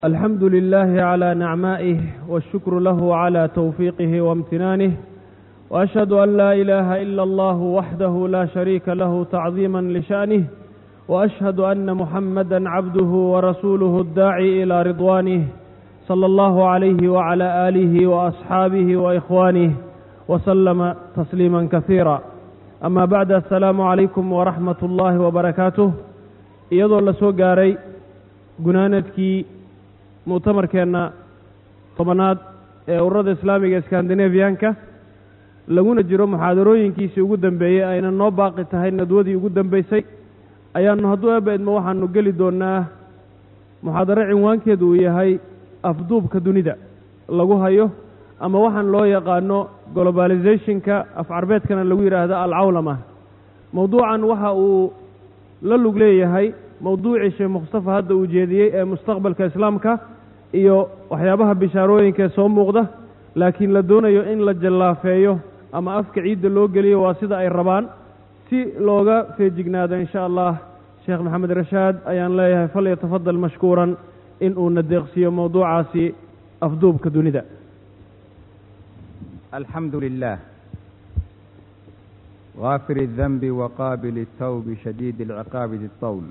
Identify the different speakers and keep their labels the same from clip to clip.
Speaker 1: الحمد لله على نعمائه والشكر له على توفيقه وامتنانه وأشهد أن لا إله إلا الله وحده لا شريك له تعظيما لشأنه وأشهد أن محمدا عبده ورسوله الداعي إلى رضوانه صلى الله عليه وعلى آله وأصحابه وإخوانه وسلم تسليما كثيرا أما بعد السلام عليكم ورحمة الله وبركاته iyadoo la soo gaaray gunaanadkii mu'tamarkeenna tobanaad ee ururada islaamiga skandinabiyanka laguna jiro muxaadarooyinkiisii ugu dambeeyey ayna noo baaqi tahay nadwadii ugu dambaysay ayaannu hadduu eeba idmo waxaanu geli doonnaa muxaadaro cinwaankeedu uu yahay afduubka dunida lagu hayo ama waxaan loo yaqaano globalizationka af carbeedkana lagu yidhaahdo alcawlama mowduucan waxa uu la lug leeyahay mowduucii sheekh mukhtafa hadda uu jeediyey ee mustaqbalka islaamka iyo waxyaabaha bishaarooyinka ee soo muuqda laakiin la doonayo in la jallaafeeyo ama afka ciidda loo geliyo waa sida ay rabaan si looga feejignaado insha allah sheekh maxamed rashaad ayaan leeyahay fal yatafadal mashkuuran in uu na deeqsiiyo mowduucaasi afduubka dunida
Speaker 2: الحمد لله غافر الذنب وقابل التوب شديد العقاب ذي الطول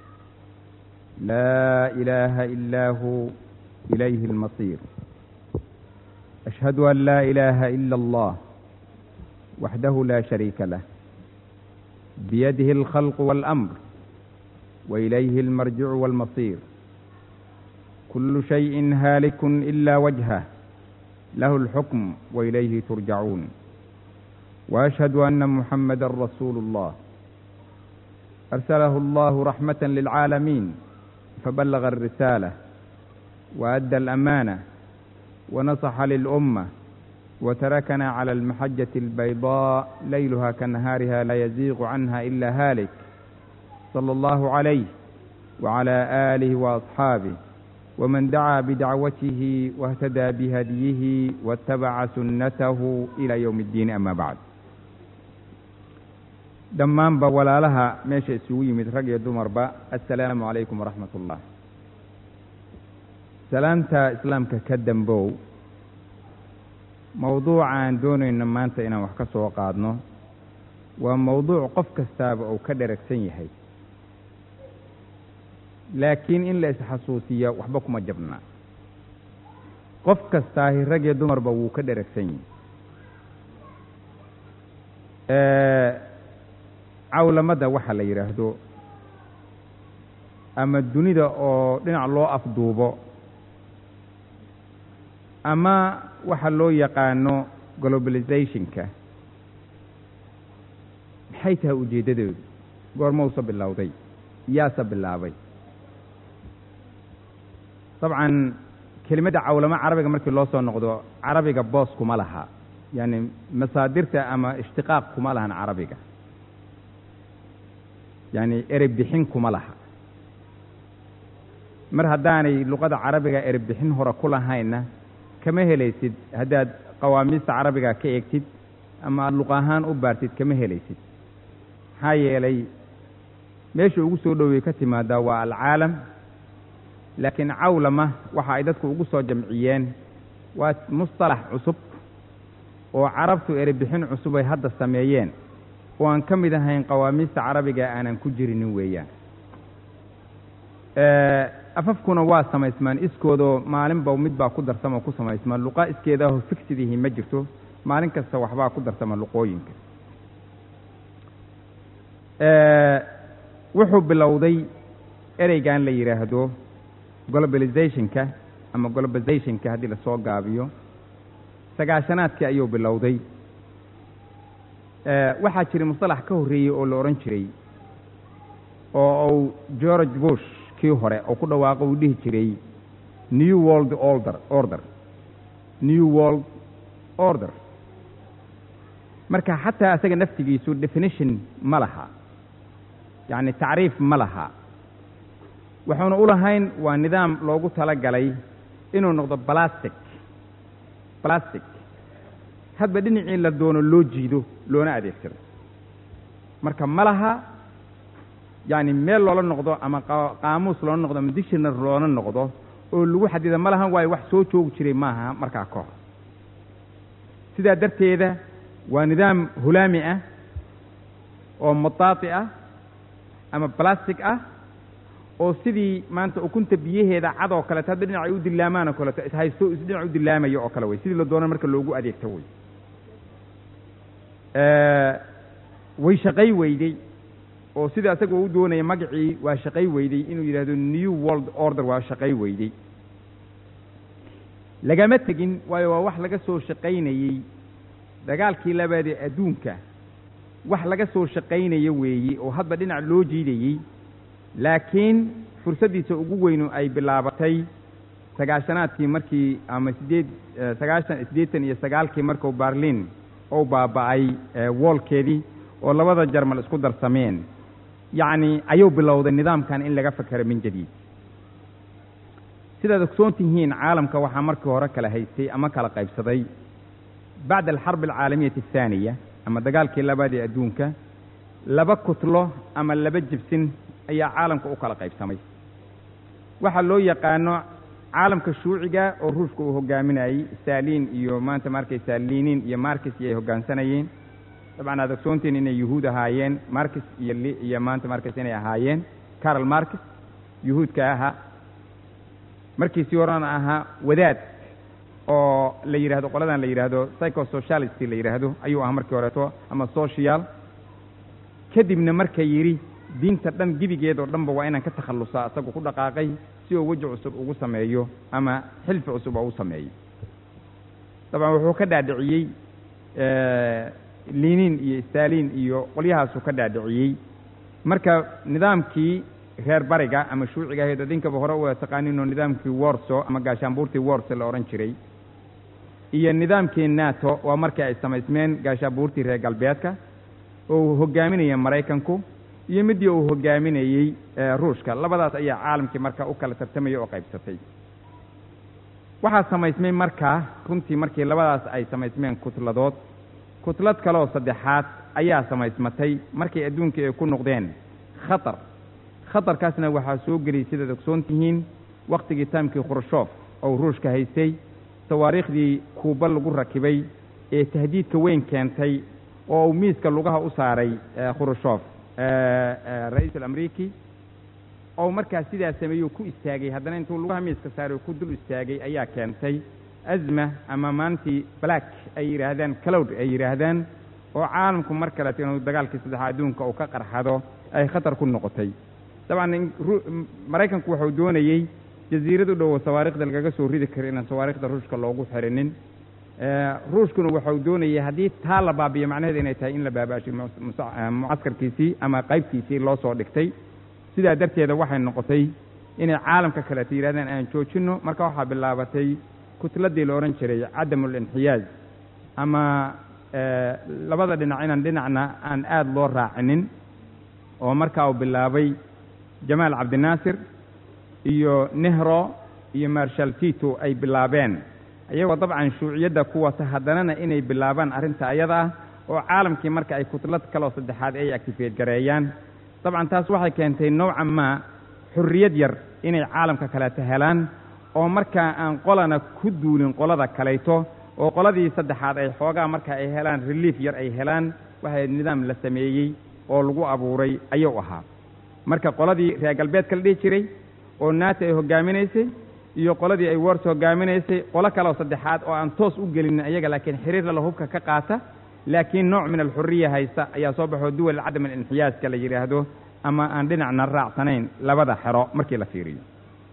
Speaker 2: لا إله إلا هو إليه المصير أشهد أن لا إله إلا الله وحده لا شريك له بيده الخلق والأمر وإليه المرجع والمصير كل شيء هالك إلا وجهه له الحكم وإليه ترجعون وأشهد أن محمدا رسول الله أرسله الله رحمة للعالمين فبلغ الرسالة وأدى الأمانة ونصح للأمة وتركنا على المحجة البيضاء ليلها كنهارها لا يزيغ عنها إلا هالك صلى الله عليه وعلى آله وأصحابه ومن دعا بدعوته واهتدى بهديه واتبع سنته إلى يوم الدين أما بعد dhammaanba walaalaha meesha isugu yimid rag iyo dumarba assalaamu calaykum waraxmat ullah salaamta islaamka ka dambow mowduucaan doonayno maanta inaan wax ka soo qaadno waa mowduuc qof kastaaba uu ka dheragsan yahay laakiin in la isxasuusiya waxba kuma jabna qof kastaahi rag iyo dumarba wuu ka dheragsan yahay cawlamada waxa la yidhaahdo ama dunida oo dhinac loo afduubo ama waxa loo yaqaano globalizationka maxay tahay ujeeddadeedu goormausa bilowday yaase bilaabay dabcan kelimadda cawlamo carabiga markii loo soo noqdo carabiga boos kuma laha yaani masaadirta ama ishtiqaaq kuma lahan carabiga yacni erey bixin kuma laha mar haddaanay luqada carabiga erey bixin hore ku lahaynna kama helaysid haddaad qawaamiista carabiga ka eegtid ama aada luq ahaan u baartid kama helaysid maxaa yeelay meesha ugu soo dhowey ka timaadaa waa alcaalam laakiin cawlama waxa ay dadku ugu soo jamciyeen waa mustalax cusub oo carabtu erey bixin cusub ay hadda sameeyeen oo aan ka mid ahayn qawaamiista carabiga aanan ku jirinin weeyaan afafkuna waa samaysmaan iskoodoo maalinba mid baa ku darsama ku samaysmaan luqa iskeedaaho figsidihi ma jirto maalin kasta waxbaa ku darsama luqooyinka wuxuu bilowday ereygan la yidhaahdo globalizationka ama globalizationka haddii lasoo gaabiyo sagaashanaadkii ayuu bilowday waxaa jiray mustalax ka horreeyey oo la odhan jiray oo uu george bush kii hore oo ku dhawaaqo uu dhihi jiray new world order order new world order marka xataa isaga naftigiisu definition ma laha yacni tacriif ma laha wuxuuna u lahayn waa nidaam loogu tala galay inuu noqdo balastic balastic hadba dhinacii la doono loo jiido loona adeegsado marka ma laha yacni meel loola noqdo ama qaamuus loola noqdo ama dictionary loola noqdo oo lagu xadida ma lahan waayo wax soo joogi jiray maaha markaa ka hor sidaa darteeda waa nidaam hulaami ah oo mataati ah ama balastic ah oo sidii maanta ukunta biyaheeda cad oo kaleeto hadda dhinac ay u dilaamaan oo kaleeto ishaysto is dhinac u dilaamayo oo kale wey sidii la doona marka loogu adeegto wey way shaqay weyday oo sida isaga u doonaya magacii waa shaqay weyday inuu yidhahdo new world order waa shaqay weyday lagama tegin waayo waa wax laga soo shaqaynayey dagaalkii labaadee adduunka wax laga soo shaqaynayo weeye oo hadba dhinac loo jiidayey laakiin fursaddiisa ugu weynu ay bilaabatay sagaashanaadkii markii ama sideed sagaashan siddeetan iyo sagaalkii markuu barlin ou baaba'ay woolkeedii oo labada jarmal isku darsameen yacni ayuu bilowday nidaamkan in laga fakero min jadiid sidaad ogsoon tihiin caalamka waxaa markii hore kala haystay ama kala qaybsaday bacda alxarbi alcaalamiyati athaaniya ama dagaalkii labaad ee adduunka laba kutlo ama laba jibsin ayaa caalamka u kala qaybsamay waxaa loo yaqaano caalamka shuuciga oo ruushka uu hogaaminayey stalin iyo maanta markaysaa linin iyo markis iyo ay hoggaansanayeen dabcan aad ogsoontiin inay yuhuud ahaayeen markis iyo iyo maanta markis inay ahaayeen carol markis yuhuudka ahaa markiisii horena ahaa wadaad oo la yidhahdo qoladan la yidhaahdo psychosocialist la yidhaahdo ayuu ahaa markii horeeto ama social kadibna marka yidhi diinta dhan gebigeed oo dhanba waa inaan ka takhallusaa isagu ku dhaqaaqay si uu weji cusub ugu sameeyo ama xilfi cusub oo u sameeyo dabcan wuxuu ka dhaadhiciyey linin iyo stalin iyo qolyahaasuu ka dhaadhiciyey marka nidaamkii reer bariga ama shuuciga ahayd adinkaba hore u taqaaninoo nidaamkii warso ama gaashaanbuurtii warso la odhan jiray iyo nidaamkii nato waa markii ay samaysmeen gaashaanbuurtii reer galbeedka oo uu hogaaminaya maraykanku iyo midii uu hogaaminayey ruushka labadaas ayaa caalamkii marka u kala tartamaya oo qaybsatay waxaa samaysmay markaa runtii markii labadaas ay samaysmeen kutladood kutlad kaleoo saddexaad ayaa samaysmatay markay adduunkii ay ku noqdeen khatar khatarkaasna waxaa soo geliyey sidaad ogsoon tihiin wakhtigii taamkii khrushoof oo ruushka haystay tawaariikhdii kuuba lagu rakibay ee tahdiidka weyn keentay oo uu miiska lugaha u saaray khrushoof ra-iisul amriiki oo markaas sidaa sameeyuu ku istaagay haddana intuu lugaha miiska saaray oo ku dul istaagay ayaa keentay azma ama maantii black ay yidhaahdaan calowd ay yidhaahdaan oo caalamku mar kaleeto inuu dagaalkii saddexaa adduunka uu ka qarxado ay khatar ku noqotay dabcan maraykanku wuxuu doonayey jasiirad u dhowo sawaariikhda lagaga soo ridi karo inaan sawaariikhda ruushka loogu xirinin ruushkuna waxau doonayay haddii taa la baabiyo macnaheedu inay tahay in la baabaashay mucaskarkiisii ama qaybtiisii loo soo dhigtay sidaa darteeda waxay noqotay inay caalamka kaleeto yidhahdaan aan joojinno marka waxaa bilaabatay kutladii la odhan jiray cadamul inxiyaaz ama labada dhinac inaan dhinacna aan aada loo raacinin oo markaa uu bilaabay jamaal cabdinaasir iyo nehro iyo marshal tito ay bilaabeen iyagoo dabcan shuuciyadda ku wata haddanana inay bilaabaan arrinta ayada ah oo caalamkii marka ay kutlad kaloo saddexaad ay actifeed gareeyaan dabcan taas waxay keentay nowcan maa xurriyad yar inay caalamka kaleeto helaan oo markaa aan qolana ku duulin qolada kalayto oo qoladii saddexaad ay xoogaa marka ay helaan relief yar ay helaan waxay nidaam la sameeyey oo lagu abuuray ayuu ahaa marka qoladii reer galbeedka la dhihi jiray oo naata ay hoggaaminaysay iyo qoladii ay wars hoggaaminaysay qolo kaleoo saddexaad oo aan toos u gelinin ayaga laakiin xiriirla la hubka ka qaata laakiin nooc min alxuriya haysta ayaa soo baxoo duwal cadam alinxiyaaska la yidhaahdo ama aan dhinacna raacsanayn labada xero markii la fiiriyo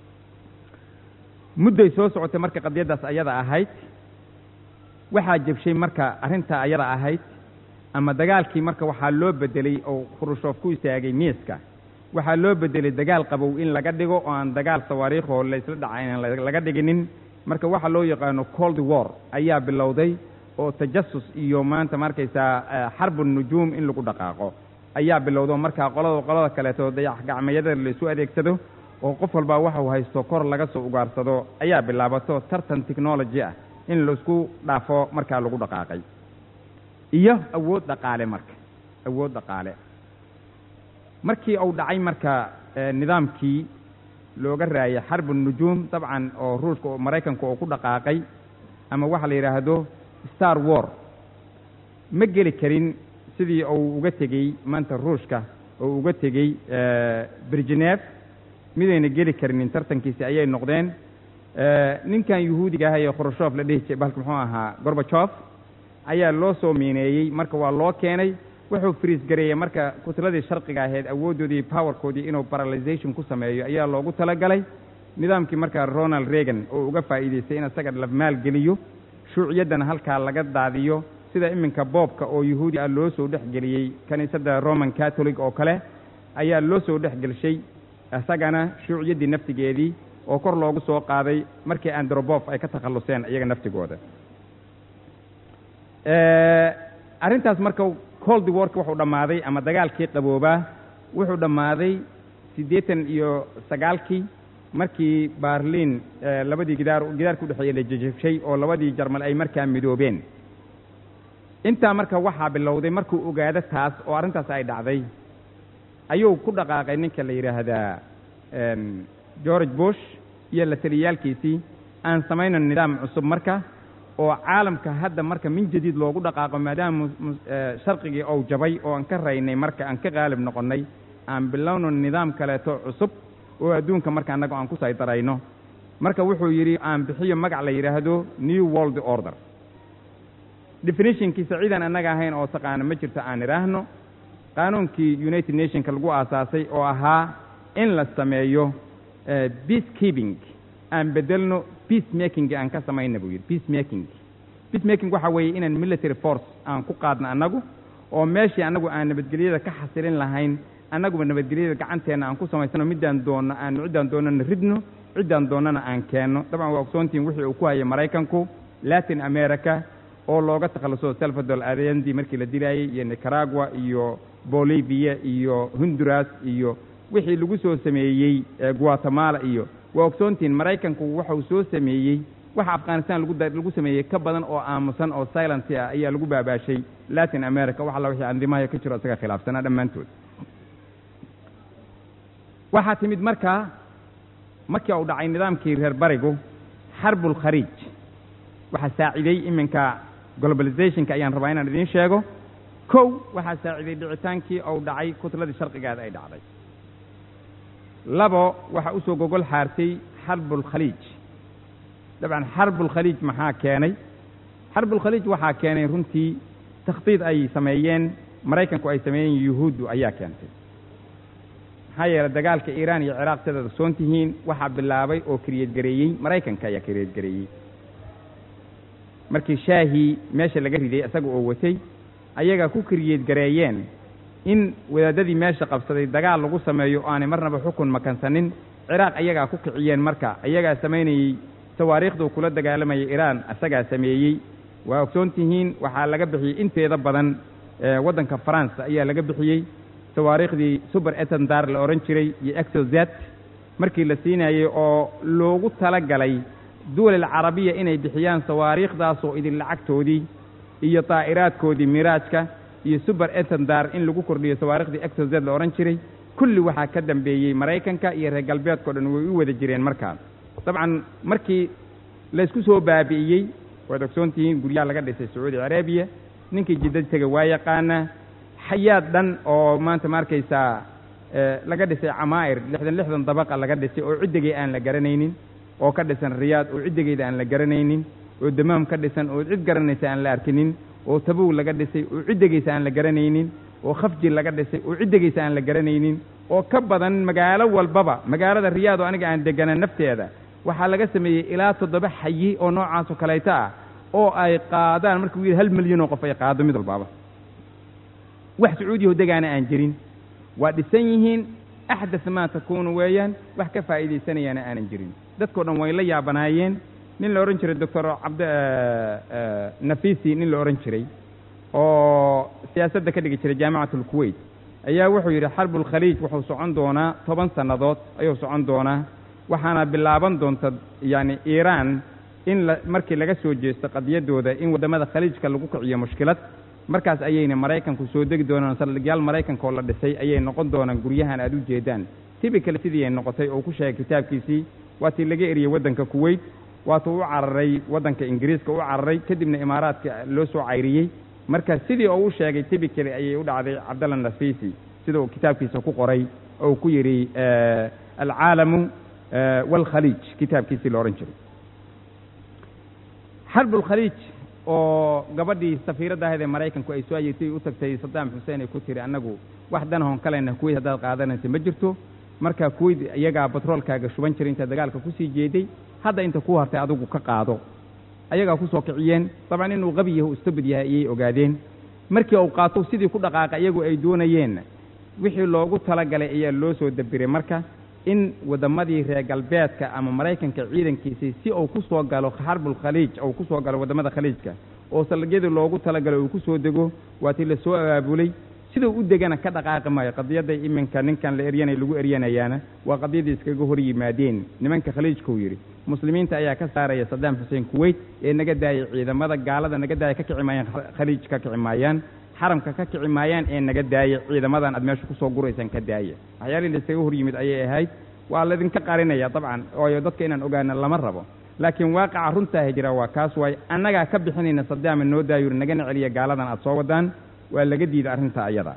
Speaker 2: mudday soo socotay marka qadiyaddaas ayada ahayd waxaa jebshay marka arrintaa ayada ahayd ama dagaalkii marka waxaa loo bedelay oo khrushoof ku istaagay miiska waxaa loo bedelay dagaal qabow in laga dhigo oo aan dagaal sawaariikhoo laysla dhaca inaan laga dhiginin marka waxa loo yaqaano cold war ayaa bilowday oo tajasus iyo maanta markaysaa xarbu nujuum in lagu dhaqaaqo ayaa bilowdo markaa qolada qolada kaleeto dayax gacmayada laysu adeegsado oo qof walbaa waxau haysto kor laga soo ugaarsado ayaa bilaabato tartan technology ah in laisku dhaafo markaa lagu dhaqaaqay iyo awood dhaqaale marka awood dhaqaale markii uu dhacay marka nidaamkii looga raayay xarbu nujuum dabcan oo ruushka oo maraykanku oo ku dhaqaaqay ama waxa la yidhaahdo star war ma geli karin sidii uu uga tegey maanta ruushka oo uga tegey birgenef midayna geli karinin tartankiisi ayay noqdeen ninkan yuhuudiga ah ee khrushov la dhihi jiray bahalka muxuu ahaa gorbajof ayaa loo soo miineeyey marka waa loo keenay wuxuu friis gareeyey marka kutladii sharqiga ahayd awooddoodii powerkoodii inuu paralization ku sameeyo ayaa loogu talagalay nidaamkii markaa ronald reagan oo uga faa'iidaystay in isaga la maalgeliyo shuuciyaddana halkaa laga daadiyo sida iminka boobka oo yuhuudi ah loo soo dhex geliyey kiniisadda roman catholic oo kale ayaa loo soo dhex gelshay isagana shuuciyaddii naftigeedii oo kor loogu soo qaaday markii androbof ay ka takhalluseen iyaga naftigooda arrintaas marka cold warka wuxuu dhammaaday ama dagaalkii qaboobaa wuxuu dhammaaday siddeetan iyo sagaalkii markii baarliin labadii gidaar gidaarka udhexeeya la jejebshay oo labadii jarmal ay markaa midoobeen intaa marka waxaa bilowday markuu ogaado taas oo arrintaas ay dhacday ayuu ku dhaqaaqay ninka la yidhaahdaa george bush iyo la taliyaalkiisii aan samayno nidaam cusub marka oo caalamka hadda marka min jadiid loogu dhaqaaqo maadaama sharqigii ou jabay oo aan ka raynay marka aan ka qaalib noqonnay aan bilowno nidaam kaleeto cusub oo adduunka marka annaga aan ku saydarayno marka wuxuu yidhi aan bixiyo magac la yidhaahdo new world order definitionkiisa ciidan annaga ahayn oo taqaano ma jirto aan idhaahno qaanuunkii united nationka lagu aasaasay oo ahaa in la sameeyo peace keeping aan bedelno peace making aan ka samayna buu yidhi peace making peace making waxa weeye inaan military force aan ku qaadno annagu oo meeshii annagu aan nabadgelyada ka xasilin lahayn annaguba nabadgelyada gacanteenna aan ku samaysano middaan doonno aan ciddaan doonnana ridno ciddaan doonnana aan keenno dabcan waa ogsoontiin wixii uu ku hayay maraykanku latin america oo looga takhalluso salvador allende markii la dilaayey iyo nicaragua iyo bolivia iyo honduras iyo wixii lagu soo sameeyey guatemala iyo waa ogsoontiin maraykanku waxau soo sameeyey waxa afghanistan lagu lagu sameeyey ka badan oo aamusan oo silency ah ayaa lagu baabaashay latin america wax alla wixii andimaha ka jiro isaga khilaafsanaa dhammaantood waxaa timid markaa markii uu dhacay nidaamkii reer barigu xarbul khariij waxaa saaciday iminka globalizationka ayaan rabaa inaan idiin sheego kow waxaa saaciday dhicitaankii ou dhacay kutladii sharqigaada ay dhacday labo waxaa usoo gogol xaartay xarbulkhaliij dabcan xarbulkhaliij maxaa keenay xarbulkhaliij waxaa keenay runtii takhdiid ay sameeyeen maraykanku ay sameeyeen yuhuuddu ayaa keentay maxaa yeelay dagaalka iiraan iyo ciraaq sidaad ogsoon tihiin waxaa bilaabay oo kiriyeed gareeyey maraykanka ayaa kiriyeed gareeyey markii shaahii meesha laga riday isaga oo watay ayagaa ku kiriyeed gareeyeen in wadaadadii meesha qabsaday dagaal lagu sameeyo oo aanay marnaba xukun makansanin ciraaq ayagaa ku kiciyeen marka ayagaa samaynayey tawaariikhduu kula dagaalamayay iiraan isagaa sameeyey waa ogsoon tihiin waxaa laga bixiyey inteeda badan waddanka faransa ayaa laga bixiyey tawaariikhdii suber etendar la odhan jiray iyo exozet markii la siinayey oo loogu tala galay duwal alcarabiya inay bixiyaan tawaariikhdaasoo idin lacagtoodii iyo daa'iraadkoodii miraajka iyo suber etendar in lagu kordhiyo tawaariikhdii exozet la odhan jiray kulli waxaa ka dambeeyey maraykanka iyo reer galbeedkao dhan way u wada jireen markaa dabcan markii laysku soo baabi'iyey waad ogsoon tihiin guryaha laga dhisay sacuudi carabiya ninkii jidda tega waa yaqaanaa xayaad dhan oo maanta ma arkaysaa laga dhisay camaa'ir lixdan lixdan dabaqa laga dhisay oo ciddigay aan la garanaynin oo ka dhisan riyaad oo ciddigeeda aan la garanaynin oo damaam ka dhisan oo cid garanaysa aan la arkinin oo tabow laga dhisay oo ciddigaysa aan la garanaynin oo khafji laga dhisay oo ciddigaysa aan la garanaynin oo ka badan magaalo walbaba magaalada riyaad oo aniga aan degana nafteeda waxaa laga sameeyey ilaa toddoba xayi oo noocaasoo kaleeto ah oo ay qaadaan markuu yidhi hal milyan oo qof ay qaado mid walbaaba wax sacuudiyaho degaana aan jirin waa dhisan yihiin axdas maa takuunu weeyaan wax ka faa'iidaysanayaana aanan jirin dadkao dhan way la yaabanaayeen nin la odhan jiray doctor cabd nafisi nin la odhan jiray oo siyaasadda ka dhigi jiray jaamicat alkuwait ayaa wuxuu yidhi xarbulkhaliij wuxuu socon doonaa toban sannadood ayuu socon doonaa waxaana bilaaban doonta yacni iiraan in la markii laga soo jeesto qadiyaddooda in waddamada khaliijka lagu kiciyo mushkilad markaas ayayna maraykanku soo degi doonaan saldhigyaal maraykanka oo la dhisay ayay noqon doonaan guryahan aad u jeedaan tybical sidii ay noqotay oo ku sheegay kitaabkiisii waa tii laga eriyey waddanka kuweyt waatuu u cararay waddanka ingiriiska u cararay kadibna imaaraadka loo soo cayriyey marka sidii oo u sheegay tybicaly ayay u dhacday cabdalla nafisi sida uu kitaabkiisa ku qoray oo ku yidhi alcaalamu waalkhaliij kitaabkiisii la odhan jiray xarbulkhaliij oo gabadhii safiiradda ahayd ee maraykanku ay soo ayirtay u tagtay saddaam xuseen ay ku tiri annagu wax danahon kalena kuweyt haddaad qaadanaysa ma jirto marka kuweyt iyagaa batroolkaaga shuban jiray inta dagaalka kusii jeeday hadda inta ku hartay adigu ka qaado ayagaa ku soo kiciyeen dabcan inuu qabi yahay istabid yahay ayay ogaadeen markii uu qaato sidii ku dhaqaaqa iyagu ay doonayeen wixii loogu talagalay ayaa loo soo dabiray marka in waddamadii reer galbeedka ama maraykanka ciidankiisii si uu ku soo galo xarbulkhaliij uu ku soo galo waddamada khaliijka oo salagyadii loogu talagalay uu ku soo dego waa tii la soo abaabulay siduu u degana ka dhaqaaqi maayo qadiyadday iminka ninkan la eryanay lagu eryanayaana waa qadiyadii iskaga hor yimaadeen nimanka khaliijkuu yidhi muslimiinta ayaa ka saaraya saddaam xuseen kuweyt ee naga daayay ciidamada gaalada naga daaya ka kici maayaan khaliij ka kici maayaan xaramka ka kici maayaan ee naga daaya ciidamadan aad meesha kusoo guraysaan ka daaya waxyaalihii la iskaga hor yimid ayay ahayd waa laydinka qarinaya dabcan ooyo dadka inaan ogaana lama rabo laakiin waaqaca runtaaha jira waa kaas waay annagaa ka bixinayna saddaama noo daayuri nagana celiya gaaladan aad soo wadaan waa laga diiday arrinta ayada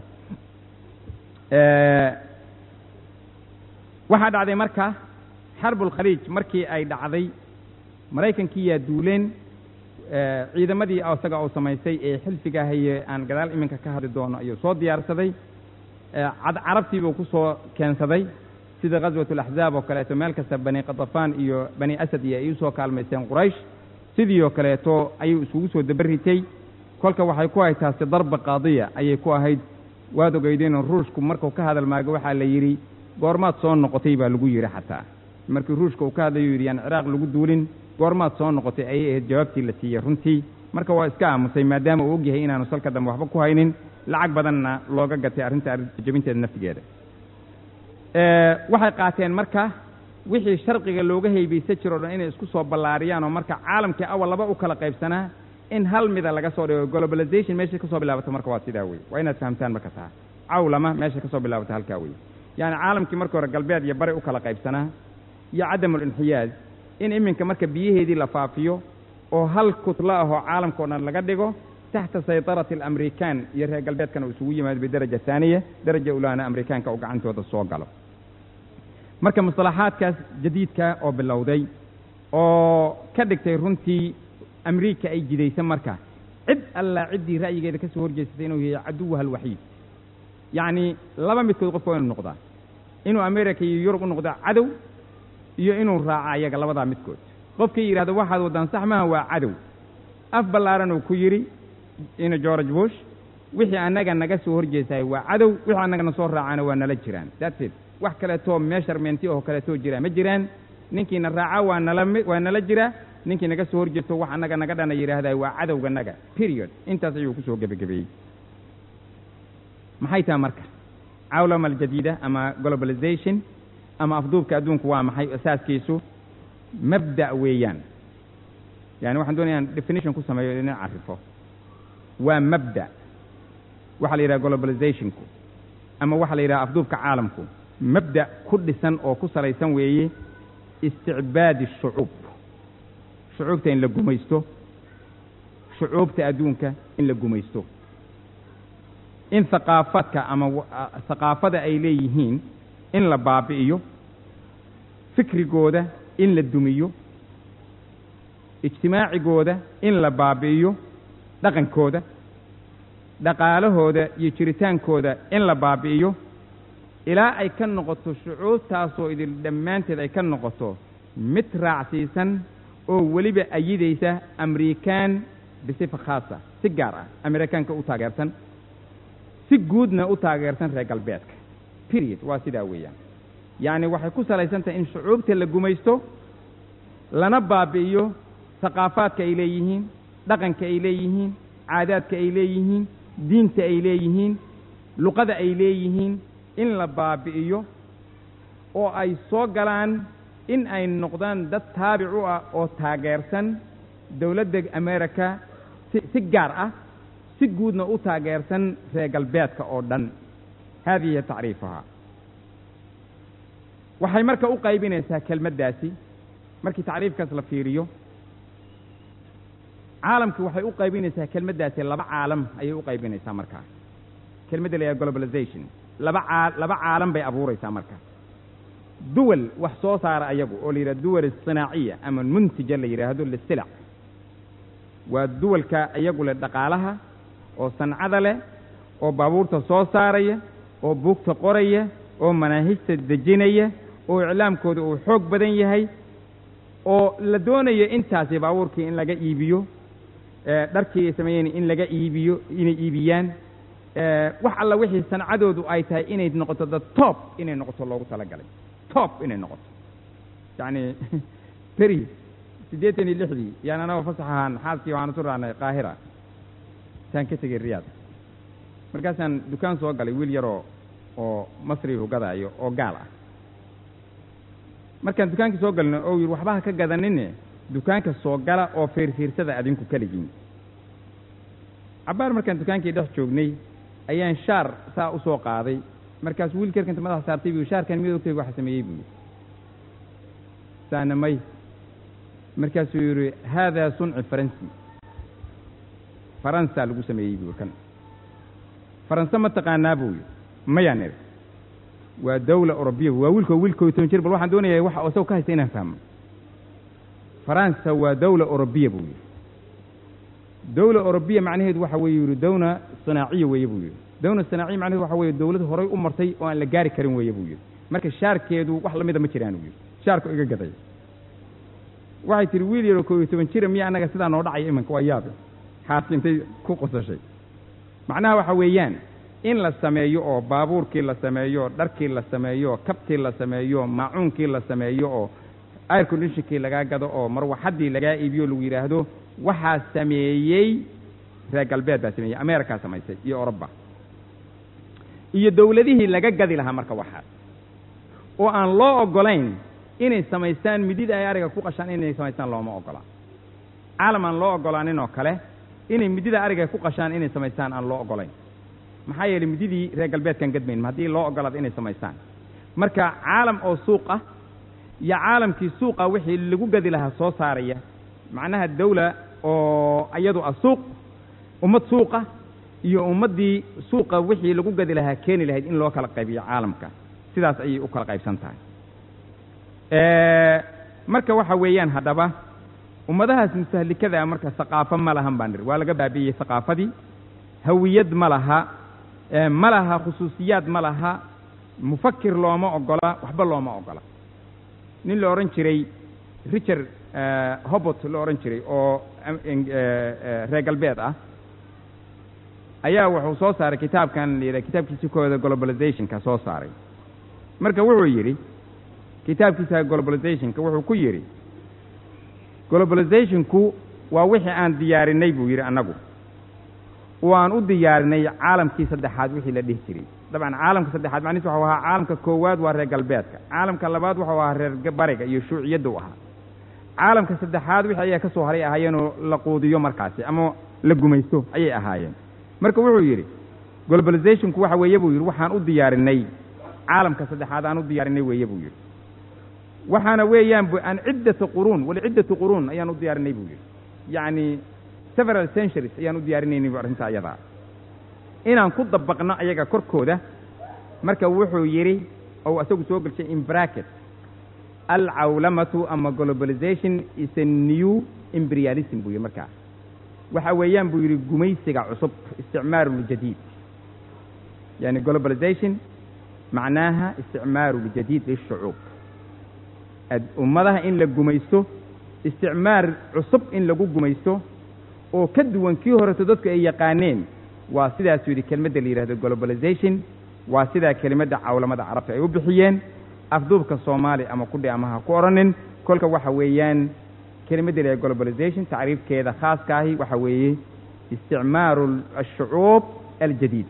Speaker 2: waxaa dhacday marka xarbulkhaliij markii ay dhacday maraykankii yaa duuleen ciidamadii isaga uu samaystay ee xilfiga haye aan gadaal iminka ka hadli doono ayuu soo diyaarsaday carabtiibuu ku soo keensaday sida ghaswat alaxzaab oo kaleeto meel kasta bani qatafaan iyo bani asad iyo ay u soo kaalmaysteen quraysh sidii oo kaleeto ayuu iskugu soo dabaritay kolka waxay ku ahayd taasi darba qaadiya ayay ku ahayd waad ogeydeenoo ruushku markuu ka hadal maago waxaa la yidhi goormaad soo noqotay baa lagu yidhi xataa markii ruushka uu ka hadlayu yidhi yaan ciraaq lagu duulin goormaad soo noqotay ayay ahayd jawaabtii la siiyey runtii marka waa iska aamusay maadaama uu ogyahay inaanu salka dambe waxba ku haynin lacag badanna looga gatay arrinta jabinteeda naftigeeda waxay qaateen marka wixii sharqiga looga haybaysan jiro o dhan inay isku soo ballaariyaan oo marka caalamkii awal laba u kala qaybsanaa in hal mida laga soo dhigo globalization meeshay ka soo bilaabato marka waa sidaa wey waa inaad fahamtaan marka taa cawlama meeshay ka soo bilaabato halkaa wey yacani caalamkii marka hore galbeed iyo bari u kala qaybsanaa iyo cadamulinxiyaaz in iminka marka biyaheedii la faafiyo oo hal kutlo ah oo caalamka o dhan laga dhigo taxta saytarati alamrikaan iyo reer galbeedkana uu isugu yimaado bidaraja haaniya daraja ulaana amerikaanka uu gacantooda soo galo marka mustalaxaadkaas jadiidka oo bilowday oo ka dhigtay runtii amriika ay jidaysa marka cid allaa ciddii ra'yigeeda ka soo horjeesatay inuu yahay caduwaha alwaxiid yacni laba midkood qofka waa inuu noqdaa inuu america iyo yurub u noqdo cadow iyo inuu raaco ayaga labadaa midkood qofkii yidhahdo waxaad waddaan sax maha waa cadow af ballaaran uu ku yidhi ina george bush wixii annaga naga soo horjeesahay waa cadow wixii annagana soo raacana waa nala jiraan that's it wax kaleetoo meesharmenti oo kaleetoo jira ma jiraan ninkiina raaca waa nala waa nala jira ninkii naga soo horjeesto wax annaga naga dhana yidhaahdaa waa cadowga naga period intaas ayuu ku soo gebagabeeyey maxay taha marka cawlama aljadiida ama globalization ama afduubka adduunku waa maxay asaaskiisu mabda' weeyaan yani waxaan doonaya aan definition ku sameeyo ina carifo waa mabda' waxaa la yidhaha globalizationku ama waxaa la yidhaha afduubka caalamku mabda' ku dhisan oo ku salaysan weeye isticbaadi shucuub shucuubta in la gumaysto shucuubta adduunka in la gumaysto in haqaafaadka ama haqaafada ay leeyihiin in la baabi'iyo fikrigooda in la dumiyo ijtimaacigooda in la baabi'iyo dhaqankooda dhaqaalahooda iyo jiritaankooda in la baabi'iyo ilaa ay ka noqoto shucuubtaasoo idil dhammaanteed ay ka noqoto mid raacsiisan oo weliba ayidaysa amrikaan bisifa khaasa si gaar ah amerikaanka u taageersan si guudna u taageersan reer galbeedka period waa sidaa weeyaan yacni waxay ku salaysan tahay in shucuubta la gumaysto lana baabi'iyo haqaafaadka ay leeyihiin dhaqanka ay leeyihiin caadaadka ay leeyihiin diinta ay leeyihiin luqada ay leeyihiin in la baabi'iyo oo ay soo galaan in ay noqdaan dad taabic u ah oo taageersan dowladda america si si gaar ah si guudna u taageersan reer galbeedka oo dhan haadihi tacriifuhaa waxay marka u qaybinaysaa kelmaddaasi markii tacriifkaas la fiiriyo caalamki waxay u qaybinaysaa kelmaddaasi laba caalam ayay u qaybinaysaa markaa kelmadda la yidhaha globalization laba caa laba caalam bay abuuraysaa marka duwal wax soo saara ayagu oo la yidhaha duwal sinaaciya ama muntija la yidhaahdo lisilac waa duwalka iyagu leh dhaqaalaha oo sancada leh oo baabuurta soo saaraya oo buugta qoraya oo manaahijta dejinaya oo iclaamkooda uu xoog badan yahay oo la doonayo intaasi baabuurkii in laga iibiyo dharkii ay sameeyeen in laga iibiyo inay iibiyaan wax alla wixii sancadoodu ay tahay inay noqoto the top inay noqoto loogu talagalay top inay noqoto yacni beri siddeetan iyo lixdii yaan anagoo fasax ahaan xaaskii waxaan isu raacnay qaahira saan ka tegey riyaad markaasaan dukaan soo galay wiil yaroo oo masri hugadaayo oo gaal ah markaan dukaankii soo galno oo yidhi waxba ha ka gadanine dukaanka soo gala oo fiirfiirsada adinku keligiin cabbaar markaan dukaankii dhex joognay ayaan shaar saa u soo qaaday markaas wiilka yarkanta madaxa saartay buu shaarkan mid ogtay waxa sameeyey buu yidhi saana may markaasuu yidhi haadaa sunci faransi faransa lagu sameeyey buu kan faranse ma taqaanaa buu yidhi mayaan idhi waa dawla orobiya waa wiilkoo wiilkoo toban jir bal waxaan doonayaa waxa isago ka haysta inaan fahmo faransa waa dawla orobiya buu yidhi dawla orobiya macnaheedu waxa weeye yidhi dawna sanaaciya weeye buu yidhi dawna sanaaciya macnaheedu waxa weeye dawlad horay u martay oo aan la gaari karin weeye buu yidhi marka shaarkeedu wax lamida ma jiraan buu yidhi shaarku iga gaday waxay tihi wiil yaroo koo iyo toban jira miya annaga sidaa noo dhacaya imanka waa yaabe xaaski intay ku qosashay macnaha waxa weeyaan in la sameeyo oo baabuurkii la sameeyo dharkii la sameeyo kabtii la sameeyo maacuunkii la sameeyo oo air conditionkii lagaa gado oo marwaxaddii lagaa iibiyo lagu yidhaahdo waxaa sameeyey reer galbeed baa sameeyey amerikaa samaysay iyo oroba iyo dawladihii laga gadi lahaa marka waxaas oo aan loo oggolayn inay samaystaan midida ay ariga ku qashaan inay samaystaan looma oggola caalam aan loo oggolaanin oo kale inay midida ariga ku qashaan inay samaystaan aan loo oggolayn maxaa yeelay mididii reer galbeedkan gadmayn haddii loo oggolaado inay samaystaan marka caalam oo suuq ah iyo caalamkii suuqa wixii lagu gadi lahaa soo saaraya macnaha dawla oo iyadu ah suuq ummad suuqa iyo ummaddii suuqa wixii lagu gadi lahaa keeni lahayd in loo kala qaybiyo caalamka sidaas ayay u kala qaybsan tahay marka waxa weeyaan haddaba ummadahaas mustahlikada ah marka haqaafo ma lahan baan niri waa laga baabi'iyey haqaafadii hawiyad ma laha ma laha khusuusiyaad ma laha mufakir looma oggola waxba looma oggola nin la odhan jiray richard hobot la odhan jiray oo reer galbeed ah ayaa wuxuu soo saaray kitaabkan la yidhaha kitaabkiisi kooda globalizationka soo saaray marka wuxuu yidhi kitaabkiisa globalizationka wuxuu ku yidhi globalizationku waa wixii aan diyaarinay buu yidhi annagu oo aan u diyaarinay caalamkii saddexaad wixii la dhihi jiray dabcan caalamka saddexaad macnihiis waxau ahaa caalamka koowaad waa reer galbeedka caalamka labaad waxau ahaa reer bariga iyo shuuciyadda u ahaa caalamka saddexaad wixii ayaa ka soo haray ahaayeenoo la quudiyo markaasi ama la gumaysto ayay ahaayeen marka wuxuu yidhi globalizationku waxa weeye buu yidhi waxaan u diyaarinay caalamka saddexaad aan u diyaarinay weeye buu yidhi waxaana weeyaan an ciddata quruun walciddatu quruun ayaan u diyaarinay buu yidhi yacni several centuries ayaan u diyaarinaynay bu arrinta ayadaa inaan ku dabaqno ayaga korkooda marka wuxuu yidhi ou isagu soo gelshay in bracket alcawlamatu ama globalization is a new imperialism buu yidhi markaa waxa weeyaan buu yidhi gumaysiga cusub isticmaaru ljadiid yani globalization macnaaha isticmaaru ljadiid lishucuub ummadaha in la gumaysto isticmaar cusub in lagu gumaysto oo ka duwan kii horeto dadku ay yaqaaneen waa sidaasuu yidhi kelmadda la yidhahdo globalization waa sidaa kelimadda cawlamada carabta ay u bixiyeen afduubka soomaali ama kudhi ama ha ku odhanin kolka waxa weeyaan kelimadda la yidhahdo globalization tacriifkeeda khaaska ahi waxa weeye isticmaaru ashucuub aljadiid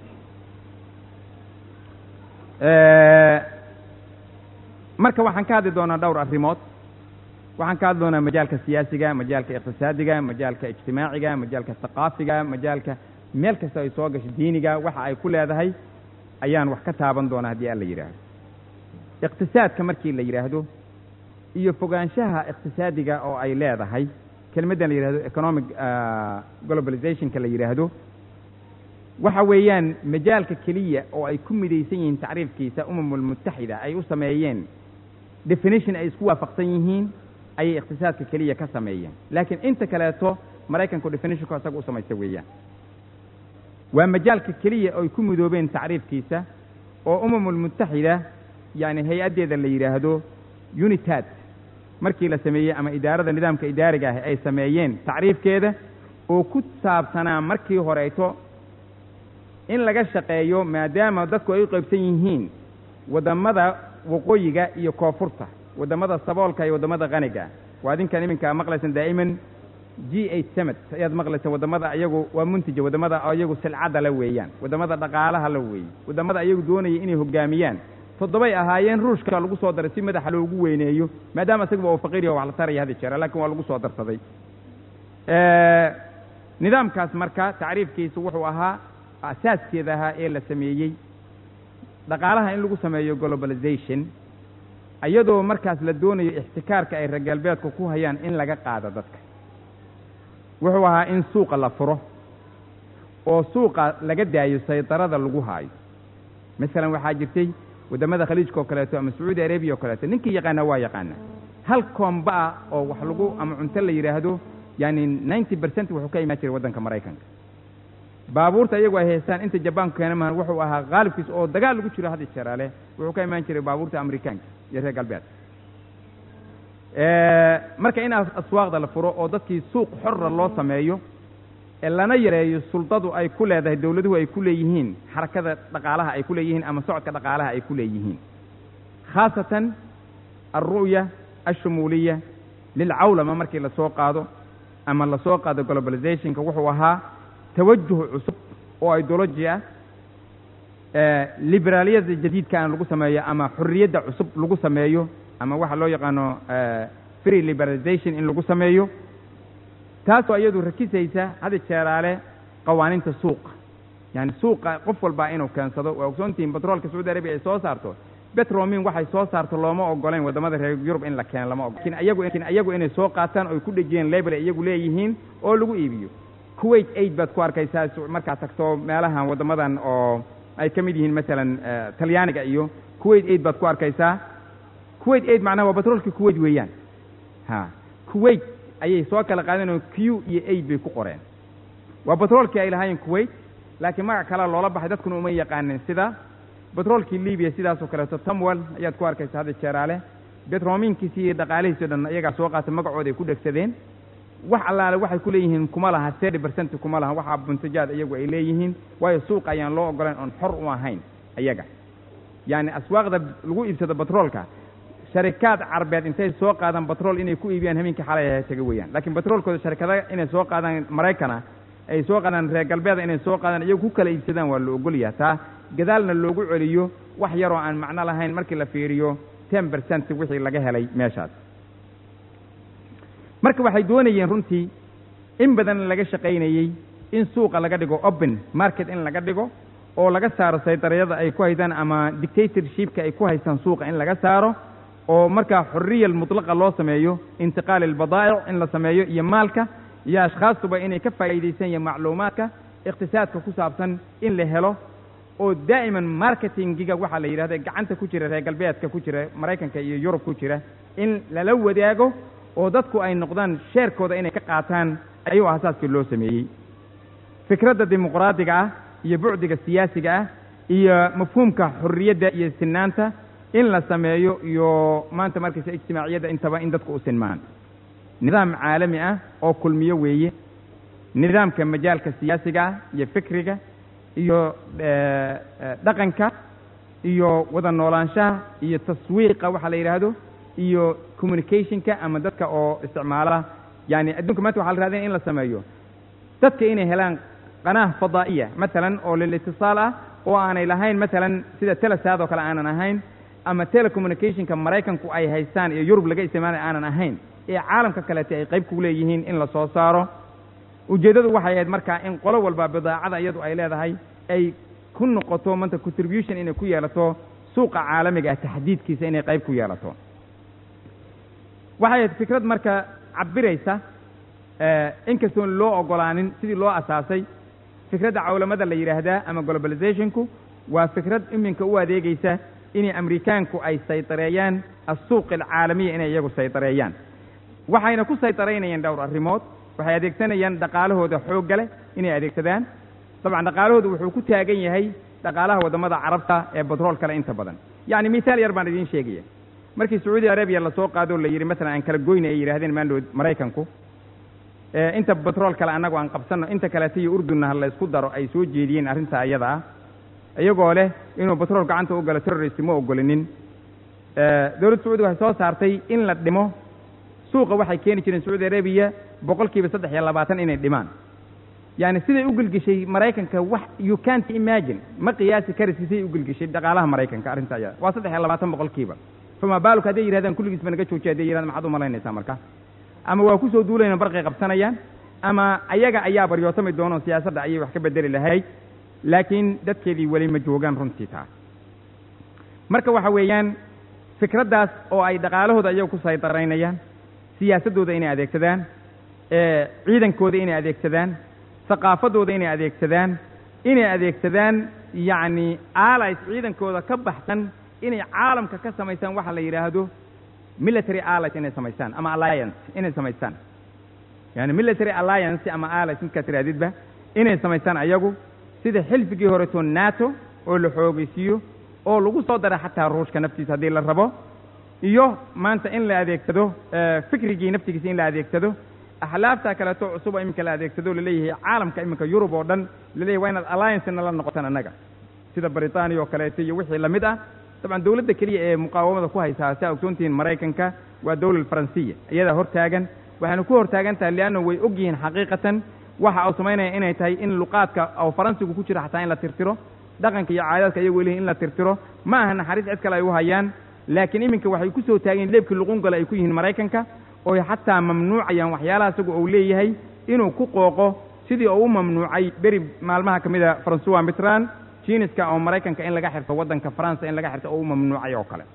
Speaker 2: marka waxaan ka hadli doonaa dhowr arrimood waxaan ka hadli doonaa majaalka siyaasiga majaalka iqtisaadiga majaalka ijtimaaciga majaalka thaqaafiga majaalka meel kasta ay soo gasho diiniga waxa ay ku leedahay ayaan wax ka taaban doonaa haddii alla yidhaahdo iqtisaadka markii la yidhaahdo iyo fogaanshaha iqtisaadiga oo ay leedahay kelmaddan la yidhahdo economic globalizationka la yidhaahdo waxa weeyaan majaalka keliya oo ay ku midaysan yihiin tacriifkiisa umamulmutaxida ay u sameeyeen definition ay isku waafaqsan yihiin ayay iqtisaadka keliya ka sameeyeen laakiin inta kaleeto maraykanku definitionku isaga u samaysta weeyaan waa majaalka keliya oo ay ku midoobeen tacriifkiisa oo umamulmutaxida yani hay-addeeda la yidhaahdo unitad markii la sameeyey ama idaarada nidaamka idaariga ah ay sameeyeen tacriifkeeda oo ku saabsanaa markii horeyto in laga shaqeeyo maadaama dadku ay u qaybsan yihiin waddamada waqooyiga iyo koonfurta waddamada saboolka iyo waddamada qaniga waa adinkan iminka maqlaysan daa'iman g eight summit ayaad maqlaysa waddamada ayagu waa muntija waddamada ayagu silcadda la weeyaan waddamada dhaqaalaha la weeye waddamada ayagu doonaya inay hoggaamiyaan toddobay ahaayeen ruushka lagu soo daray si madaxa loogu weyneeyo maadaama isaguba oo faqiiriya wax la taraya hadi jeera lakin waa lagu soo darsaday nidaamkaas marka tacriifkiisu wuxuu ahaa asaaskeeda ahaa ee la sameeyey dhaqaalaha in lagu sameeyo globalization iyadoo markaas la doonayo ixtikaarka ay reer galbeedku ku hayaan in laga qaado dadka wuxuu ahaa in suuqa la furo oo suuqa laga daayo saydarada lagu haayo masalan waxaa jirtay waddamada khaliijka oo kaleeto ama sacuudi arabiya oo kaleeto ninkii yaqaana waa yaqaana hal koomba ah oo wax lagu ama cunto la yidhaahdo yani ninety percent wuxuu ka imaan jiray waddanka maraykanka baabuurta iyagu ay haystaan inta jabaanku keena mahan wuxuu ahaa qaalibkiis oo dagaal lagu jiro hadda jaraale wuxuu ka imaan jiray baabuurta amerikaanka iyo reer galbeed marka in aswaaqda la furo oo dadkii suuq xorra loo sameeyo ee lana yareeyo suldadu ay ku leedahay dowladuhu ay ku leeyihiin xarakada dhaqaalaha ay ku leeyihiin ama socodka dhaqaalaha ay ku leeyihiin khaasatan alru'ya ashumuuliya lilcawlama markii lasoo qaado ama lasoo qaado globalizationka wuxuu ahaa tawajuh cusub oo idology ah liberaaliyada jadiidkaana lagu sameeyo ama xorriyadda cusub lagu sameeyo ama waxa loo yaqaano free liberalization in lagu sameeyo taasoo iyadu rakisaysa hada jeeraale qawaaninta suuqa yani suuqa qof walbaa inuu keensado waa ogsoontihiin batroolka sacuudi arabiya ay soo saarto betromin waxay soo saarto looma ogoleyn waddamada reer yurub in la keeno lama ogol lakin ayagu lakin ayagu inay soo qaataan oo ay ku dhejiyeen label ay iyagu leeyihiin oo lagu iibiyo kuwait aid baad ku arkaysaa markaad tagto meelahan waddamadan oo ay ka mid yihiin masalan talyaaniga iyo kuwait aid baad ku arkaysaa kuwait aid macnaha waa batroolka kuwait weeyaan ha kuwait ayay soo kala qaadeen oo q iyo aid bay ku qoreen waa batroolkii ay lahaayeen kuwait laakiin magac kalea loola baxay dadkuna uma yaqaanin sida batroolkii libiya sidaasoo kaleeto tamwel ayaad ku arkaysa hadda jeeraale betrominkiisi iyo dhaqaalihiisi o dhan iyagaa soo qaata magacooda ay ku dhegsadeen wax allaale waxay ku leeyihiin kuma laha thirty percent kuma laha waxaa buntajaad iyagu ay leeyihiin waayo suuqa ayaan loo ogolayn oon xor u ahayn iyaga yacni aswaaqda lagu iibsado batroolka sharikaad carbeed intay soo qaadaan batrool inay ku iibiyaan habeenkii xalay taga weeyaan laakiin batroolkooda sharikada inay soo qaadaan maraykana ay soo qaadaan reer galbeeda inay soo qaadaan iyagu ku kala iibsadaan waa la ogolyaha taa gadaalna loogu celiyo wax yaroo aan macno lahayn markii la fiiriyo ten percent wixii laga helay meeshaas marka waxay doonayeen runtii in badan laga shaqaynayey in suuqa laga dhigo open market in laga dhigo oo laga saaro saydarayada ay ku haystaan ama dictatorshipka ay ku haystaan suuqa in laga saaro oo markaa xorriya mutlaqa loo sameeyo intiqaal albadaa'ic in la sameeyo iyo maalka iyo ashkhaastuba inay ka faa'iidaysan yihiin macluumaadka iqtisaadka ku saabsan in la helo oo daa'iman marketingiga waxaa la yidhahda gacanta ku jira reer galbeedka ku jira maraykanka iyo yurub ku jira in lala wadaago oo dadku ay noqdaan sheerkooda inay ka qaataan ayuu asaaskii loo sameeyey fikradda dimuqraadiga ah iyo bucdiga siyaasiga ah iyo mafhuumka xorriyadda iyo sinaanta in la sameeyo iyo maanta markaysa ijtimaaciyadda intaba in dadku u sinmaan nidaam caalami ah oo kulmiyo weeye nidaamka majaalka siyaasiga ah iyo fikriga iyo dhaqanka iyo wada noolaanshaha iyo taswiiqa waxaa la yidhaahdo iyo communicationka ama dadka oo isticmaala yani adduunka maanta waxa la raadinaya in la sameeyo dadka inay helaan qanaah fadaa'iya matalan oo lilitisaal ah oo aanay lahayn matalan sida telesaad oo kale aanan ahayn ama telecommunicationka maraykanku ay haystaan iyo yurub laga isticmaalay aanan ahayn ee caalamka kaleete ay qayb ku leeyihiin in la soo saaro ujeeddadu waxay ahayd markaa in qolo walba bidaacada iyadu ay leedahay ay ku noqoto manta contribution inay ku yeelato suuqa caalamiga ah taxdiidkiisa inay qayb ku yeelato waxay ahayd fikrad marka cabiraysa inkastoon loo ogolaanin sidii loo asaasay fikradda cawlamada la yidhaahdaa ama globalizationku waa fikrad iminka u adeegaysa inay amerikaanku ay saytareeyaan assuuq alcaalamiya inay iyagu saytareeyaan waxayna ku saytaraynayaan dhowr arrimood waxay adeegsanayaan dhaqaalahooda xoogga leh inay adeegsadaan dabcan dhaqaalahooda wuxuu ku taagan yahay dhaqaalaha waddamada carabta ee batrool kale inta badan yacni misaal yar baan idiin sheegaya markii sacuudi arabiya lasoo qaado la yidhi masalan aan kala goyna ay yidhahdeen maandhood maraykanku inta batrool kale annagu aan qabsanno inta kaleeta iyo urdunna ha la ysku daro ay soo jeediyeen arrintaa iyada ah iyagoo leh inuu batrool gacanta u galo terrorist ma ogolinin dowladda sacuudi waxay soo saartay in la dhimo suuqa waxay keeni jireen sacuudi arabiya boqol kiiba saddex iyo labaatan inay dhimaan yaani siday u gelgeshay maraykanka wax you can't imagine ma qiyaasi karisi siday u gelgeshay dhaqaalaha maraykanka arrinta iyada waa saddex iyo labaatan boqolkiiba fama baaluk hadday yidhahdaan kulligiis ba naga joojiya hadday yidhahdaan maxaad u malaynaysaa marka ama waa kusoo duulayna barqay qabsanayaan ama ayaga ayaa baryootami doono siyaasadda ayay wax ka bedeli lahayd laakiin dadkeedii weli ma joogaan runtii taa marka waxa weeyaan fikraddaas oo ay dhaqaalahooda iyaga ku saytaraynayaan siyaasaddooda inay adeegsadaan ciidankooda inay adeegsadaan haqaafaddooda inay adeegsadaan inay adeegsadaan yacni allies ciidankooda ka baxsan inay caalamka ka samaysaan waxa la yidhaahdo military allies inay samaystaan ama alliance inay samaystaan yani military alliance ama allies midkaa tiraadidba inay samaystaan ayagu sida xilfigii horeto nato oo la xoogaysiiyo oo lagu soo dara xataa ruushka naftiisa haddii la rabo iyo maanta in la adeegsado fikrigii naftigiisa in la adeegsado axlaafta kaleeto cusub oo iminka la adeegsado laleeyahay caalamka iminka yurub oo dhan laleeyahay waa inaad alliancena la noqotaan annaga sida britania oo kaleeto iyo wixii lamid ah dabcan dawladda keliya ee muqaawamada ku haysaa si a ogsoontihiin maraykanka waa dawlad faransiya iyadaa hortaagan waxayna ku hortaagan tahay lianna way og yihiin xaqiiqatan waxa uu samaynaya inay tahay in luqaadka oo faransigu ku jiro xataa in la tirtiro dhaqanka iyo caadaadka ayagu leeyihin in la tirtiro ma aha naxariis cid kale ay u hayaan laakiin iminka waxay ku soo taageen leebkii luqungale ay ku yihiin maraykanka ooy xataa mamnuucayaan waxyaalaha isagu uu leeyahay inuu ku qooqo sidii uu u mamnuucay beri maalmaha ka mid a francois mitran jiniska oo maraykanka in laga xirto waddanka faransa in laga xirto oo u mamnuucay oo kale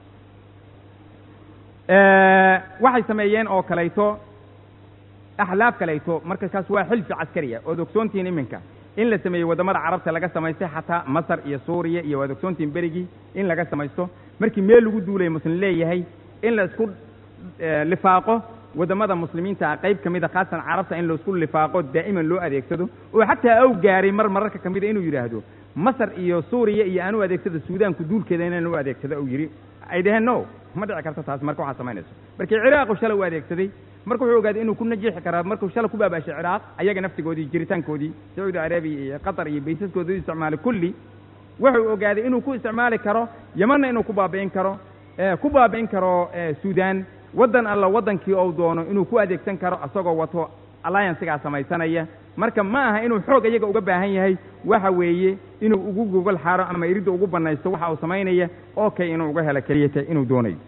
Speaker 2: waxay sameeyeen oo kalayto axlaaf kalayto marka kaas waa xilfi caskariya ood ogsoontihiin iminka in la sameeyey waddamada carabta laga samaystay xataa masar iyo suuriya iyo waad ogsoontihiin berigii in laga samaysto markii meel lagu duulay muslim leeyahay in la isku lifaaqo waddamada muslimiinta ah qayb ka mida khaasan carabta in laisku lifaaqo daa'iman loo adeegsado oo xataa aw gaaray mar mararka ka mida inuu yidhaahdo masar iyo suuriya iyo aan u adeegsado suudaanku duulkeeda inaan u adeegsado uu yidhi ay dhaheen no ma dhici karto taas marka waxaa samaynayso markii ciraaqu shalay u adeegsaday marka wuxuu ogaaday inuu ku najiixi karaa markuu shalay ku baabaashay ciraaq ayaga naftigoodii jiritaankoodii sacuudi arabiya iyo qatar iyo baysaskooda u isticmaalay kulli wuxuu ogaaday inuu ku isticmaali karo yemanna inuu ku baabi'in karo ku baabi'in karo suudaan waddan alla waddankii ou doono inuu ku adeegsan karo isagoo wato alliancesigaa samaysanaya marka ma aha inuu xoog iyaga uga baahan yahay waxa weeye inuu ugu gogol xaaro ama iridda ugu bannaysto waxa uu samaynaya oo kay inuu uga helo keliyata inuu doonayo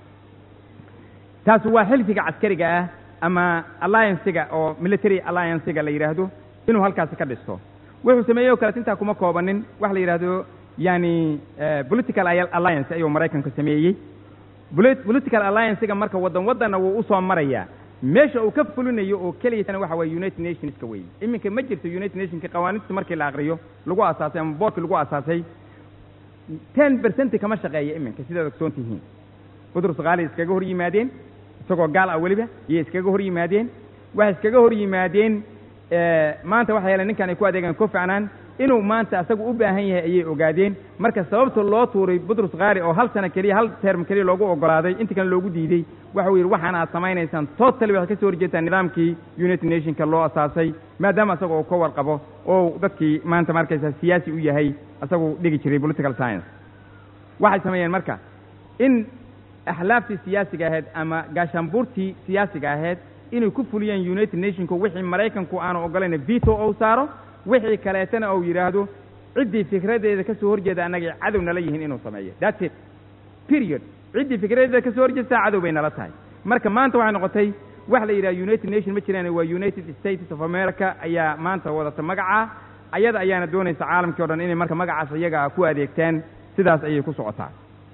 Speaker 2: taasi waa xilfiga caskariga ah ama alliancesiga oo military alliancesiga la yidhaahdo inuu halkaasi ka dhisto wuxuu sameeyey oo kaleet intaa kuma koobanin waxa la yidhaahdo yani political alliance ayuu maraykanku sameeyey political alliancesiga marka waddan waddanna wuu usoo marayaa meesha uu ka fulinayo oo keliyatana waxa waye united nationska weeye iminka ma jirto united nationka qawaaniinta markii la aqriyo lagu asaasay ama boorkii lagu asaasay ten percent kama shaqeeya iminka sidaad ogsoon tihiin budur sakaali iskaga hor yimaadeen isagoo gaal ah weliba iyo iskaga hor yimaadeen waxay iskaga hor yimaadeen maanta waxa yeele ninkan ay ku adeegaan kofi anaan inuu maanta asagu u baahan yahay ayay ogaadeen marka sababta loo tuuray butrus khaari oo hal sano keliya hal term keliya loogu ogolaaday inta kale loogu diidey waxau yidhi waxaan aad samaynaysaan totally waxay ka soo horjeetaan nidaamkii united nationka loo asaasay maadaama asaga uu ka warqabo oo dadkii maanta markaysa siyaasi u yahay asagu dhigi jiray political science waxay sameeyeen marka in axlaaftii siyaasiga ahayd ama gaashaanbuurtii siyaasiga ahayd inay ku fuliyaan united nationku wixii maraykanku aanu ogolayna veto ou saaro wixii kaleetana ou yidhaahdo ciddii fikradeeda ka soo horjeeda annagay cadow nala yihiin inuu sameeyo that's it period ciddii fikradeeda ka soo horjeestaa cadow bay nala tahay marka maanta waxay noqotay wax la yidhaha united nation ma jiraan waa united states of america ayaa maanta wadata magacaa ayada ayaana doonaysa caalamkii o dhan inay marka magacaas iyaga ku adeegtaan sidaas ayay ku socotaa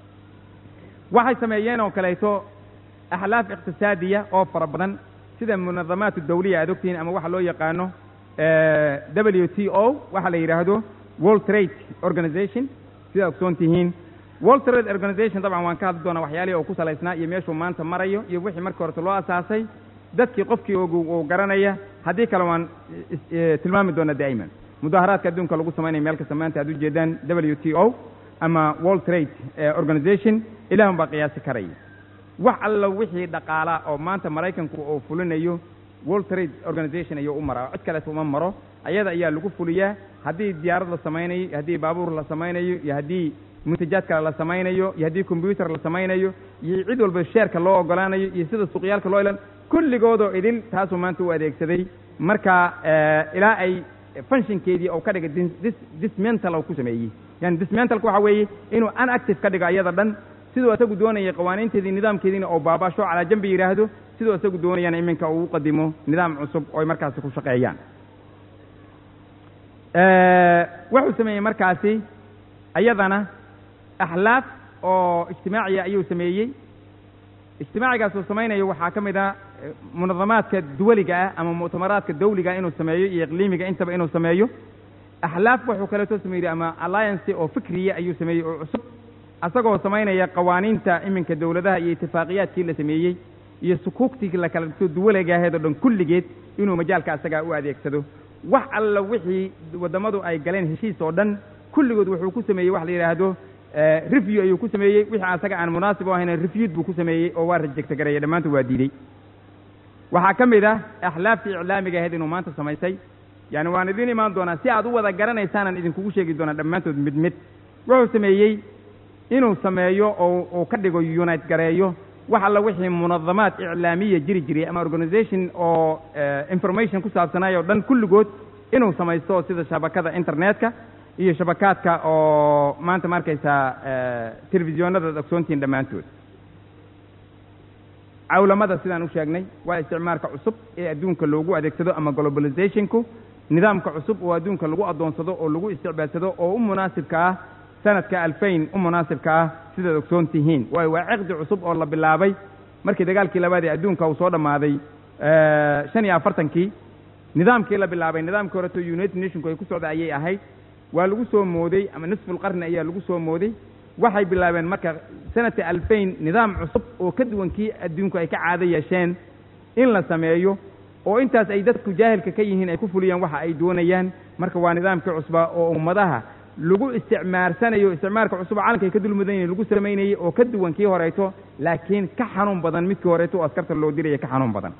Speaker 2: waxay sameeyeen oo kaleeto axlaaf iqtisaadiya oo fara badan sida munadamaat dawliya aad ogtihiin ama waxa loo yaqaano w t o waxa la yidhaahdo world trade organization sidaa ogsoon tihiin world trade organization dabcan waan ka hadli doonaa waxyaalihii oo ku salaysnaa iyo meeshuu maanta marayo iyo wixii markii horeta loo asaasay dadkii qofkii ogu uu garanaya haddii kale waan tilmaami doona daa'iman mudaaharaadka adduunka lagu samaynayo meel kasta maanta aad ujeedaan w t o ama world trade organization ilahun baa qiyaasi karaya wax alla wixii dhaqaala oo maanta maraykanku uu fulinayo world trade organization ayuu u maraa cid kaleeta uma maro ayada ayaa lagu fuliyaa haddii diyaarad la samaynayo iyo haddii baabuur la samaynayo iyo haddii muntajaad kale la samaynayo iyo haddii combyuter la samaynayo iyo cid walba sheerka loo ogolaanayo iyo sida suuqyaalka loo ilan kulligoodoo idil taasuu maanta u adeegsaday marka ilaa ay functionkeedii oo ka dhigay dismental oo ku sameeyey yani dismentalka waxa weeye inuu unactive ka dhigo ayada dhan siduu isagu doonayay qawaaniinteedii nidaamkeediina oo baabaasho calaa jambi yidhaahdo siduu isagu doonayana iminka uu u qadimo nidaam cusub oo ay markaasi ku shaqeeyaan wuxuu sameeyey markaasi ayadana axlaaf oo ijtimaaciya ayuu sameeyey ijtimaacigaas uu samaynayo waxaa ka mid ah munadamaadka duwaliga ah ama muctamaraadka dawliga inuu sameeyo iyo iqliimiga intaba inuu sameeyo axlaaf wuxuu kaleeto sameeyey ama alliance oo fikriya ayuu sameeyey oo cusub asagoo samaynaya qawaaniinta iminka dawladaha iyo itifaaqiyaadkii la sameeyey iyo sukuugtii la kala dhigto duwaliga aheed oo dhan kulligeed inuu majaalka asagaa u adeegsado wax alla wixii waddamadu ay galeen heshiis oo dhan kulligood wuxuu ku sameeyey wax la yidhaahdo review ayuu ku sameeyey wixii asaga aan munaasib u ahayna reviewd buu ku sameeyey oo waa rejecta gareeya dhammaantood waa diidey waxaa ka mid ah axlaaftii iclaamiga ahayd inuu maanta samaysay yani waan idiin imaan doonaa si aad u wada garanaysaanan idinkugu sheegi doonaa dhammaantood mid mid wuxuu sameeyey inuu sameeyo oo uu ka dhigo unite gareeyo wax alla wixii munadamaad iclaamiya jiri jiray ama organization oo information ku saabsanayo o dhan kulligood inuu samaysto sida shabakada internetka iyo shabakaadka oo maanta ma arkaysaa telefisyoonada ogsoontihiin dhammaantood cawlamada sidaan u sheegnay waa isticmaalka cusub ee adduunka loogu adeegsado ama globalizationku nidaamka cusub oo adduunka lagu addoonsado oo lagu isticbaalsado oo u munaasibka ah sanadka alfayn u munaasibka ah sidaad ogsoon tihiin waayo waa ciqdi cusub oo la bilaabay markii dagaalkii labaad ee adduunka uu soo dhammaaday shan iyo afartankii nidaamkii la bilaabay nidaamkii horeto united nationku ay ku socda ayay ahayd waa lagu soo mooday ama nisfulqarni ayaa lagu soo mooday waxay bilaabeen marka sanadka alfayn nidaam cusub oo ka duwan kii adduunku ay ka caado yeesheen in la sameeyo oo intaas ay dadku jaahilka ka yihiin ay ku fuliyaan waxa ay doonayaan marka waa nidaamkii cusba oo ummadaha lagu isticmaarsanayo isticmaalka cusub caalamka ay ka dulmudanyihin lagu samaynayey oo ka duwan kii horeeto laakiin ka xanuun badan midkii horeeto oo askarta loo diraya ka xanuun badan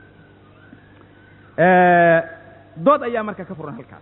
Speaker 2: dood ayaa marka ka furan halkaas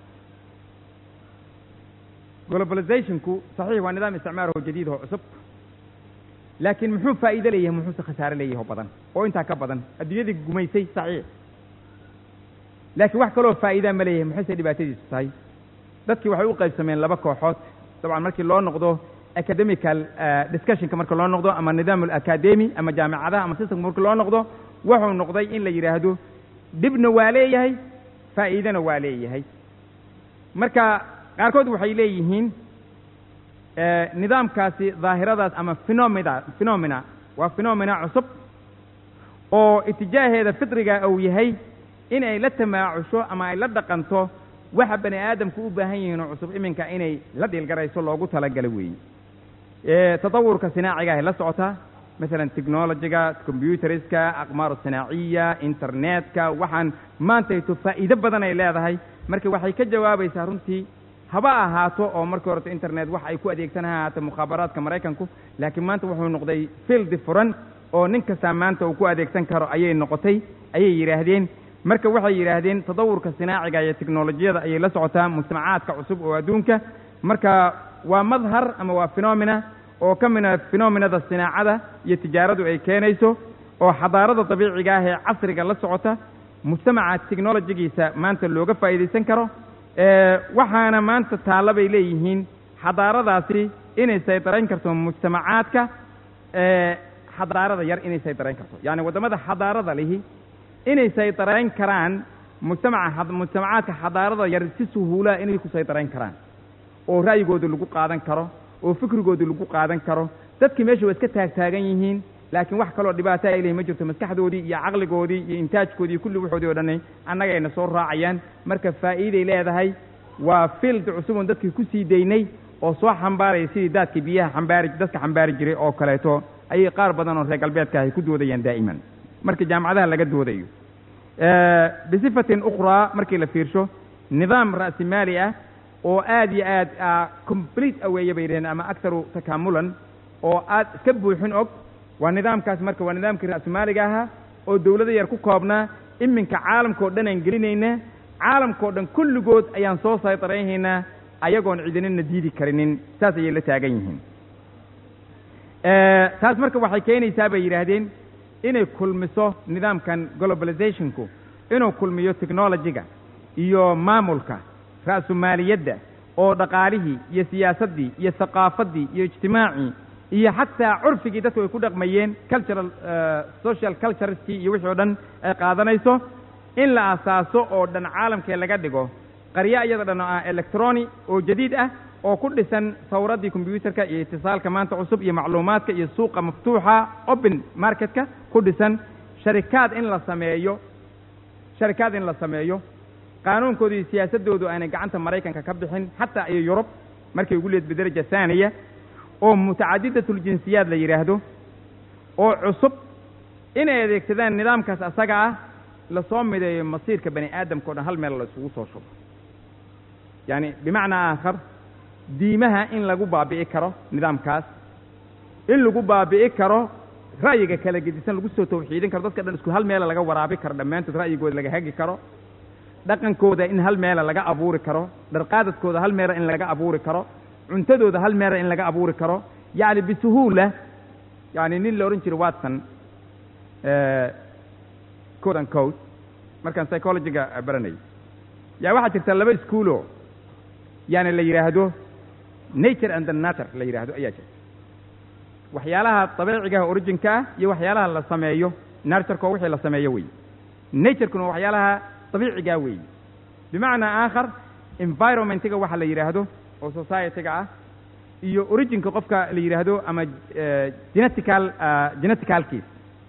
Speaker 2: globalizationku saxiix waa nidaam isticmaar oo jadiid oo cusub laakiin muxuu faa'iide leeyahay muxuuse khasaare leeyahay oo badan oo intaa ka badan adduunyadii gumaysay saxiix laakiin wax kaloo faa'iidaa ma leeyahay muxuuse dhibaatadiisu tahay dadkii waxay u qaybsameen laba kooxood dabcan markii loo noqdo academical discussionka marka loo noqdo ama nidaam alacademy ama jaamicadaha ama systemka marka loo noqdo wuxuu noqday in la yidhaahdo dhibna waa leeyahay faa'iidana waa leeyahay marka qaarkood waxay leeyihiin nidaamkaasi daahiradaas ama phenomena phenomena waa phenomena cusub oo itijaaheeda fitriga uu yahay in ay la tamaacusho ama ay la dhaqanto waxa bani aadamku u baahan yihiin oo cusub iminka inay la dhiilgarayso loogu talagalo weeye tatawurka sinaaciga ahay la socotaa masalan technologyga combyuteriska aqmaaru sinaaciya internetka waxaan maantayto faa'iido badan ay leedahay marka waxay ka jawaabaysaa runtii haba ahaato oo markii horeta internet wax ay ku adeegsan ha ahaato mukhaabaraadka maraykanku laakiin maanta wuxuu noqday fieldi furan oo nin kastaa maanta uu ku adeegsan karo ayay noqotay ayay yidhaahdeen marka waxay yidhaahdeen tadawurka sinaaciga iyo teknolojiyada ayay la socotaa mujtamacaadka cusub oo adduunka marka waa madhar ama waa phenomena oo ka mida phenomenada sinaacada iyo tijaaradu ay keenayso oo xadaarada dabiiciga ah ee casriga la socota mujtamaca technolojigiisa maanta looga faa'iidaysan karo waxaana maanta taalla bay leeyihiin xadaaradaasi inay saydarayn karto mujtamacaadka xadaarada yar inay saydarayn karto yacni waddamada xadaarada lihi inay saydarayn karaan mujtamaca mujtamacaadka xadaarada yar si suhuulaa inay ku saydarayn karaan oo ra'yigooda lagu qaadan karo oo fikrigooda lagu qaadan karo dadkii meesha waa iska taagtaagan yihiin laakiin wax kaloo dhibaato ay leeyihin ma jirto maskaxdoodii iyo caqligoodii iyo intaajkoodii iyo kulli waxoodii o dhanay annagayna soo raacayaan marka faa'iiday leedahay waa field cusubun dadkii ku sii daynay oo soo xambaaraya sidii daadkii biyaha xambaari dadka xambaari jiray oo kaleeto ayay qaar badan oo reer galbeedka ahy ku doodayaan daa'iman marka jaamacadaha laga doodayo bisifatin ukhraa markii la fiirsho nidaam ra'simaali ah oo aad iyo aad complete aweeye bay yidhaheen ama aktaru takaamulan oo aad iska buuxin og waa nidaamkaas marka waa nidaamkii ra'simaaliga ahaa oo dawlado yar ku koobnaa iminka caalamka o dhan aan gelinaynaa caalamka o dhan kulligood ayaan soo saytarayhaynaa ayagoon ciidanina diidi karinin saas ayay la taagan yihiin taas marka waxay keenaysaa bay yidhaahdeen inay kulmiso nidaamkan globalizationku inuu kulmiyo technologyga iyo maamulka ra'sumaaliyadda oo dhaqaalihii iyo siyaasaddii iyo thaqaafaddii iyo ijtimaacii iyo xataa curfigii dadku ay ku dhaqmayeen cultural social cultureskii iyo wixii o dhan ay qaadanayso in la asaaso oo dhan caalamkee laga dhigo qaryo iyada dhan oo ah electroni oo jadiid ah oo ku dhisan sawraddii combyuutarka iyo itisaalka maanta cusub iyo macluumaadka iyo suuqa maftuuxa open marketka ku dhisan sharikaad in la sameeyo sharikaad in la sameeyo qaanuunkooda iyo siyaasaddoodu aanay gacanta maraykanka ka bixin xataa iyo yurub markay ugu leed bidaraja haaniya oo mutacadidatuljinsiyaad la yidhaahdo oo cusub inay adeegsadaan nidaamkaas asaga ah lasoo mideeyo masiirka bani aadamka o dhan hal meel la isugu soo shubo yacani bimacnaa aakhar diimaha in lagu baabi'i karo nidaamkaas in lagu baabi'i karo ra'yiga kala gedisan lagu soo tawxiidin karo dadka dhan isku hal meela laga waraabi karo dhammaantood ra'yigooda laga hagi karo dhaqankooda in hal meela laga abuuri karo dharqaadadkooda hal meela in laga abuuri karo cuntadooda hal meela in laga abuuri karo yacni bisuhuula yani nin la odhan jiro watson code and code markaan psychologyga baranayay yaa waxaa jirta laba iskuulo yani la yidhaahdo nature and the nature la yidhaahdo ayaa jirta waxyaalaha dabeecigaha originka ah iyo waxyaalaha la sameeyo natureko wixii la sameeyo wey naturekuna waxyaalaha dabiicigaa weeye bimacnaa aakhar environmentiga waxa la yidhaahdo oo societyga ah iyo originka qofka la yidhaahdo ama genetical geneticalkiis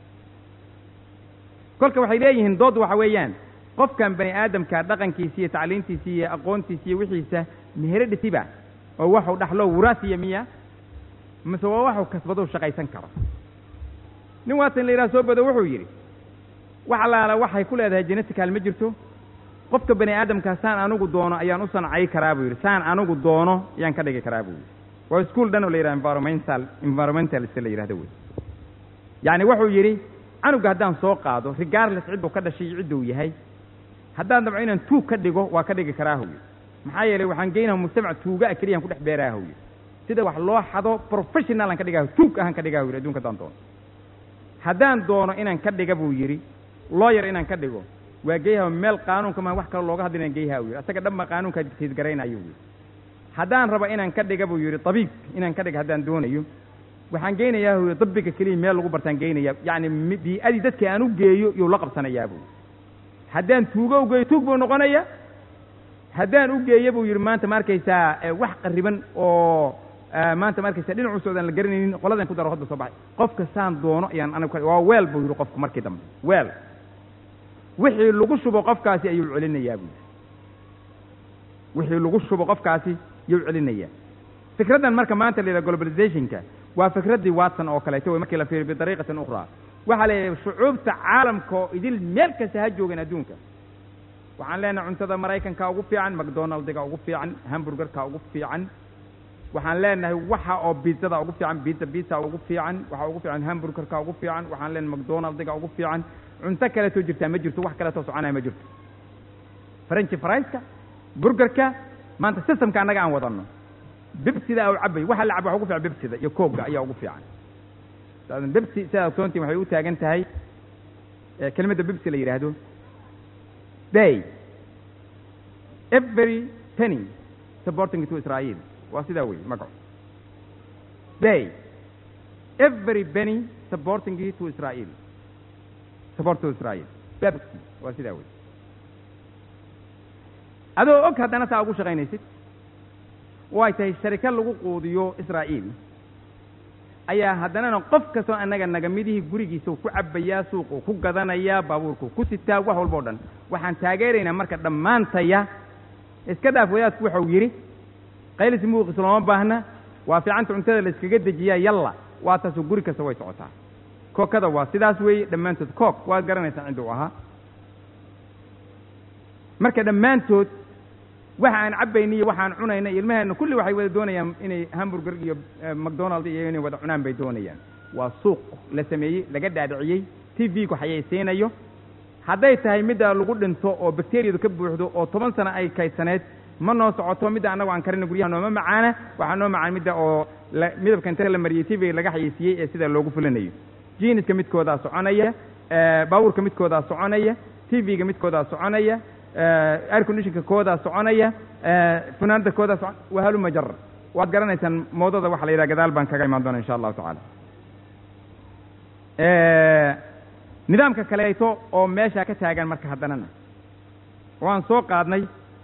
Speaker 2: kolka waxay leeyihiin dood waxa weeyaan qofkan bani aadamka dhaqankiisa iyo tacliintiisa iyo aqoontiisa iyo wixiisa meheredhitiba oo waxuu dhaxlo wuraasiya miya mise waa waxuu kasbadou shaqaysan karo nin waatan la yidhaha soo bado wuxuu yidhi wax allaala waxay ku leedahay genetical ma jirto qofka bani aadamka saan anigu doono ayaan u sancay karaa buu yidhi saan anigu doono ayaan ka dhigi karaa buu yidhi waa ischool dhan oo la yidhaha environmental environmentalist la yidhahdo wey yacni wuxuu yidhi canuga haddaan soo qaado regardless cidduu ka dhashay iyo cidduu yahay haddaan dabco inaan tuug ka dhigo waa ka dhigi karaa howy maxaa yeelay waxaan geynaha mujtamac tuuga a keliyaan ku dhex beeraa howy sida wax loo xado professional aan ka dhigaa tuug ahaan ka dhigaa howy adunka haddaan doono haddaan doono inaan ka dhiga buu yidhi lawyer inaan ka dhigo waa geyha meel qaanuunka ma wax kale looga hadla inaan geyha u yidhi asaga dhanba qaanuunkaa dictategaraynayo wy haddaan raba inaan ka dhiga buu yidhi tabiib inaan ka dhiga haddaan doonayo waxaan geynayaa wy dabiga keliya meel lagu bartaan geynaya yacni bii-adii dadka aan u geeyo iyuu la qabsanayaa buu haddaan tuugo u geeyo tuug buu noqonaya haddaan u geeyo buu yidhi maanta ma arkaysaa wax qariban oo maanta ma arkaysaa dhinacuusood aan la garanaynin qoladan ku daro hadda soo baxay qofka saan doono ayaan anigu waa weel buu yidhi qofku markii dambe weel wixii lagu shubo qofkaasi ayuu celinayaa buu wixii lagu shubo qofkaasi yuu celinayaa fikraddan marka maanta la yidhaha globalizationka waa fikraddii watson oo kaleeto wey markii la fiiriyo bidariiqatin ukhraa waxaa leeyahay shucuubta caalamka oo idil meel kasta ha joogan adduunka waxaan leenahay cuntada maraykanka ugu fiican macdonaldiga ugu fiican hamburgerka ugu fiican waxaan leenahay waxa oo biizzada ugu fiican biizza biizza ugu fiican waxa ugu fiican hamburgerka ugu fiican waxaan leenahay macdonaldiga ugu fiican cunto kaleetoo jirtaa ma jirto wax kaleetoo soconaya ma jirto frenchi fraiska burgerka maanta systemka annaga aan wadanno bibsida u cabay waxa la caba waxa ugu fiican bibsida iyo koogga ayaa ugu fiican bibsi sidaa ogsoontiin waxay u taagan tahay kelimadda bibsi la yidhaahdo day every penny supporting to israel waa sidaa wey magaco day every penny supporting to israel support to israel bibsi waa sidaa wey adoo og haddana saa ugu shaqaynaysid oo ay tahay sharika lagu quudiyo israa'iil ayaa haddanana qof kastoo annaga nagamidihii gurigiisau ku cabbayaa suuquu ku gadanayaa baabuurkuu ku sitaa wax walba o dhan waxaan taageeraynaa marka dhammaantaya iska dhaaf wadaadku waxau yidhi qaylis muuqis looma baahna waa fiicanta cuntada la iskaga dejiyaa yalla waa taasoo guri kasta way socotaa kookada waa sidaas weeye dhammaantood kook waad garanaysaan cidda u ahaa marka dhammaantood waxa aan cabbayna iyo waxaan cunayna iyo ilmaheenna kulli waxay wada doonayaan inay hamburger iyo macdonald iyo inay wada cunaan bay doonayaan waa suuq la sameeyey laga dhaadhiciyey t v-ku xayaysiinayo hadday tahay midda lagu dhinto oo bakteriyadu ka buuxdo oo toban sano ay kaydsaneed ma noo socoto midda annago aan karina guryaha nooma macaana waxaa noo macaan midda oo la midabka inta la mariyey t v laga xayeysiiyey ee sida loogu fulinayo jiiniska midkoodaa soconaya baabuurka midkoodaa soconaya t v-ga midkoodaa soconaya air conditionka koodaa soconaya funaanada koodaa socon wahaluma jar waad garanaysaan moodada waxa la yidhaha gadaal baan kaga imaan doona insha allahu tacaala nidaamka kaleeto oo meeshaa ka taagan marka haddanana waan soo qaadnay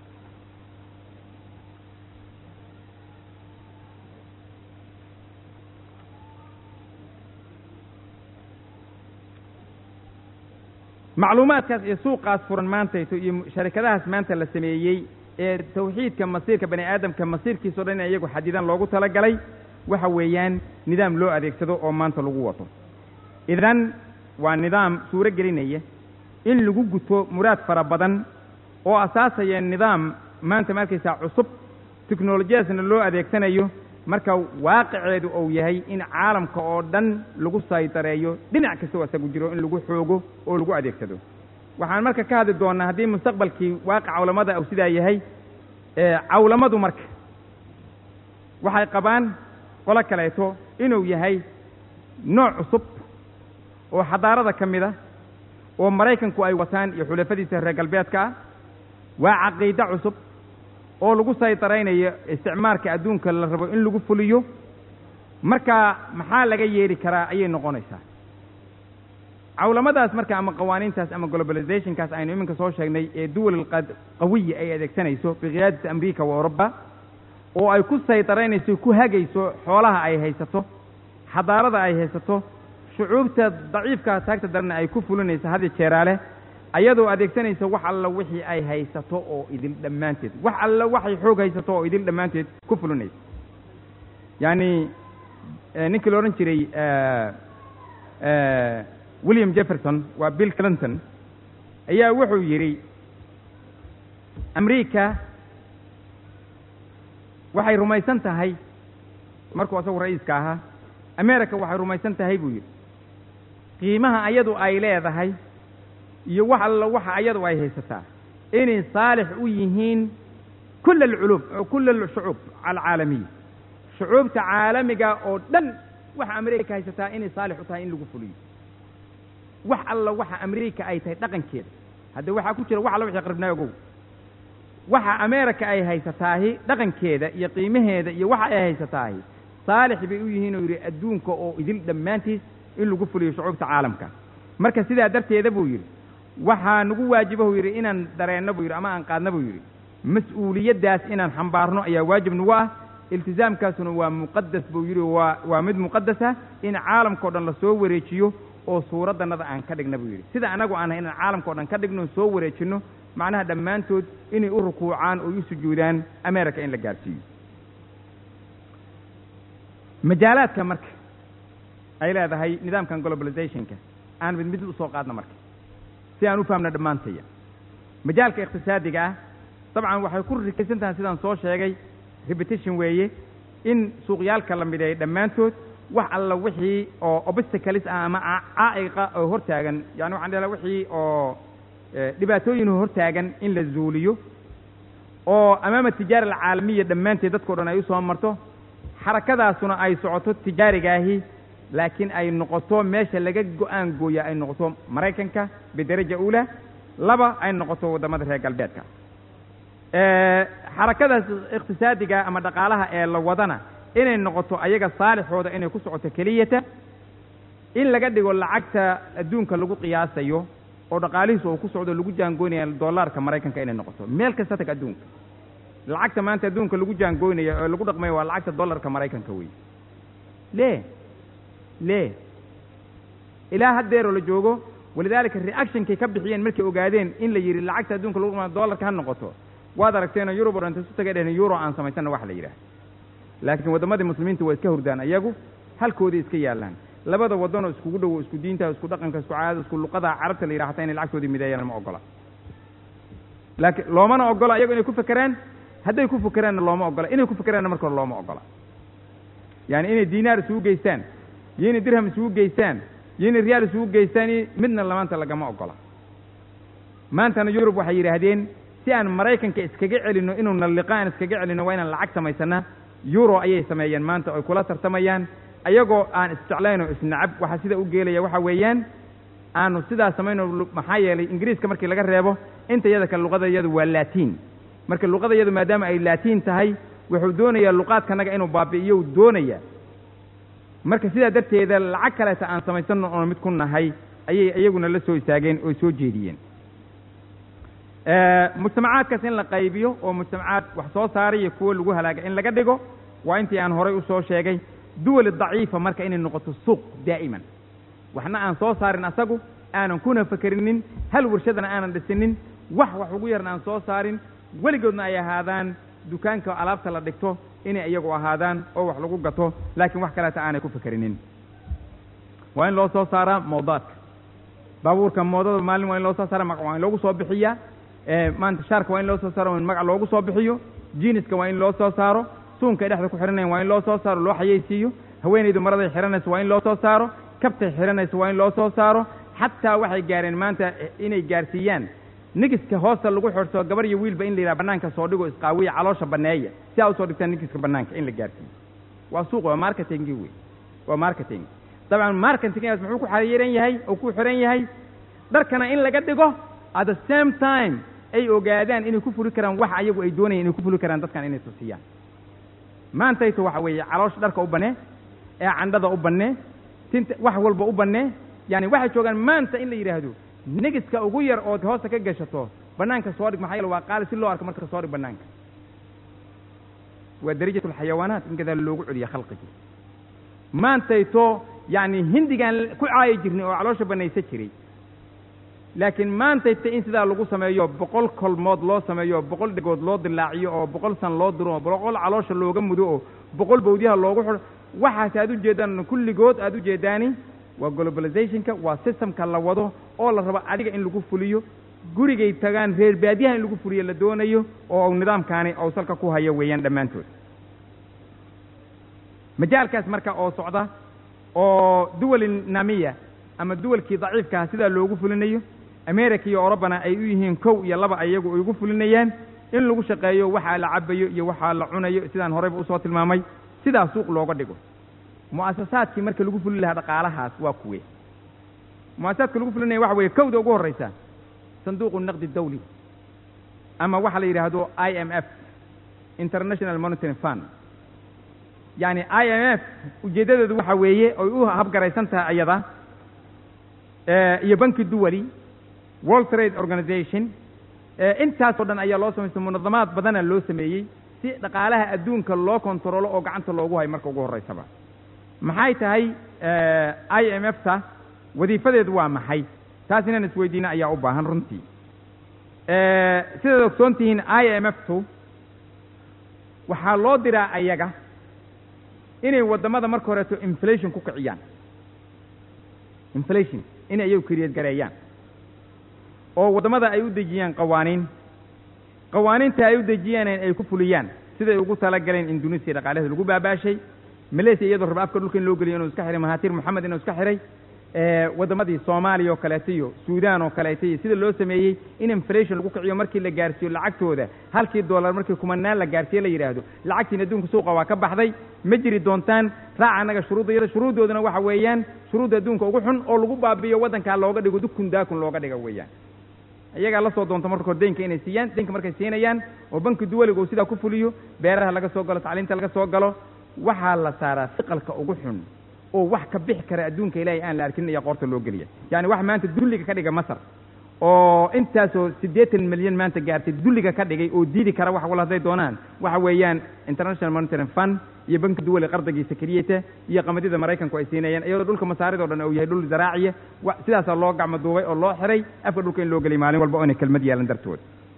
Speaker 2: macluumaadkaas iyo suuqaas furan maantayto iyo sharikadahaas maanta la sameeyey ee tawxiidka masiirka bani aadamka masiirkiisao dhan in iyagu xadidan loogu talagalay waxa weeyaan nidaam loo adeegsado oo maanta lagu wato idan waa nidaam suuro gelinaya in lagu guto muraad fara badan oo asaasaya nidaam maanta ma arkaysaa cusub teknolojiyadaasna loo adeegsanayo marka waaqiceedu uu yahay in caalamka oo dhan lagu saydareeyo dhinac kastoo isagu jiro in lagu xoogo oo lagu adeegsado waxaan marka ka hadli doonnaa haddii mustaqbalkii waaqic cawlamada uu sidaa yahay cawlamadu marka waxay qabaan qolo kaleeto inuu yahay nooc cusub oo xadaarada ka mid a oo maraykanku ay wataan iyo xulafadiisa reer galbeedka ah waa caqiide cusub oo lagu saydaraynayo isticmaalka adduunka la rabo in lagu fuliyo marka maxaa laga yeeli karaa ayay noqonaysaa cawlamadaas marka ama qawaaniintaas ama globalizationkaas aynu iminka soo sheegnay ee duwal qawiya ay adeegsanayso biqiyaadati amriika wa oruba oo ay ku saydaraynayso ku hagayso xoolaha ay haysato xadaarada ay haysato shucuubta daciifka taagta darana ay ku fulinayso hadi jeeraale ayadoo adeegsanaysa wax alla wixii ay haysato oo idil dhammaanteed wax alla waxay xoog haysato oo idil dhammaanteed ku fulinaysa yacni ninkii la odhan jiray william jefferson waa bill clinton ayaa wuxuu yidhi amriika waxay rumaysan tahay markuu asagu ra'iiska ahaa america waxay rumaysan tahay buu yidhi qiimaha ayadu ay leedahay iyo wax alla waxa ayadu ay haysataa inay saalix u yihiin kula alculuum kula alshucuub alcaalamiya shucuubta caalamiga oo dhan waxa amerika haysataa inay saalix u tahay in lagu fuliyo wax alla waxa amerika ay tahay dhaqankeeda hadda waxaa ku jira wax alla wixii qaribnaa ogow waxa america ay haysataahi dhaqankeeda iyo qiimaheeda iyo waxa ay haysataahi saalix bay u yihiin oo yidhi adduunka oo idil dhammaantiis in lagu fuliyo shucuubta caalamka marka sidaa darteeda buu yidhi waxaa nagu waajiba buu yidhi inaan dareenno buu yidhi ama aan qaadno buu yidhi mas-uuliyaddaas inaan xambaarno ayaa waajib nagu ah iltisaamkaasuna waa muqadas buu yidhi waa waa mid muqadasa in caalamkao dhan la soo wareejiyo oo suuraddannada aan ka dhigna buu yidhi sida annagu aan inaan caalamkao dhan ka dhigno soo wareejinno macnaha dhammaantood inay u rukuucaan oo u sujuudaan america in la gaarsiiyo majaalaadka marka ay leedahay nidaamkan globalizationka aan mid mid u soo qaadno marka si aan u fahamno dhammaantaya majaalka iqtisaadiga ah dabcan waxay ku rikaysan tahay sidaan soo sheegay repetition weeye in suuqyaalka la mideeyo dhammaantood wax alla wixii oo obstacles ah ama caa'iqa oo hortaagan yani waxaan dhahdaa wixii oo dhibaatooyin hortaagan in la zuuliyo oo amaama tijaara alcaalamiya dhammaanteed dadkao dhan ay u soo marto xarakadaasuna ay socoto tijaarigaahi laakiin ay noqoto meesha laga go-aan gooya ay noqoto maraykanka bidaraja uula laba ay noqoto waddamada reer galbeedka xarakadaas iqtisaadiga ama dhaqaalaha ee la wadana inay noqoto ayaga saalixooda inay ku socoto keliyata in laga dhigo lacagta adduunka lagu qiyaasayo oo dhaqaalihiisu uu ku socdo lagu jaangoynaya dollaarka maraykanka inay noqoto meel kasta tag adduunka lacagta maanta adduunka lagu jaangoynaya oo lagu dhaqmayo waa lacagta dollarka maraykanka wey le le ilaa haddeeroo la joogo walidaalika reactionkay ka bixiyeen markay ogaadeen in la yidhi lacagta adduunka lagu dhuma dollarka ha noqoto waad aragteenoo yurub o dhan inta isu tagay dheheen euro aan samaysanna wax la yidhaah laakiin waddamadii muslimiinta waa iska hurdaan ayagu halkooday iska yaallaan labada waddanoo iskugu dhowo isku diinta isku dhaqanka isku caadada isku luqada carabta la yidhaha hataa inay lacagtoodii mideeyaan ma ogola laakiin loomana ogola ayago inay ku fekeraan hadday ku fekeraanna looma ogola inay ku fekeraanna marka hore looma ogola yaani inay diinaar isugu geystaan iyo inay dirham isugu geystaan iyo inay riyaal isugu geystaan iyo midna lamaanta lagama ogola maantana yurub waxay yidhaahdeen si aan maraykanka iskaga celinno inuu nalliqa aan iskaga celinno waa inaan lacag samaysana euro ayay sameeyeen maanta oy kula tartamayaan ayagoo aan isjeclayn oo isnacab waxaa sida u geelaya waxa weeyaan aanu sidaa samayno maxaa yeelay ingiriiska markii laga reebo inta yada kale luqada iyadu waa laatiin marka luqada iyadu maadaama ay laatiin tahay wuxuu doonayaa luqaadkanaga inuu baabi'iyo u doonaya marka sidaa darteeda lacag kaleeta aan samaysanno oon mid ku nahay ayay iyaguna la soo istaageen oo soo jeediyeen mujtamacaadkaas in la qaybiyo oo mujtamacaad wax soo saaray iyo kuwo lagu halaaga in laga dhigo waa intii aan horay usoo sheegay duwal daciifa marka inay noqoto suuq daa'iman waxna aan soo saarin asagu aanan kuna fakerinin hal warshadana aanan dhisinin wax wax ugu yarna aan soo saarin weligoodna ay ahaadaan dukaanka alaabta la dhigto inay iyagu ahaadaan oo wax lagu gato laakiin wax kaleeta aanay ku fakerinin waa in loo soo saaraa mawdaadka baabuurka moodada maalin waa in loo soo saara magac waa in loogu soo bixiyaa maanta shaarka waa in loo soo saaro in magac loogu soo bixiyo jiiniska waa in loo soo saaro suunka ay dhexda ku xihanayan waa in loo soo saaro loo xayeysiiyo haweenaydu maraday xihanayso waa in loo soo saaro kabtay xihanayso waa in loo soo saaro xataa waxay gaareen maanta inay gaarsiiyaan nigiska hoosta lagu xidhso gabar iyo wiilba in la yidhaha bannaanka soo dhigo isqaawiya caloosha banneeya si aa usoo dhigtaan nigiska bannaanka in la gaarsiiyo waa suuq waa marketingi wey waa marketing dabcan marketingaas muxuu ku xariiran yahay oo ku xiran yahay dharkana in laga dhigo at the same time ay ogaadaan inay ku fuli karaan wax ayagu ay doonayaan inay ku fuli karaan dadkan inay tusiyaan maantayto waxa weeye caloosha dharka u bannee ee candhada u bannee tinta wax walba u bannee yaani waxay joogaan maanta in la yidhaahdo nigiska ugu yar ood hoosta ka gashato bannaanka soo dhig maxaa yeele waa qaali si loo arko marka soo dhig bannaanka waa darajat alxayawaanaat in gadaal loogu celiya khalqigii maantayto yacni hindigaan ku caayi jirnay oo caloosha bannaysa jiray laakiin maantayta in sidaa lagu sameeyo boqol kolmood loo sameeyo boqol dhegood loo dilaaciyo oo boqol san loo diro oo boqol caloosha looga mudo oo boqol bawdyaha loogu xidho waxaas aad ujeeddaan kulligood aad ujeeddaani waa globalizationka waa systemka la wado oo la rabo adiga in lagu fuliyo gurigay tagaan reer baadiyaha in lagu fuliyo la doonayo oo nidaamkaani ou salka ku hayo weeyaan dhammaantood majaalkaas marka oo socda oo duwali namiya ama duwalkii daciifkaha sidaa loogu fulinayo america iyo orobana ay u yihiin kow iyo laba ayagu ay ugu fulinayaan in lagu shaqeeyo waxaa la cabayo iyo waxaa la cunayo sidaan horeyba usoo tilmaamay sidaa suuq looga dhigo mu'asasaadkii marka lagu fulin lahaa dhaqaalahaas waa kuwe mu'asasaadka lagu fulinaya waxa weeye kowda ugu horraysa sanduuqu naqdi dawli ama waxa la yidhaahdo i m f international monitoring fund yacni i m f ujeeddadeedu waxa weeye oy u habgaraysan tahay ayada iyo banki duwali world trade organization intaasoo dhan ayaa loo samaystay munadamaad badana loo sameeyey si dhaqaalaha adduunka loo kontaroolo oo gacanta loogu hayo marka ugu horraysaba maxay tahay i m f ta wadiifadeedu waa maxay taas inaan isweydiina ayaa u baahan runtii sidaad ogsoon tihiin i m f tu waxaa loo diraa ayaga inay waddamada marka horeeto inflation ku kiciyaan inflation inay ayagu kariyeed gareeyaan oo waddamada ay u dejiyaan qawaaniin qawaaniinta ay u dejiyaan ay ku fuliyaan siday ugu talagaleen indonesiya dhaqaalaheeda lagu baabaashay malaysia iyadoo raba afka dhulka in loo geliyo inuu iska xihay mahatir moxamed inuu iska xihay waddamadii soomaaliya oo kaleeto iyo suudaan oo kaleeto iyo sida loo sameeyey in inflation lagu kiciyo markii la gaarsiiyo lacagtooda halkii dollar markii kumanaan la gaarsiiyo la yidhaahdo lacagtiin adduunka suuqa waa ka baxday ma jiri doontaan raaca annaga shuruudda yada shuruuddoodana waxa weeyaan shuruudda adduunka ugu xun oo lagu baabi'iyo waddankaa looga dhigo dukun daakun looga dhiga weeyaan iyagaa la soo doonta marka hore deynka inay siiyaan deynka markay siinayaan oo banki duwaliga uu sidaa ku fuliyo beeraha laga soo galo tacliinta laga soo galo waxaa la saaraa siqalka ugu xun oo wax ka bixi kara adduunka ilaahay aan la arkin ayaa qoorta loo geliya yacni wax maanta dulliga ka dhiga masar oo intaasoo siddeetan milyan maanta gaartay dulliga ka dhigay oo diidi kara wax wal hadday doonaan waxa weeyaan international monitoring fund iyo banki duwali qardagiisa keliyata iyo qamadida maraykanku ay siinayaan iyadoo dhulka masaaridoo dhan uu yahay dhul zaraaciya wa sidaasaa loo gacmo duubay oo loo xiray afka dhulka in loo geliy maalin walba oo inay kelmad yeelan dartood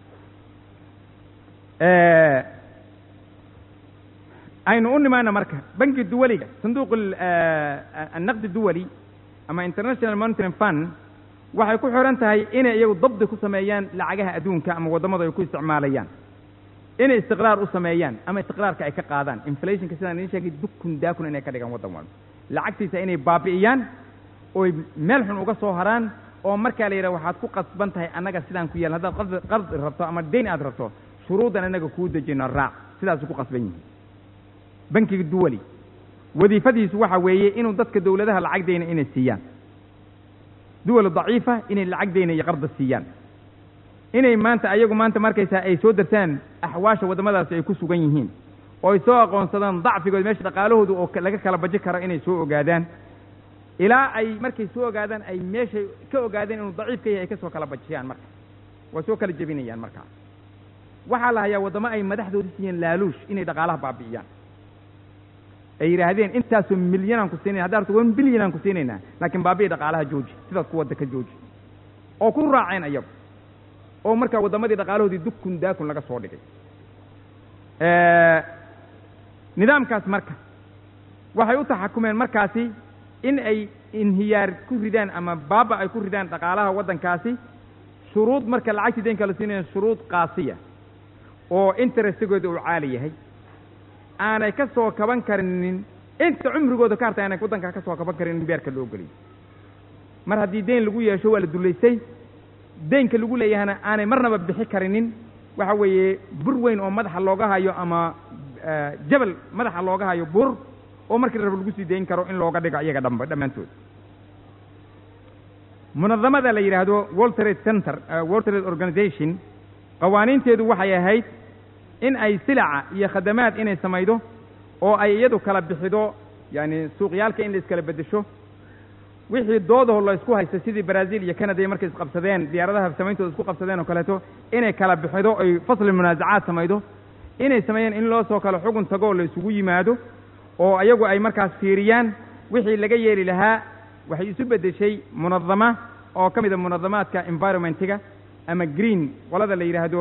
Speaker 2: aynu u nimaana marka banki duwaliga sanduuq annaqdi duwali ama international monitoring fund waxay ku xihan tahay inay iyagu dabdi ku sameeyaan lacagaha adduunka ama waddamada ay ku isticmaalayaan inay istiqraar u sameeyaan ama istiqraarka ay ka qaadaan inflationka sidaan idiin sheegay dukun daakun inay ka dhigaan waddan walba lacagtiisa inay baabi'iyaan oy meel xun uga soo haraan oo markaa la yidhaha waxaad ku qasban tahay annaga sidaan ku yeeln haddaad qard qardi rabto ama dayn aad rabto shuruudan annaga kuu dejino raac sidaasu ku qasban yihin bankiga duwali wadiifadiisu waxa weeye inuu dadka dawladaha lacag dayna inay siiyaan duwal daciifa inay lacag dayna iyo qarda siiyaan inay maanta ayagu maanta markaysaa ay soo dartaan axwaasha waddamadaasi ay ku sugan yihiin oo ay soo aqoonsadaan dacfigood meesha dhaqaalahooda oo laga kala baji karo inay soo ogaadaan ilaa ay markay soo ogaadaan ay meeshay ka ogaadeen inuu daciif ka yahay ay ka soo kala bajiyaan marka waa soo kala jebinayaan markaa waxaa la hayaa waddamo ay madaxdooda siiyeen laaluush inay dhaqaalaha baabi'iyaan ay yidhaahdeen intaasoo milyanaan ku siinayna haddaa rabto one bilyanaan ku siinaynaa laakiin baabi'i dhaqaalaha jooji sidaas ku wadda ka jooji oo ku raaceen ayagu oo markaa waddamadii dhaqaalahoodii dukun daakun laga soo dhigay nidaamkaas marka waxay u taxakumeen markaasi in ay inhiyaar ku ridaan ama baaba ay ku ridaan dhaqaalaha waddankaasi shuruud marka lacagtii daynka la siinaya shuruud qaasiya oo interestigooda uu caali yahay aanay ka soo kaban karinin inta cumrigooda ka hartay aanay waddankaa ka soo kaban karin in beerka loo geliyo mar haddii dayn lagu yeesho waa la dullaysay daynka lagu leeyahana aanay marnaba bixi karinin waxa weeye bur weyn oo madaxa looga hayo ama jabal madaxa looga hayo bur oo markii rab lagu sii dayn karo in looga dhigo iyaga dhamba dhammaantood munadamada la yidhaahdo world trade center world trade organization qawaaniinteedu waxay ahayd in ay silaca iyo khadamaad inay samaydo oo ay iyadu kala bixido yaani suuqyaalka in la iskala beddesho wixii doodaho la isku haysta sidii brazil iyo canada markay isqabsadeen diyaaradaha samayntooda isku qabsadeen oo kaleeto inay kala bixido oy fasli munaasacaad samaydo inay sameeyeen in loo soo kalo xugun tagoo la isugu yimaado oo ayagu ay markaas fiiriyaan wixii laga yeeli lahaa waxay isu beddeshay munadama oo ka mida munadamaadka environmentiga ama green qolada la yidhaahdo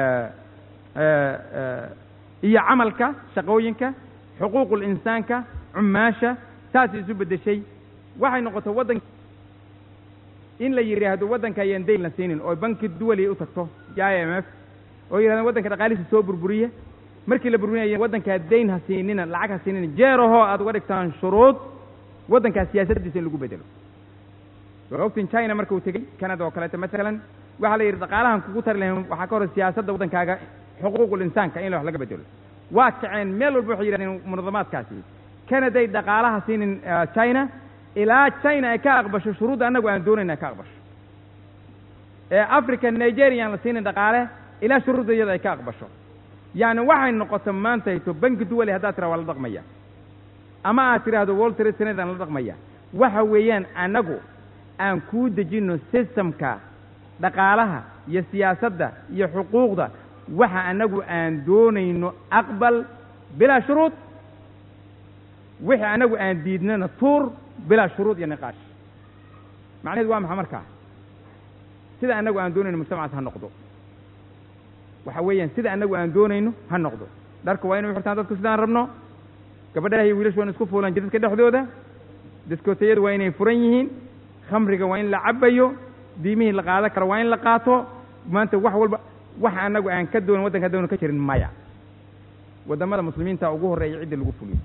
Speaker 2: iyo camalka shaqooyinka xuquuqul insaanka cumaasha saasay isu beddeshay waxay noqotay waddan in la yidhaahdo waddanka ayaan dayn la siinin oo banki duwali u tagto i m f oo yidhahdeen waddanka dhaqaalihiisa soo burburiya markii la burburinaya waddankaa dayn ha siinina lacag ha siinina jeerahoo aad uga dhigtaan shuruud waddankaa siyaasaddiisa in lagu bedelo waa ogtiin china markuu tegey canada oo kaleeto masalan waxaa la yidhi dhaqaalahan kugu tari lahayn waxaa ka hor siyaasadda waddankaaga xuquuqul insaanka in wax laga bedelo waa kaceen meel walba waxay yidhahdeen munadamaadkaasi canaday dhaqaalaha siinin china ilaa china ay ka aqbasho shuruudda annagu aan doonayna ay ka aqbasho ee africa nigeria aan la siinin dhaqaale ilaa shuruudda iyada ay ka aqbasho yacni waxay noqoto maantayto banki duwali haddaad tiraa waa la dhaqmaya ama aad tidhaahdo world trade center aan la dhaqmaya waxa weeyaan annagu aan kuu dejinno systemka dhaqaalaha iyo siyaasadda iyo xuquuqda waxa annagu aan doonayno aqbal bilaa shuruud wixii annagu aan diidnana tuur bilaa shuruud iyo niqaash macnaheedu waa maxa markaa sida annagu aan doonayno mujtamacaas ha noqdo waxa weeyaan sida annagu aan doonayno ha noqdo dharka waa inay u xirtaan dadku sidaan rabno gabadhaha iyo wiilashu waa in isku fuulaan jidadka dhexdooda diskootayadu waa inay furan yihiin khamriga waa in la cabayo diimihii la qaadan karo waa in la qaato maanta wax walba waxa annagu aan ka doonin waddanka doona ka jirin maya waddamada muslimiinta ugu horreeya cidda lagu fuliyo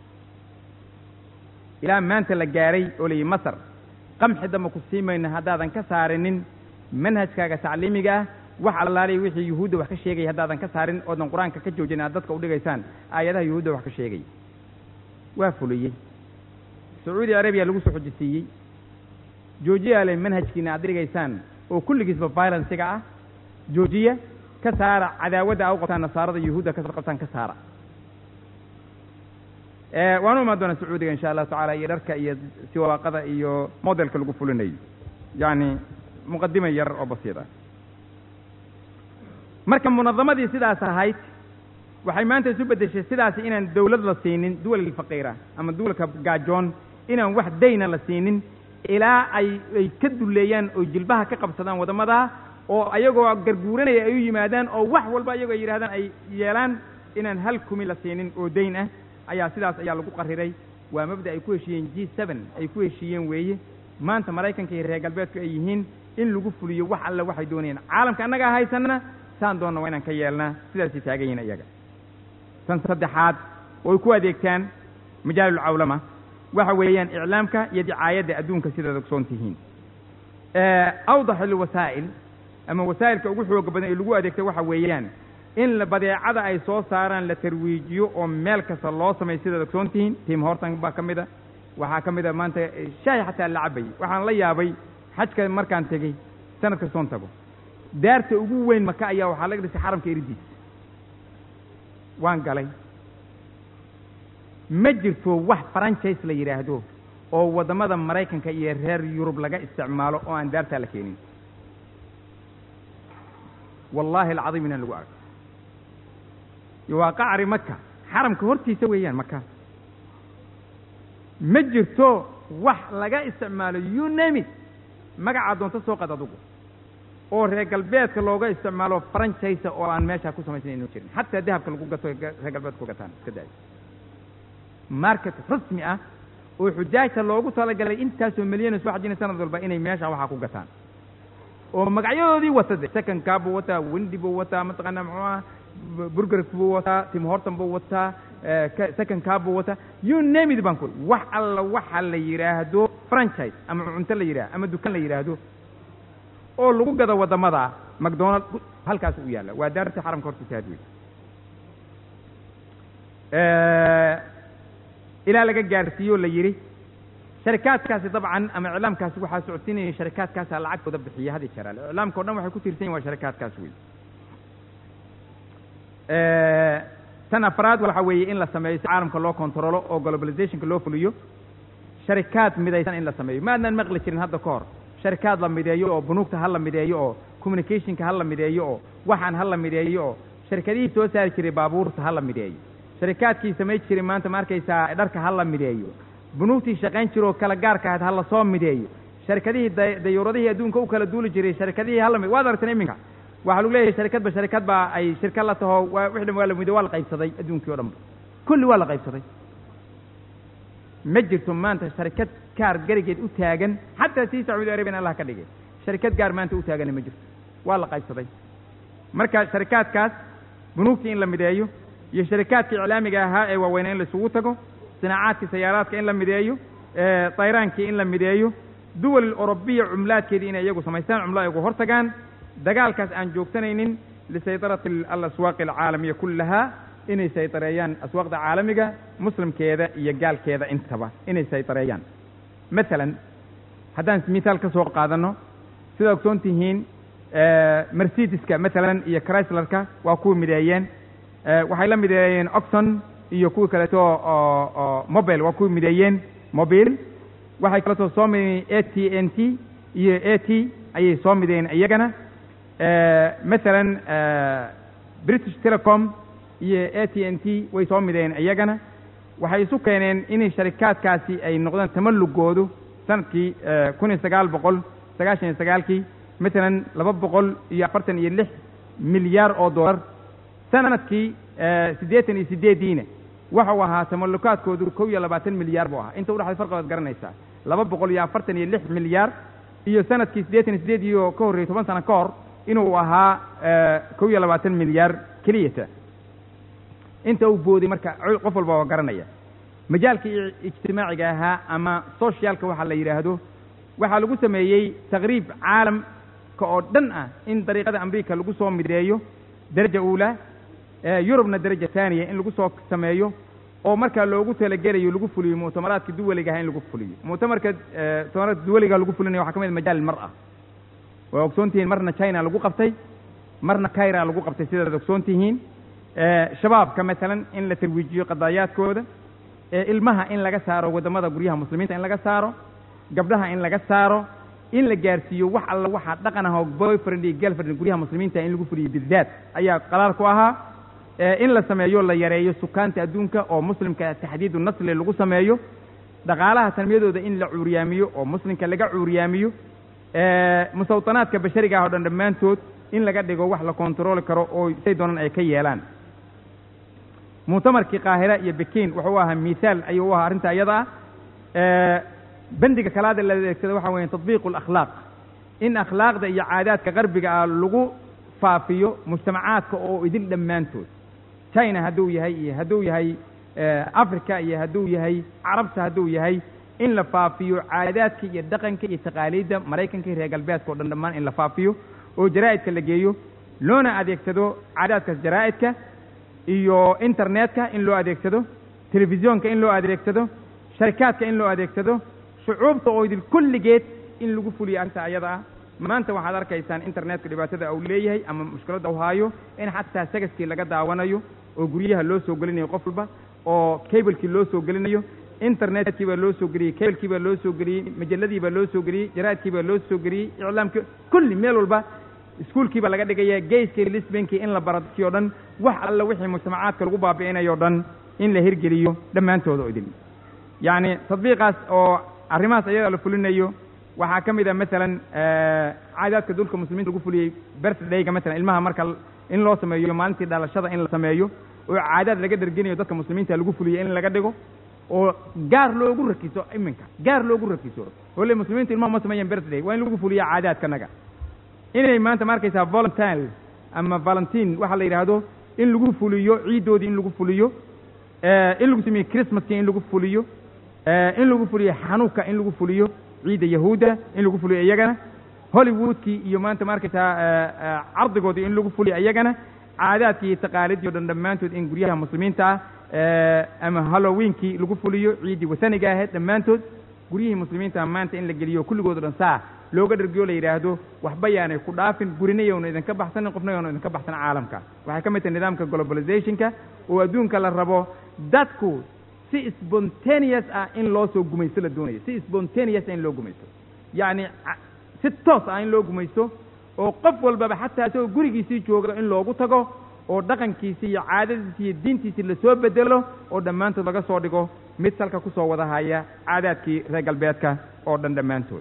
Speaker 2: ilaa maanta la gaaray oo layihi masar qamxi damba ku sii mayna haddaadan ka saarinin manhajkaaga tacliimiga ah wax allaaliya wixii yuhuudda wax ka sheegaya haddaadan ka saarin oodan qur-aanka ka joojin aad dadka u dhigaysaan aayadaha yuhuudda wax ka sheegaya waa fuliyey sacuudi arabiya lagu soo xojisiiyey joojiyaale manhajkiina aad dhigaysaan oo kulligiisba violenciga ah joojiya ka saara cadaawadda a u qabtaan nasaarada yuhuudda ka qabtaan ka saara waanu imaan doonaa sacuudiga insha allahu tacala iyo dharka iyo siwaaqada iyo modelka lagu fulinayo yacni muqadima yar oo basiid ah marka munadamadii sidaas ahayd waxay maanta isu beddeshay sidaasi inaan dawlad la siinin duwalka faqiira ama duwalka gaajoon inaan wax dayna la siinin ilaa ay ay ka duleeyaan oo jilbaha ka qabsadaan waddamadaa oo ayagoo garguuranaya ay u yimaadaan oo wax walba ayagoo ay yidhahdaan ay yeelaan inaan hal kumi la siinin oo dayn ah ayaa sidaas ayaa lagu qariray waa mabda ay ku heshiiyeen g seven ay ku heshiiyeen weeye maanta maraykanka iyo reer galbeedku ay yihiin in lagu fuliyo wax alle waxay doonayaan caalamka annagaa haysanana saan doonna waa inaan ka yeelnaa sidaasay taagan yihin iyaga tan saddexaad oo ay ku adeegtaan majaalulcawlama waxa weeyaan iclaamka iyo dicaayadda adduunka sidaad ogsoon tihiin awdax alwasaa'il ama wasaa'ilka ugu xooga badan ee lagu adeegta waxa weeyaan in badeecada ay soo saaraan la tarwiijiyo oo meel kasta loo sameeyo sidaad ogsoon tihiin tim hortan baa ka mid a waxaa ka mid a maanta shaahi xataa la cabayay waxaan la yaabay xajka markaan tegey sanad kastoon tago daarta ugu weyn maka ayaa waxaa laga dhisay xaramka eridiis waan galay ma jirto wax franchise la yidhaahdo oo waddamada maraykanka iyo reer yurub laga isticmaalo oo aan daartaa la keenin wallaahi alcadiim inaan lagu arko waa qacri maka xaramka hortiisa weeyaan maka ma jirto wax laga isticmaalo you name it magacaa doonto soo qad adugu oo reer galbeedka looga isticmaalo franchise oo aan meeshaa ku samaysan inu jirin xataa dahabka lagu gato reer galbeedka ku gataan iska daayo market rasmi ah oo xujaajta loogu talagalay intaasoo milyan soo xajina sanad walba inay meesha waxaa ku gataan oo magacyadoodii wata de secondkaa buu wataa wendi buu wataa mataqaana muxuu ah burgerk buu wataa tim horton buu wataa secondkaa buu wataa you name it baan ku wax alla waxa la yidhaahdo franchise ama cunto la yidhahdo ama dukaan la yidhaahdo oo lagu gado waddamada macdonald halkaas u yaalla waa daarta xaramka hortiisa had wey ilaa laga gaarsiiyo la yidhi sharikaadkaasi dabcan ama iclaamkaasi waxaa socodsiinaya sharikaadkaasaa lacagtooda bixiya hadi jeraale iclaamka o dhan waxay ku tiirsan yihin waa sharikaadkaas wey tan afraad waxa weeye in la sameeyo si caalamka loo controlo oo globalizationka loo fuliyo sharikaad midaysan in la sameeyo ma adnaan maqli jirin hadda ka hor sharikaad la mideeyo oo bunuugta ha la mideeyo oo communicationka ha la mideeyo oo waxaan ha la mideeyo oo sharikadihii soo saari jiray baabuurta ha la mideeyo sharikaadkii samayn jiray maanta ma arkaysaa dharka ha la mideeyo bunuugtii shaqayn jira oo kala gaarka ahayd ha la soo mideeyo sharikadihii dayuuradihii adduunka u kala duuli jiray sharikadihii ha la mid waad aragteen iminka waxaa lagu leeyahay sharikadba sharikad baa ay shirka la taho wix dhan waa la mido waa la qaybsaday adduunkii o dhanba kulli waa la qaybsaday ma jirto maanta sharikad gaar garigeed u taagan xataa sii sacuudi arabian allah ka dhigay sharikad gaar maanta u taagana ma jirto waa la qaybsaday marka sharikaadkaas bunuugtii in la mideeyo iyo sharikaadka iclaamiga ahaa ee waaweyna in la isugu tago sinaacaadkii sayaaraadka in la mideeyo dayraankii in la mideeyo duwal orobiya cumlaadkeedii inay iyagu samaystaan cumlo ay ugu hor tagaan dagaalkaas aan joogsanaynin lisaydarati alaswaaqi alcaalamiya kullahaa inay saydareeyaan aswaaqda caalamiga muslimkeeda iyo gaalkeeda intaba inay saydareeyaan masalan haddaan mithaal ka soo qaadanno sidaa ogsoon tihiin mercedeska masalan iyo chryslerka waa kuwa mideeyeen waxay la mideeyeen oxon iyo kuwii kaleeto oo oo mobile waa kuwii mideeyeen mobile waxay kaleeto soo mideeyeen a t n t iyo a t ayay soo mideeyeen iyagana masalan british telecom iyo a t n t way soo mideeyeen iyagana waxay isu keeneen inay sharikaadkaasi ay noqdaan tamallugoodu sanadkii kun iyo sagaal boqol sagaashan iyo sagaalkii masalan laba boqol iyo afartan iyo lix milyaar oo dollar sanadkii siddeetan iyo sideediina waxau ahaa tamallukaadkoodu kow iyo labaatan milyaar buu ahaa inta udhaxday farqigood garanaysaa laba boqol iyo afartan iyo lix milyaar iyo sanadkii siddeetan iyo sideed iyo ka horreeyey toban sano ka hor inuu ahaa kow iyo labaatan milyaar keliyata inta uu booday marka qof walba waa garanaya majaalkii ijtimaaciga ahaa ama socialka waxaa la yidhaahdo waxaa lagu sameeyey taqriib caalamka oo dhan ah in dariiqada amriika lagu soo mideeyo daraja uula yurubna daraja taaniya in lagu soo sameeyo oo markaa loogu talagelayo lagu fuliyo muctamaraadka duwaliga aha in lagu fuliyo muctamarka muctamaraadka duwaliga lagu fulinaya waxaa ka mid majaal mar-a waa ogsoon tihiin marna china lagu qabtay marna kaira lagu qabtay sidaad ogsoon tihiin shabaabka masalan in la tarwiijiyo qadaayaadkooda ilmaha in laga saaro waddamada guryaha muslimiinta in laga saaro gabdhaha in laga saaro in la gaarsiiyo wax alla waxaa dhaqan ah oo boyfriend iyo girlfriend guryaha muslimiinta in lagu fuliyo bidaat ayaa qalaal ku ahaa in la sameeyo la yareeyo sukaanta adduunka oo muslimka taxdiidu nasli lagu sameeyo dhaqaalaha tanmiyadooda in la cuuriyaamiyo oo muslimka laga cuuriyaamiyo musawtanaadka bashariga ah o dhan dhammaantood in laga dhigo wax la kontarooli karo oo say doonaan ay ka yeelaan muctamarkii qaahira iyo bekin wuxuu ahaa mithaal ayuu u ahaa arrinta iyada ah bendiga kalaada la adeegsada waxa weeye tatbiiqu alakhlaaq in akhlaaqda iyo caadaadka qarbiga ah lagu faafiyo mujtamacaadka oo idil dhammaantood china hadduu yahay iyo hadduu yahay africa iyo hadduu yahay carabta hadduu yahay in la faafiyo caadaadka iyo dhaqanka iyo taqaaliidda maraykanka iyo reer galbeedka o dhan dhammaan in la faafiyo oo jaraa'idka la geeyo loona adeegsado caadaadkaas jaraa'idka iyo internetka in loo adeegsado telefisyoonka in loo adeegsado sharikaadka in loo adeegsado shucuubta oo idil kulligeed in lagu fuliyo arrinta ayada ah maanta waxaad arkaysaan internetka dhibaatada uu leeyahay ama mushkiladda u haayo in xataa sagaskii laga daawanayo oo guryaha loo soo gelinayo qof walba oo cablekii loo soo gelinayo internetkii baa loo soo geliyey cablekii baa loo soo geliyey majalladii baa loo soo geliyey jaraa'idkii baa loo soo geliyey iclaamkii kulli meel walba iskuolkii baa laga dhigaya geyskii lisbankii in la baradkii o dhan wax alla wixii mujtamacaadka lagu baabi'inayo o dhan in la hirgeliyo dhammaantooda o idin yacni tadbiiqaas oo arrimahaas ayaga la fulinayo waxaa ka mid a masalan caadaadka dulka muslimiinta lagu fuliyey birthdayga masalan ilmaha marka in loo sameeyo maalintii dhalashada in la sameeyo oo caadaad laga dherginayo dadka muslimiinta lagu fuliyo in laga dhigo oo gaar loogu rakiso iminka gaar loogu rakiso ole muslimiintu ilmaha ma sameeyeen birthday waa in lagu fuliya caadaadkanaga inay maanta ma arkaysaa volunteer ama valentine waxaa la yidhaahdo in lagu fuliyo ciiddoodii in lagu fuliyo in lagu sameeyo christmaskii in lagu fuliyo in lagu fuliyo xanuuka in lagu fuliyo ciidda yahuudda in lagu fuliyo iyagana hollywoodkii iyo maanta ma arkaysaa cardigoodii in lagu fuliyo iyagana caadaadkii iyo taqaalidii o dhan dhammaantood in guryaha muslimiinta ah ama halloweenkii lagu fuliyo ciiddii wasaniga ahayd dhammaantood guryihii muslimiinta maanta in la geliyo kulligood o dhan saa looga dhargiyo la yidhaahdo waxba yaanay ku dhaafin gurina yowna idinka baxsanin qofna yowna idinka baxsan caalamka waxay ka mid tahay nidaamka globalizationka oo adduunka la rabo dadku si spontaneous ah in loo soo gumaysto la doonayo si spontaneous ah in loo gumaysto yacni si toos ah in loo gumaysto oo qof walbaba xataa isagoo gurigiisii jooga in loogu tago oo dhaqankiisii iyo caadadiisii iyo diintiisii lasoo bedelo oo dhammaantood laga soo dhigo mid salka kusoo wada haya caadaadkii reer galbeedka oo dhan dhammaantood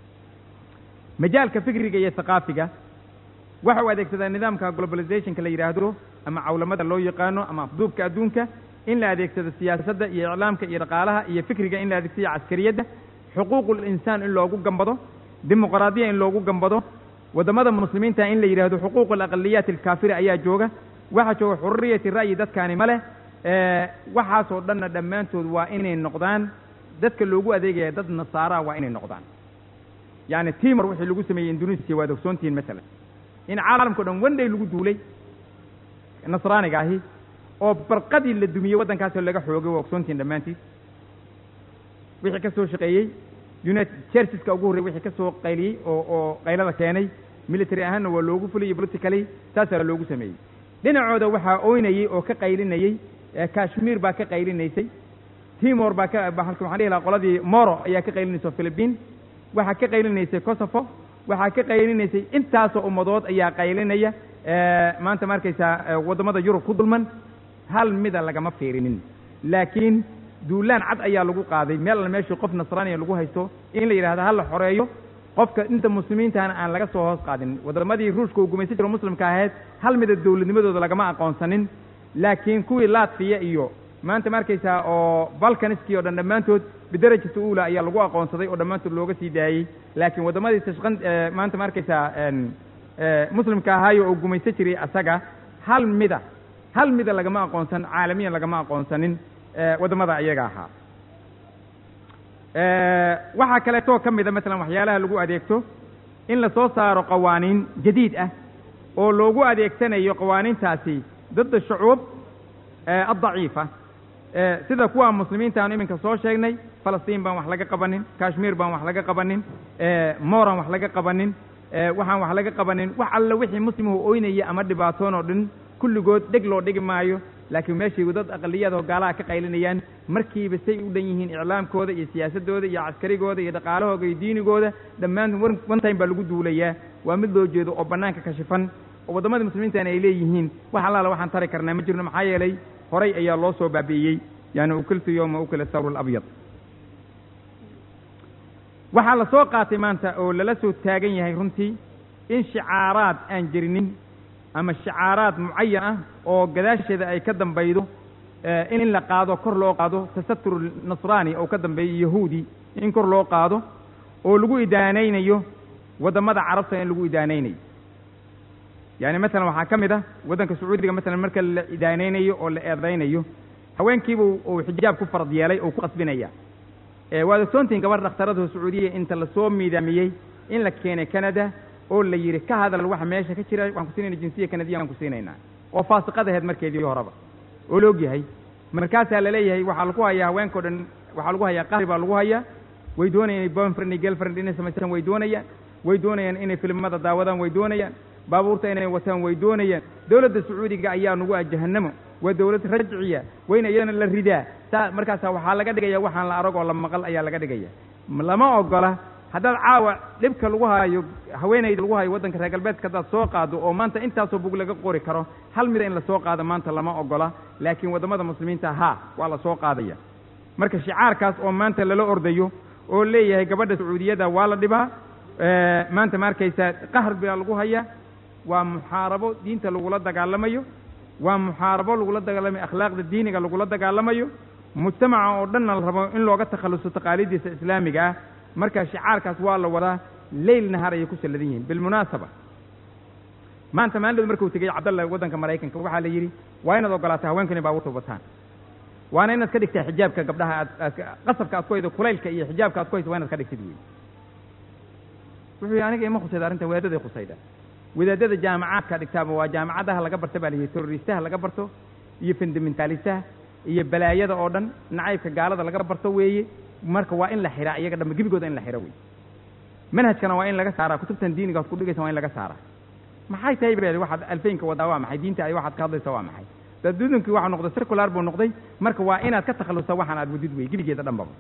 Speaker 2: majaalka fikriga iyo thaqaafiga waxa uu adeegsadaa nidaamka globalizationka la yidhaahdo ama cawlamada loo yaqaano ama afduubka adduunka in la adeegsado siyaasadda iyo iclaamka iyo dhaqaalaha iyo fikriga in la adeegsado caskariyadda xuquuqul insaan in loogu gambado dimuqraadiya in loogu gambado waddamada muslimiinta in la yidhaahdo xuquuq alaqaliyaat alkaafira ayaa jooga waxaa jooga xurriyati ra'yi dadkaani ma leh waxaasoo dhanna dhammaantood waa inay noqdaan dadka loogu adeegaya dad nasaara waa inay noqdaan yacni timor wixii lagu sameeyey indonesia waad ogsoontihiin masalan in caalamkao dhan wandhay lagu duulay nasraaniga ahi oo barqadii la dumiyey waddankaasoo laga xoogay waa ogsoontihiin dhammaantiis wixii ka soo shaqeeyey united churcheska ugu horrey wixii ka soo qayliyey oo oo qaylada keenay military ahaanna waa loogu fuliyey politically saasaa loogu sameeyey dhinacooda waxaa oynayey oo ka qaylinayey kashmir baa ka qaylinaysay timor baa ka halka waxaan dhihi lahaa qoladii moro ayaa ka qaylinaysa philippine waxaa ka qaylinaysay kosovo waxaa ka qaylinaysay intaasoo ummadood ayaa qaylinaya maanta ma arkaysaa waddamada yurub ku dulman hal mida lagama fiirinin laakiin duulaan cad ayaa lagu qaaday meel alla meeshii qof nasraaniya lagu haysto in la yidhahdo ha la xoreeyo qofka inta muslimiintana aan laga soo hoos qaadin waddamadii ruushka uu gumaysan jiro muslimka ahayd hal mida dowladnimadooda lagama aqoonsanin laakiin kuwii latfiya iyo maanta ma arkaysaa oo balkaniskii o dhan dhammaantood bidarajata uula ayaa lagu aqoonsaday oo dhammaantood looga sii daayey laakiin waddamadii tashqan maanta ma arkaysaa muslimka ahaayo oo gumaysan jiray asaga hal mida hal mida lagama aqoonsan caalamiyan lagama aqoonsanin waddamada iyaga ahaa waxaa kaleetoo ka mida masalan waxyaalaha lagu adeegto in la soo saaro qawaaniin jadiid ah oo loogu adeegsanayo qawaaniintaasi dadda shucuub addaciifa sida kuwa muslimiinta aanu iminka soo sheegnay falastiin baan wax laga qabanin kashmir baan wax laga qabanin moran wax laga qabanin waxaan wax laga qabanin wax alla wixii muslimuhu oynaya ama dhibaatoon oo dhan kulligood dheg loo dhigi maayo laakiin meeshay dad aqaliyadoo gaalaha ka qaylinayaan markiiba say u dhan yihiin iclaamkooda iyo siyaasadooda iyo caskarigooda iyo dhaqaalahooda iyo diinigooda dhammaan one time baa lagu duulayaa waa mid loo jeedo oo bannaanka kashifan oo waddamadii muslimiintana ay leeyihiin wax allaala waxaan tari karnaa ma jirno maxaa yeelay horay ayaa loo soo baabi'iyey yani ukiltu yowma ukila sawr alabyad waxaa la soo qaatay maanta oo lala soo taagan yahay runtii in shicaaraad aan jirinin ama shicaaraad mucayan ah oo gadaasheeda ay ka dambaydo in la qaado kor loo qaado tasatur nasraani oo ka dambeeyo yahuudi in kor loo qaado oo lagu idaanaynayo waddamada carabta in lagu idaanaynayo yani masalan waxaa ka mid ah waddanka sacuudiga masalan marka la idaanaynayo oo la eedaynayo haweenkiiba uu xijaab ku farad yeelay oo ku qasbinaya waad ogsoontihin gabar dhakhtarada sacuudiya inta lasoo miidaamiyey in la keenay canada oo la yidhi ka hadal waxa meesha ka jira waxaan ku siinayna jinsiya kanadiya waan ku siinaynaa oo faasiqadaheed markeedii horeba oo la og yahay markaasaa laleeyahay waxaa lagu hayaa haweenkao dhan waxaa lagu hayaa qahri baa lagu hayaa way doonayaan inay boyfriend iyo girlfriend inay samaystaan way doonayaan way doonayaan inay filimada daawadaan way doonayaan baabuurta inay wataan way doonayaan dowladda sacuudiga ayaa nagu ah jahannamo waa dowlad rajciya wayna iyadana la ridaa saa markaasa waxaa laga dhigaya waxaan la arag oo la maqal ayaa laga dhigaya lama ogola haddaad caawa dhibka lagu hayo haweenayda lagu hayo waddanka reer galbeedka haddaad soo qaado oo maanta intaasoo bug laga qori karo hal mida in lasoo qaado maanta lama ogola laakiin waddamada muslimiinta haa waa la soo qaadaya marka shicaarkaas oo maanta lala ordayo oo leeyahay gabadha sacuudiyada waa la dhibaa maanta ma arkaysaa qahr baa lagu hayaa waa muxaarabo diinta lagula dagaalamayo waa muxaarabo lagula dagaalamayo akhlaaqda diiniga lagula dagaalamayo mujtamaca oo dhanna la rabo in looga takhalluso taqaaliiddiisa islaamiga ah marka shicaarkaas waa la wadaa leyl nahar ayay ku salladan yihiin bilmunaasaba maanta maalinood markuu tegey cabdalla waddanka maraykanka waxaa la yidhi waa inaad ogolaataa haweenku inay baabuurta wataan waana inaad ka dhigtaa xijaabka gabdhaha aad aad qasabka aad ku haydo kulaylka iyo xijaabka aad ku hayso waa inaad ka dhigtid wey wuxuu yidhi aniga ima khusayda arrintan wadaadaday khusayda wadaadada jaamacaadka dhigtaaba waa jaamacadaha laga barta baa la yidhi terroristaha laga barto iyo fundamentalistaha iyo balaayada oo dhan nacaybka gaalada laga barto weeye marka waa in la xiraa iyaga dhanba gebigooda in la xiro wey manhajkana waa in laga saaraa kutubtan diiniga ad ku dhigaysa waa in laga saaraa maxay tahay baa waxaad alfeynka wadaa waa maxay diinta ay waxaad ka hadlaysa waa maxay dadudunkii waxaa noqday circular buu noqday marka waa inaad ka takhallusta waxaan aad wadid wey gebigeeda dhanbaba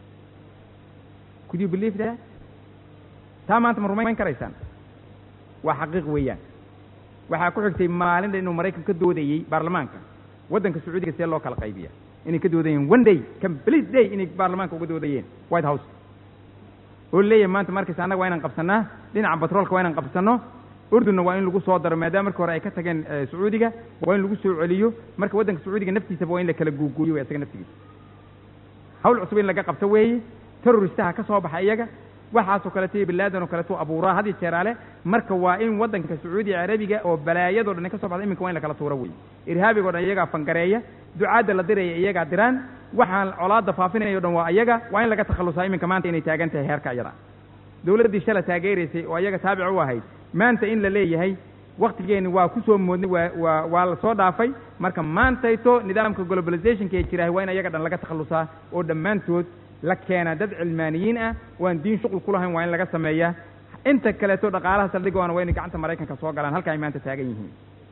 Speaker 2: could you believe that taa maanta ma rumayn karaysaan waa xaqiiq weeyaan waxaa ku xigtay maalinta inuu maraykan ka doodayey baarlamaanka waddanka sacuudiga see loo kala qaybiya inay ka doodayeen one day complete day inay baarlamaanka uga doodayeen white house oo leeyahay maanta markaysa annaga waa inaan qabsannaa dhinaca batroolka waa inaan qabsanno urdunna waa in lagu soo daro maadaama markii hore ay ka tageen sacuudiga waa in lagu soo celiyo marka waddanka sacuudiga naftiisaba waa in la kala guuguuyo w isaga naftigiisa hawl cusub in laga qabto weeye terroristaha ka soo baxa iyaga waxaasoo kaleeto iyo bilaadan oo kaleeto abuuraa had iyo jeeraale marka waa in waddanka sacuudiga carabiga oo balaayadoo dhan ka soo baxda iminka waa in la kala tuuro wey irhaabigo dhan iyagaa fangareeya ducaadda la diraya iyagaa diraan waxaan colaadda faafinayo dhan waa iyaga waa in laga takhallusaa iminka maanta inay taagan tahay heerka iyada dowladdii shala taageeraysay oo iyaga taabic u ahayd maanta in la leeyahay waktigeeni waa ku soo moodnay waa waa waa la soo dhaafay marka maantayto nidaamka globalizationka ee jirahay waa in iyaga dhan laga takhallusaa oo dhammaantood la keena dad cilmaaniyiin ah waan diin shuqul ku lahayn waa in laga sameeyaa inta kaleeto dhaqaalaha saldhigoona waa inay gacanta maraykanka soo galaan halka ay maanta taagan yihiin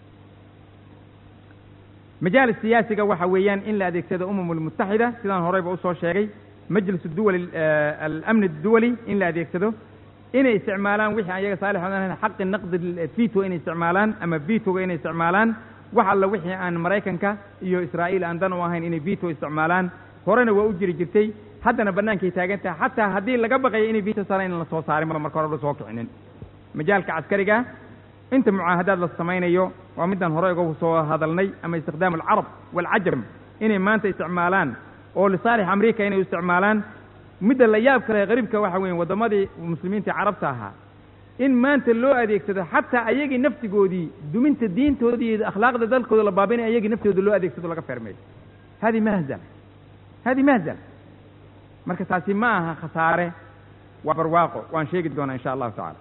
Speaker 2: majaalis siyaasiga waxa weeyaan in la adeegsado umam almutaxida sidaan horeyba usoo sheegay majlis duwali alamni duwali in la adeegsado inay isticmaalaan wixii ayaga saalix odan xaqi naqdi vito inay isticmaalaan ama vitoga inay isticmaalaan wax alla wixii aan maraykanka iyo israa'iil aan dan u ahayn inay vito isticmaalaan horena waa u jiri jirtay haddana bannaankay taagan tahay xataa haddii laga baqayo inay vito saaraan in la soo saarin maba marka hore la soo kicinin majaalka caskariga inta mucaahadaad la samaynayo waa midaan hore uga soo hadalnay ama istikhdaam alcarab waalcajam inay maanta isticmaalaan oo lisaalix amriika inay u isticmaalaan midda la yaab kale qariibka waxa weeye waddamadii muslimiinta carabta ahaa in maanta loo adeegsado xataa ayagii naftigoodii duminta diintoodii iyo akhlaaqda dalkooda la baabinay ayagii naftooda loo adeegsado laga feermeeyo hadi mahzal hadi mahzal marka taasi ma aha khasaare waa barwaaqo waan sheegi doonaa insha allahu tacala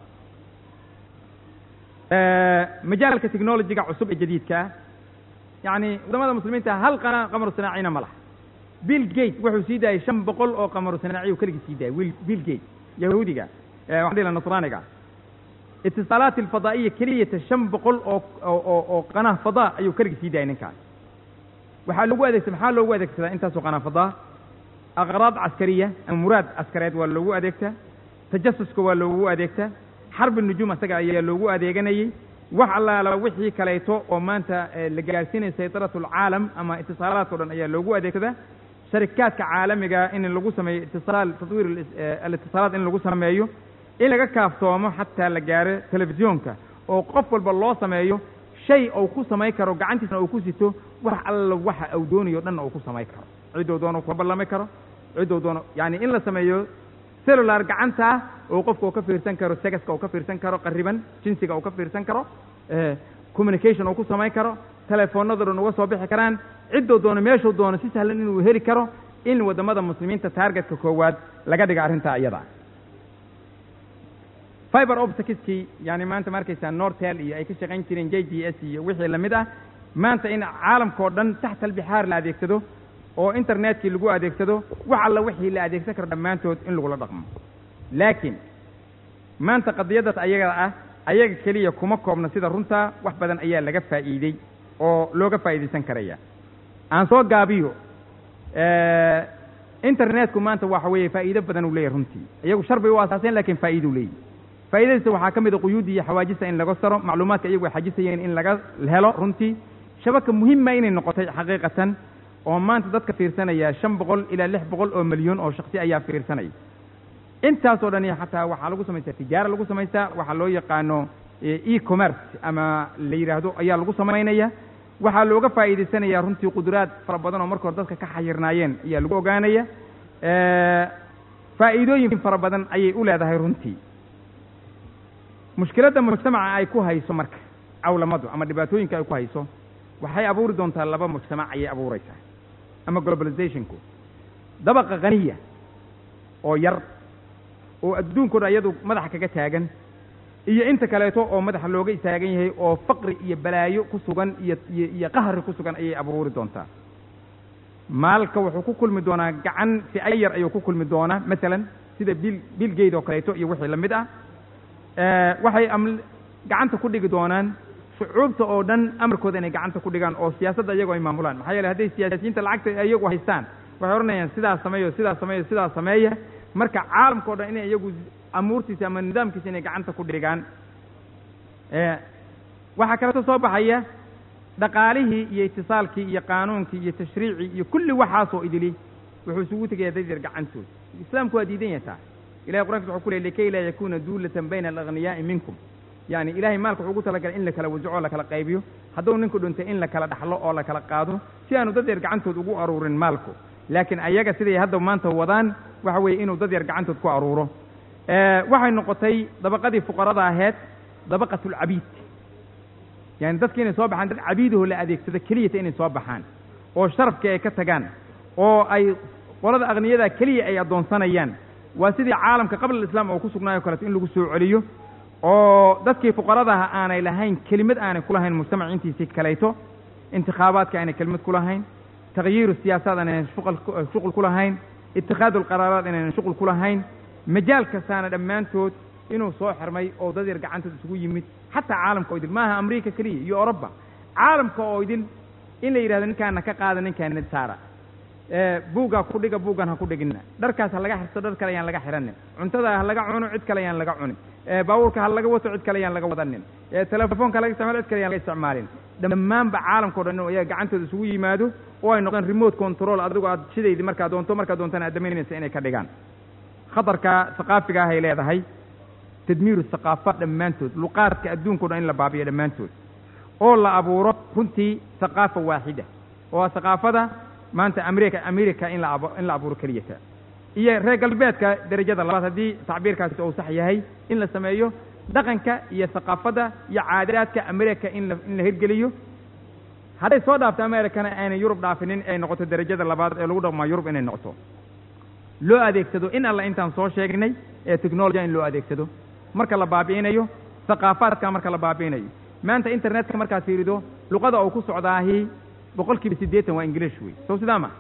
Speaker 2: majaalka technologiga cusub ee jadiidkaa yacni waddamada muslimiinta hal qana qamaru sanaacina ma laha bill gate wuxuu sii daayay shan boqol oo qamaru sanaaciyu keligii sii daayay bill gate yahuudiga waxaan dhihi laha nasraaniga itisaalaat alfadaa'iya keliyata shan boqol oo oo oo qanaha fadaa ayuu keligii sii daayay ninkaas waxaa lagu adeegsa maxaa loogu adeegsadaa intaasoo qanaafadaa aqraad caskariya ama muraad askareed waa loogu adeegtaa tajasuska waa loogu adeegtaa xarbi nujuum asaga ayaa loogu adeeganayey wax allaala wixii kaleeto oo maanta la gaarsiinaya saydaratu alcaalam ama itisaalaadka o dhan ayaa loogu adeegsadaa sharikaadka caalamiga in lagu sameeyo itisaal tatwiir alitisaalaad in lagu sameeyo in laga kaaftoomo xataa la gaaro telefisyoonka oo qof walba loo sameeyo shay uu ku samayn karo gacantiisna uu ku sito wax alla waxa uu doonayo dhanna uu ku samayn karo ciddou doono kula ballami karo ciddou doono yacani in la sameeyo cellular gacantaa oo qofka uu ka fiirsan karo segaska uu ka fiirsan karo qariban jinsiga uu ka fiirsan karo communication uu ku samayn karo telefoonado dhan uga soo bixi karaan ciddou doono meeshuu doono si sahlan inuu heli karo in waddamada muslimiinta taargetka koowaad laga dhiga arrintaa iyada fiber opticskii yani maanta ma arkaysaa nortel iyo ay ka shaqayn jireen j d s iyo wixii lamid ah maanta in caalamka oo dhan taxta albixaar la adeegsado oo internetkii lagu adeegsado wax alla wixii la adeegsan karo dhammaantood in lagula dhaqmo laakiin maanta qadiyaddaas ayaga ah ayaga keliya kuma koobna sida runtaa wax badan ayaa laga faa'iidey oo looga faa'iidaysan karaya aan soo gaabiyo internetku maanta waxa weeye faa'iido badan uu leeyahy runtii iyagu shar bay u asaaseen lakin faa'iida u leeyahy faa'iidadiisa waxaa ka mid a quyuudda iyo xawaajista in laga saro macluumaadka iyagu ay xajisayeen in laga helo runtii shabaka muhima inay noqotay xaqiiqatan oo maanta dadka fiirsanaya shan boqol ilaa lix boqol oo milyan oo shaksi ayaa fiirsanaya intaasoo dhani xataa waxaa lagu samaystaa tijaara lagu samaystaa waxaa loo yaqaano e commerce ama la yidhaahdo ayaa lagu samaynaya waxaa looga faa'iidaysanaya runtii quduraad fara badan oo marka hore dadka ka xayirnaayeen ayaa lagu ogaanaya faa'iidooyin fara badan ayay u leedahay runtii mushkiladda mujtamaca ay ku hayso marka cawlamadu ama dhibaatooyinka ay ku hayso waxay abuuri doontaa laba mujtamac ayay abuuraysaa ama globalizationku dabaqa khaniya oo yar oo adduunko dhan iyadu madaxa kaga taagan iyo inta kaleeto oo madaxa looga istaagan yahay oo faqri iyo balaayo ku sugan iyo iyo iyo qahri ku sugan ayay abuuri doontaa maalka wuxuu ku kulmi doonaa gacan fi'o yar ayuu ku kulmi doonaa masalan sida bil bill gate oo kaleeto iyo wixii la mid ah waxay am gacanta ku dhigi doonaan shucuubta oo dhan amarkooda inay gacanta ku dhigaan oo siyaasadda iyagoo ay maamulaan maxaa yeele hadday siyaasiyiinta lacagta iyagu haystaan waxay odhanayaan sidaas sameeyo sidaas sameeyo sidaas sameeya marka caalamka o dhan inay iyagu amuurtiisa ama nidaamkiisa inay gacanta ku dhigaan waxaa kaleeto soo baxaya dhaqaalihii iyo itisaalkii iyo qaanuunkii iyo tashriicii iyo kulli waxaasoo idili wuxuu isugu tegaya dad yar gacantood islaamku waa diidan yataa ilahay qur'ankiisa wuxuu ku leey likay laa yakuna duulatan bayna alaghniyaai minkum yani ilahay maalka wuxuu ugu talagalay in la kala wasaco o la kala qaybiyo hadduu ninku dhintay in la kala dhaxlo oo la kala qaado si aanu dad yar gacantood ugu aruurin maalku laakiin ayaga siday hadda maanta wadaan waxa weeye inuu dad yar gacantood ku aruuro waxay noqotay dabaqadii fuqarada aheed dabaqatulcabiid yani dadki inay soo baxaan dad cabiidaho la adeegsado keliyata inay soo baxaan oo sharafkii ay ka tagaan oo ay qolada akhniyada keliya ay addoonsanayaan waa sidii caalamka qabla alislaam oo ku sugnaayo kaleeto in lagu soo celiyo oo dadkii fuqaradaha aanay lahayn kelimad aanay ku lahayn mujtamac intiisii kalayto intikhaabaadka aanay kelimad ku lahayn takhyiiru siyaasaad aanaynan shuqul ku lahayn itikhaadu alqaraaraad inaynan shuqul ku lahayn majaal kastaana dhammaantood inuu soo xirmay oo dad yar gacantood isugu yimid xataa caalamka oo idil maaha amriika keliya iyo oroba caalamka oo idil in la yidhahdo ninkaana ka qaada ninkaana saara buuggaa ku dhiga buuggan ha ku dhigina dharkaas ha laga xirto dhar kale ayaan laga xiranin cuntada ha laga cuno cid kale ayaan laga cunin baabuurka ha laga wato cid kale ayaan laga wadanin telefoonka ha laga isticmaalo cid kale ayaan laga isticmaalin dhammaanba caalamka o dhan inuu iyaga gacantooda isugu yimaado oo ay noqdaan remote control adigo aad shidaydi markaa doonto markaa doontana aad damaynaysa inay ka dhigaan khatarka haqaafiga ah ay leedahay tadmiiru haqaafaat dhammaantood luqaadka adduunka o dhan in la baabiyo dhammaantood oo la abuuro runtii haqaafa waaxida oo haqaafada maanta america america in la ab in la abuuro keliyata iyo reer galbeedka derajada labaad haddii tacbiirkaasi uu sax yahay in la sameeyo dhaqanka iyo haqaafadda iyo caadaadka america in la in la hirgeliyo hadday soo dhaafto americana aanay yurub dhaafinin ay noqoto derajada labaad ee lagu dhaqmaa yurub inay noqoto loo adeegsado in alla intaan soo sheegnay ee technologia in loo adeegsado marka la baabi'inayo haqaafaadka marka la baabi'inayo maanta internetka markaad fiirido luqada uu ku socdaahi boqol kiiba siddeetan waa english wey sow sidaa ma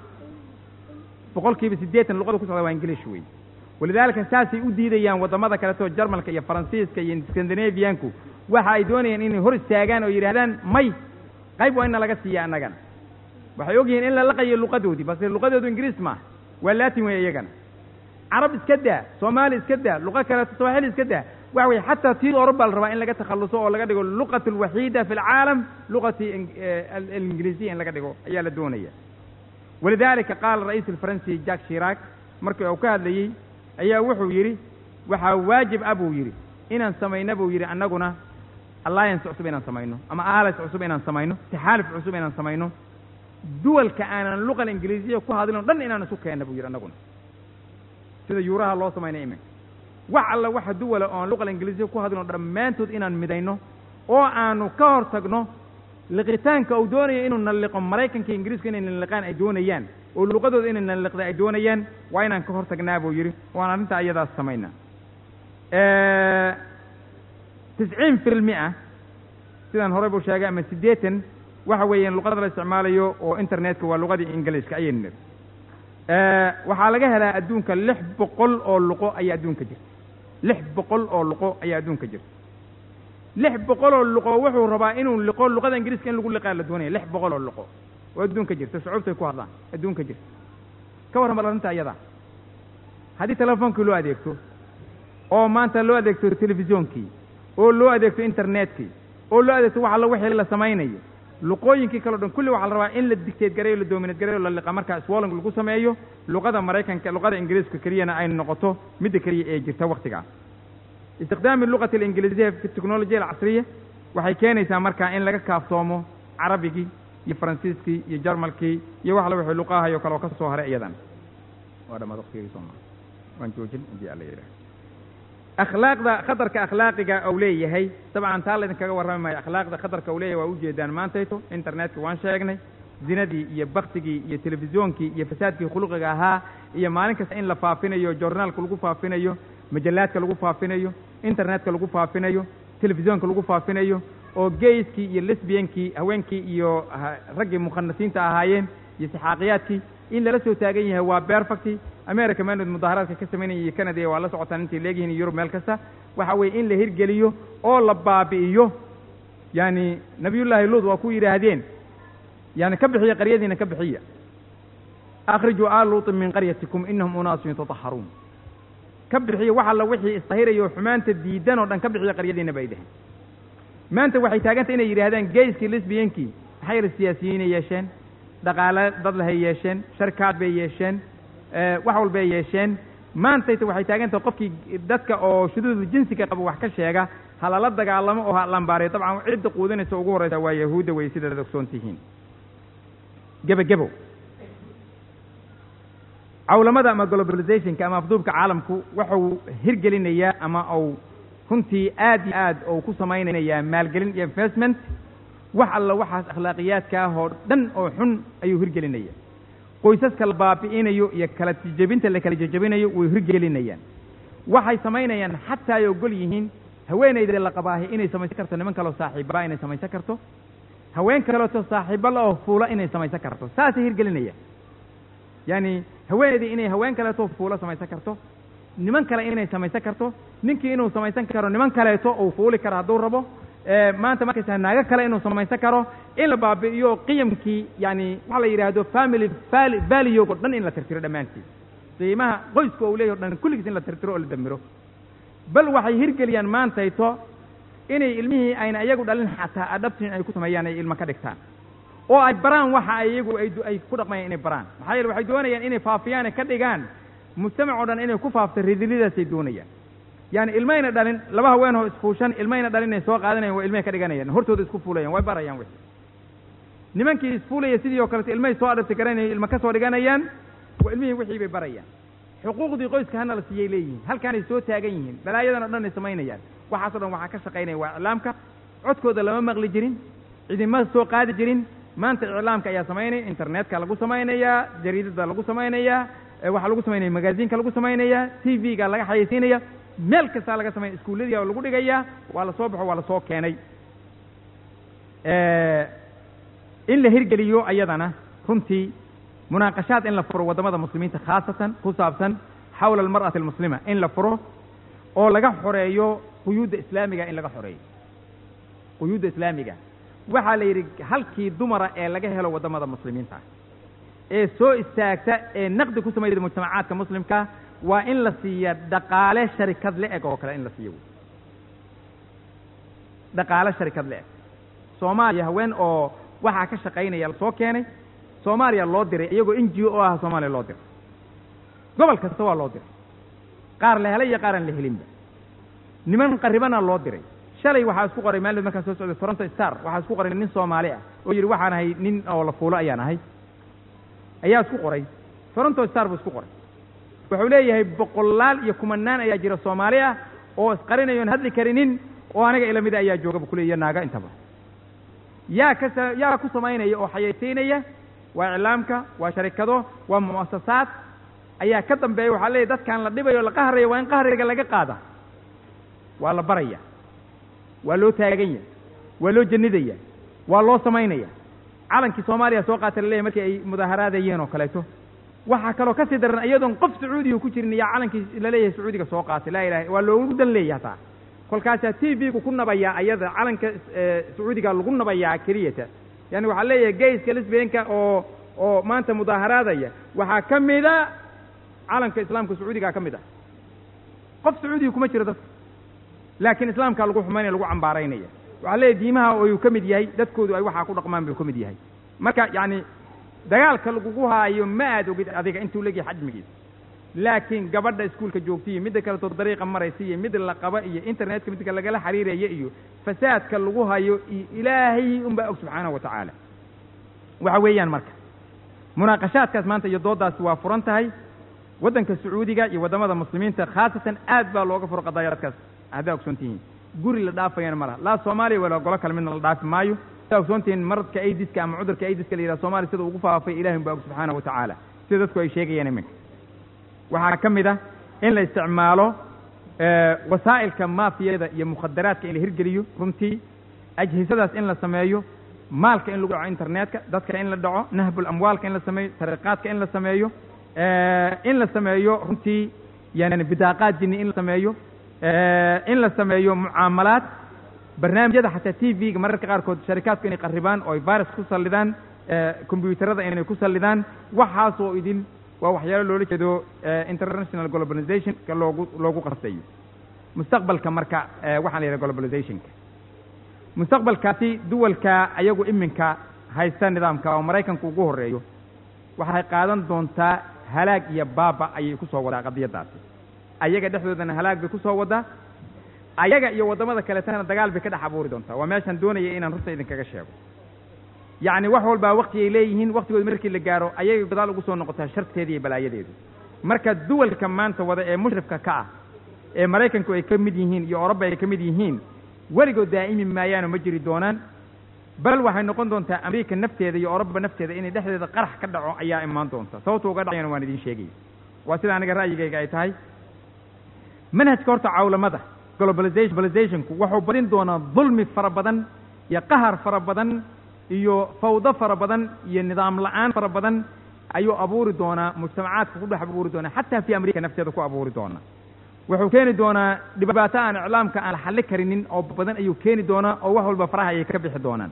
Speaker 2: boqol kiiba siddeetan luqada ku socdaa waa english wey walidaalika saasay u diidayaan waddamada kaleto jarmalka iyo faransiiska iyo scandinavianku waxa ay doonayaan inay hor istaagaan oo yidhahdaan may qayb waa ina laga siiya annagan waxay og yihiin in la laqayo luqadoodii balse luqadoodu ingiriis maaha waa latin wey iyagana carab iska daa soomaali iska daa luqo kaleeto sawaaxili iska daa waxa weye xataa tii oroba la rabaa in laga takhalluso oo laga dhigo luqat alwaxiida fi alcaalam luqati alingiliisiya in laga dhigo ayaa la doonaya walidalika qaala ra'iis alfaransi jack shiraak markii uu ka hadlayey ayaa wuxuu yidhi waxaa waajib ah buu yidhi inaan samayno buu yidhi annaguna alliance cusub inaan samayno ama alis cusub inaan samayno taxaaluf cusub inaan samayno duwalka aanan luqa ingiliisiya ku hadlin o dhan inaan isu keenna buu yidhi annaguna sida yuuraha loo samaynay iminka wax alla waxa duwala oon luqa ingiliisiya ku hadlin o dhammaantood inaan midayno oo aanu ka hor tagno liqitaanka uu doonayo inuu nalliqo maraykanka ingiriiska inay nalliqaan ay doonayaan oo luqadooda inay nalliqda ay doonayaan waa inaan ka hor tagnaa buu yidhi waan arrintaa iyadaas samaynaa tisciin fi lmia sidaan horey buu sheegay ama siddeetan waxa weeyaan luqada la isticmaalayo oo internetka waa luqadii ingiliiska ayaynu niri waxaa laga helaa adduunka lix boqol oo luqo ayaa adduunka jirta lix boqol oo luqo ayaa adduunka jirta lix boqol oo luqo wuxuu rabaa inuu liqo luqada ingiriiska in lagu liqaa la doonaya lix boqol oo luqo oo adduunka jirta shucuubtay ku hadlaan adduunka jirta ka warran bal arrinta iyada haddii telefoonkii loo adeegto oo maanta loo adeegto telefisyonkii oo loo adeegto internetkii oo loo adeegto wax alla wixii la samaynayo luqooyinkii kaleo dhan kulli waxaa la rabaa in la dictate gareeyo la dominate gareeyo la liqa markaa swolling lagu sameeyo luqada maraykanka luqada ingiriiska keliyana ay noqoto midda keliya ee jirta waktigaas istikhdaami luqati alingiliisiya fi teknolojiya alcasriya waxay keenaysaa markaa in laga kaaftoomo carabigii iyo faransiiskii iyo jarmalkii iyo wax alla wixii luqahayo kale oo ka soo haray iyadan waa dhamaad waktigii sooma waan joojin haddii alla yidhaah akhlaaqda khatarka akhlaaqiga uu leeyahay dabcan taa laydinkaga warrami maayo akhlaaqda khatarka uu leeyahay waa ujeedaan maantayto internetka waan sheegnay zinadii iyo baktigii iyo telefisyonkii iyo fasaadkii khuluqiga ahaa iyo maalin kasta in la faafinayo journaalka lagu faafinayo majallaadka lagu faafinayo internetka lagu faafinayo telefisyoonka lagu faafinayo oo gayskii iyo lesbiankii haweenkii iyo raggii mukhanasiinta ahaayeen iyo saxaaqiyaadkii in lala soo taagan yahay waa perfecti america maanood mudaaharaadka ka samaynaya iyo canada waa la socotaan intay leegyihiin yurub meel kasta waxa weeye in la hirgeliyo oo la baabi'iyo yani nabiyullaahi luud waa ku yidhaahdeen yani ka bixiya qaryadiina ka bixiya akhrijuu aal luutin min qaryatikum inahum unaasun yatataharuun ka bixiya wax alla wixii istahirayo xumaanta diidan oo dhan ka bixiya qaryadiina bay dheheen maanta waxay taagantay inay yidhaahdaan gayskii lesbiyankii maxay yar siyaasiyiinay yeesheen dhaqaale dad lahay yeesheen sharkaad bay yeesheen wax walbay yeesheen maantayta waxay taagan tahay qofkii dadka oo shuduudu jinsiga qaba wax ka sheega ha lala dagaalamo oo ha lambaariyo dabcan cidda quudinaysa ugu horreysa waa yahuudda wey sidaad ogsoon tihiin gebagebo cawlamada ama globalizationka ama afduubka caalamku wuxuu hirgelinayaa ama uu runtii aad iyo aad ou ku samaynayaa maalgelin iyo investment wax alla waxaas akhlaaqiyaadka ah oo dhan oo xun ayuu hirgelinaya qoysaska la baabi'inayo iyo kala jejebinta la kala jejebinayo way hirgelinayaan waxay samaynayaan xataa ay ogol yihiin haweenayda la qabaahi inay samaysan karto niman kaleo saaxiibbaa inay samaysan karto haween kaleeto saaxiibo la oo fuula inay samaysan karto saasay hirgelinayaan yaani haweenaydii inay haween kaleeto fuulo samaysan karto niman kale inay samaysan karto ninkii inuu samaysan karo niman kaleeto uu fuuli karo hadduu rabo maanta markaysaa naago kale inuu samaysan karo in la baabi'iyo qiyamkii yani waxa la yidhaahdo family valiyog o dhan in la tirtiro dhammaantii qiimaha qoyska uu leeyahy o dhan kulligiis in la tirtiro oo la damiro bal waxay hirgeliyaan maantayto inay ilmihii ayna iyagu dhalin xataa adhabtin ay ku sameeyaan ay ilmo ka dhigtaan oo ay baraan waxa ay iyagu ay ku dhaqmayaan inay baraan maxaa yeele waxay doonayaan inay faafiyaan ka dhigaan mujtamac o dhan inay ku faafto ridilidaasay doonayaan yani ilmayna dhalin laba haweenoo isfuushan ilmayna dhalin inay soo qaadanayan waa ilmahay ka dhiganayaan hortooda isku fuulayan way barayaan wixii nimankii isfuulaya sidii oo kaleto ilmahay soo adhabti garanaya ilma ka soo dhiganayaan waa ilmihii wixii bay barayaan xuquuqdii qoyska hana la siiyay leeyihiin halkaanay soo taagan yihiin balaayadan o dhan ay samaynayaan waxaas o dhan waxaa ka shaqaynaya waa iclaamka codkooda lama maqli jirin cidima soo qaadi jirin maanta iclaamka ayaa samaynaya internetka lagu samaynayaa jariidada lagu samaynayaa waxaa lagu samaynaya magaziinka lagu samaynayaa t v-ga laga xayeysiinaya meel kastaa laga sameya iskuulladiia lagu dhigayaa waa la soo baxo waa la soo keenay in la hirgeliyo ayadana runtii munaaqashaad in la furo waddamada muslimiinta khaasatan ku saabsan xawla almar'ati almuslima in la furo oo laga xoreeyo quyuudda islaamiga in laga xoreeyo quyuudda islaamiga waxaa la yidhi halkii dumara ee laga helo waddamada muslimiinta ee soo istaagta ee naqdi ku samayda mujtamacaadka muslimka waa in la siiya dhaqaale sharikad le-eg oo kale in la siiyo wey dhaqaale sharikad le-eg soomaaliya haween oo waxaa ka shaqaynaya la soo keenay soomaaliya loo diray iyagoo n g o ah soomaaliya loo diray gobol kasta waa loo diray qaar la helay iyo qaaraan la helinba niman qaribana loo diray shalay waxaa isku qoray maalid markaan soo socday toronto star waxaa isku qoray nin soomaali ah oo yidhi waxaan ahay nin oo la fuulo ayaan ahay ayaa isku qoray toronto star buu isku qoray wuxuu leeyahay boqolaal iyo kumanaan ayaa jira soomaali ah oo isqarinayoon hadli karinin oo aniga ila mida ayaa jooga bu kule iyo naaga intaba yaa ka yaa ku samaynaya oo xayaysiinaya waa iclaamka waa sharikado waa mu'asasaad ayaa ka dambeeya waxaa leeyahy dadkaan la dhibayo o la qahraya waa in qahriga laga qaada waa la baraya waa loo taagan yahay waa loo janidaya waa loo samaynaya calankii soomaaliya soo qaata laleeyahy markii ay mudaaharaadayeen oo kaleeto waxaa kaloo kasii daran iyadoon qof sacuudiga ku jirin yaa calankii laleeyahay sacuudiga soo qaatay laa ilaha waa loogu dan leeya hataa kolkaasaa t v-gu ku nabayaa ayada calanka sacuudiga lagu nabayaa keliyata yani waxaa leeyahay gayska lisbeenka oo oo maanta mudaaharaadaya waxaa ka mida calanka islaamka sacuudigaa ka mid ah qof sacuudiga kuma jiro dadka laakiin islaamkaa lagu xumaynaya lagu cambaaraynaya waxaa leeyahy diimaha oyuu ka mid yahay dadkoodu ay waxaa ku dhaqmaan buu ka mid yahay marka yacni dagaalka lagugu haayo ma aad ogid adiga intuu leegyahay xajmigiisa laakiin gabadha iskuulka joogtaiyo midda kaleto dariiqa maraysa iyo mid la qaba iyo internetka midka lagala xiriiraya iyo fasaadka lagu hayo iyo ilaahay unbaa og subxaanahu wa tacaala waxa weeyaan marka munaaqashaadkaas maanta iyo dooddaasi waa furan tahay waddanka sacuudiga iyo waddamada muslimiinta khaasatan aad baa looga furo qadaayaadkaas haddaa ogsoon tihiin guri la dhaafayana ma laha laa soomaaliya wala golo kale midna la dhaafi maayo haddaa ogsoon tihiin maradka aidiska ama cudurka aidiska la yidhaha soomaliya sida ugu faafay ilahi unbaa og subxaanahu wa tacaala sida dadku ay sheegayaan iminka waxaa ka mid ah in la isticmaalo wasaa'ilka maafiyada iyo mukhadaraadka in la hirgeliyo runtii ajhisadaas in la sameeyo maalka in lagu dhaco internetka dadka in la dhaco nahbul amwaalka in la sameeyo sariqaadka in la sameeyo in la sameeyo runtii yani bidaaqaad jini in la sameeyo in la sameeyo mucaamalaad barnaamijyada xataa t v-ga mararka qaarkood sharikaadku inay qarribaan oo ay virus ku sallidaan combyuutarada inay ku sallidaan waxaasoo idin waa waxyaalo loola jeedo international globalizationka loogu loogu qasayo mustaqbalka marka waxaan la yidhaha globalizationka mustaqbalkaasi duwalka ayagu iminka haysta nidaamka oo maraykanku ugu horreeyo waxay qaadan doontaa halaag iyo baaba ayay ku soo wadaa qadiyaddaasi ayaga dhexdoodana halaag bay ku soo wadaa ayaga iyo waddamada kaletana dagaal bay ka dhex abuuri doontaa waa meeshaan doonaya inaan runta idinkaga sheego yacni wax walbaa wakti ay leeyihiin waktigood markii la gaaro ayay gadaal ugu soo noqotaa sharteeda iyo balaayadeedu marka duwalka maanta wada ee mushrifka ka ah ee maraykanku ay ka mid yihiin iyo oroba ay ka mid yihiin weligood daa'imi maayaano ma jiri doonaan bal waxay noqon doontaa amerika nafteeda iyo oroba nafteeda inay dhexdeeda qarax ka dhaco ayaa imaan doonta sababta uga dhacayana waan idiin sheegaya waa sida aniga ra'yigayga ay tahay manhajka horta cawlamada globalization globalizationku wuxuu badin doonaa dulmi fara badan iyo qahar fara badan iyo fawdo fara badan iyo nidaam la-aan fara badan ayuu abuuri doonaa mujtamacaadka ku dhex abuuri doonaa xataa fi amerika nafteeda ku abuuri doonaa wuxuu keeni doonaa dhibaato aan iclaamka aan la xalli karinin oo badan ayuu keeni doonaa oo wax walba faraha ayay ka bixi doonaan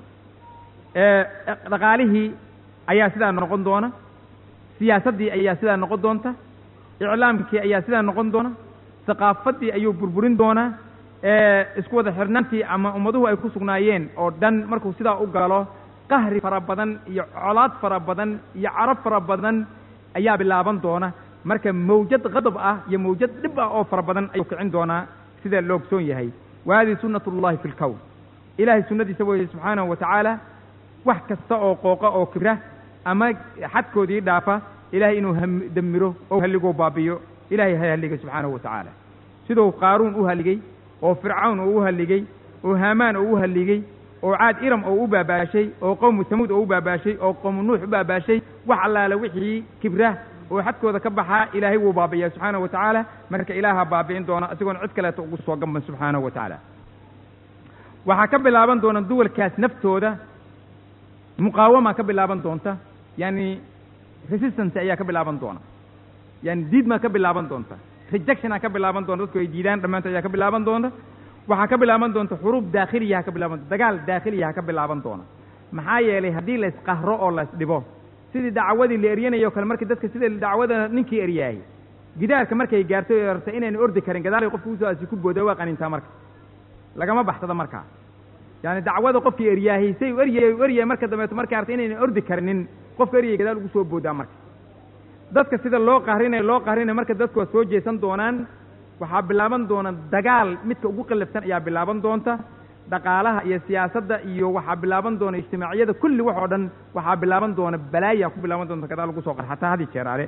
Speaker 2: dhaqaalihii ayaa sidaa noqon doona siyaasaddii ayaa sidaa noqon doonta iclaamkii ayaa sidaa noqon doona thaqaafaddii ayuu burburin doonaa isku wada xirnaantii ama ummaduhu ay ku sugnaayeen oo dhan markuu sidaa u galo qahri fara badan iyo colaad fara badan iyo carab fara badan ayaa bilaaban doona marka mawjad qadab ah iyo mawjad dhib ah oo fara badan ayuu kicin doonaa sida la ogsoon yahay wa hadihi sunnat ullahi fi lkown ilaahay sunnadiisa weeye subxaanahu wa tacaala wax kasta oo qooqa oo kibra ama xadkoodii dhaafa ilahay inuu damiro oo halligoo baabiyo ilahay ha halligay subxaanahu wa tacaala siduu qaaruun u halligay oo fircawn oo u halligay oo haamaan oo u halligay oo caad iram oo u baabaashay oo qowmu tamuud oo u baabaashay oo qowmu nuux u baabaashay wax allaale wixii kibra oo xadkooda ka baxaa ilaahay wuu baabi'iyaa subxaanahu wa tacaala marka ilaaha baabi'in doona isagoon cid kaleeto ugu soo gamban subxaanahu wa tacaala waxaa ka bilaaban doona duwalkaas naftooda muqaawama ka bilaaban doonta yani resistance ayaa ka bilaaban doona yani diidmaa ka bilaaban doonta rejectiona ka bilaaban doonta dadku ay diidaan dhammaantood ayaa ka bilaaban doonta waxaa ka bilaaban doonta xuruub daakhiliyaha ka bilaaban dagaal daakhiliyaha ka bilaaban doona maxaa yeelay haddii la isqahro oo la isdhibo sidii dacwadii la eryanayo o kale markii dadka sida dacwada ninkii eryaayay gidaarka markay gaartay o artay inayna ordi karin gadaalay qofka usoo asi ku booda waa qanintaa marka lagama baxsado markaa yaani dacwada qofkii eryaahay say u eryay u eryay marka dambeeto markay artay inayna ordi karinin qofka eryay gadaal ugu soo boodaa marka dadka sida loo qahrinayo loo qahrinayo marka dadku waa soo jeesan doonaan waxaa bilaaban doona dagaal midka ugu qallafsan ayaa bilaaban doonta dhaqaalaha iyo siyaasadda iyo waxaa bilaaban doona ijtimaaciyada kulli wax oo dhan waxaa bilaaban doona balaayaa ku bilaaban doonta gadaal lagu soo qar xataa hadi jeeraale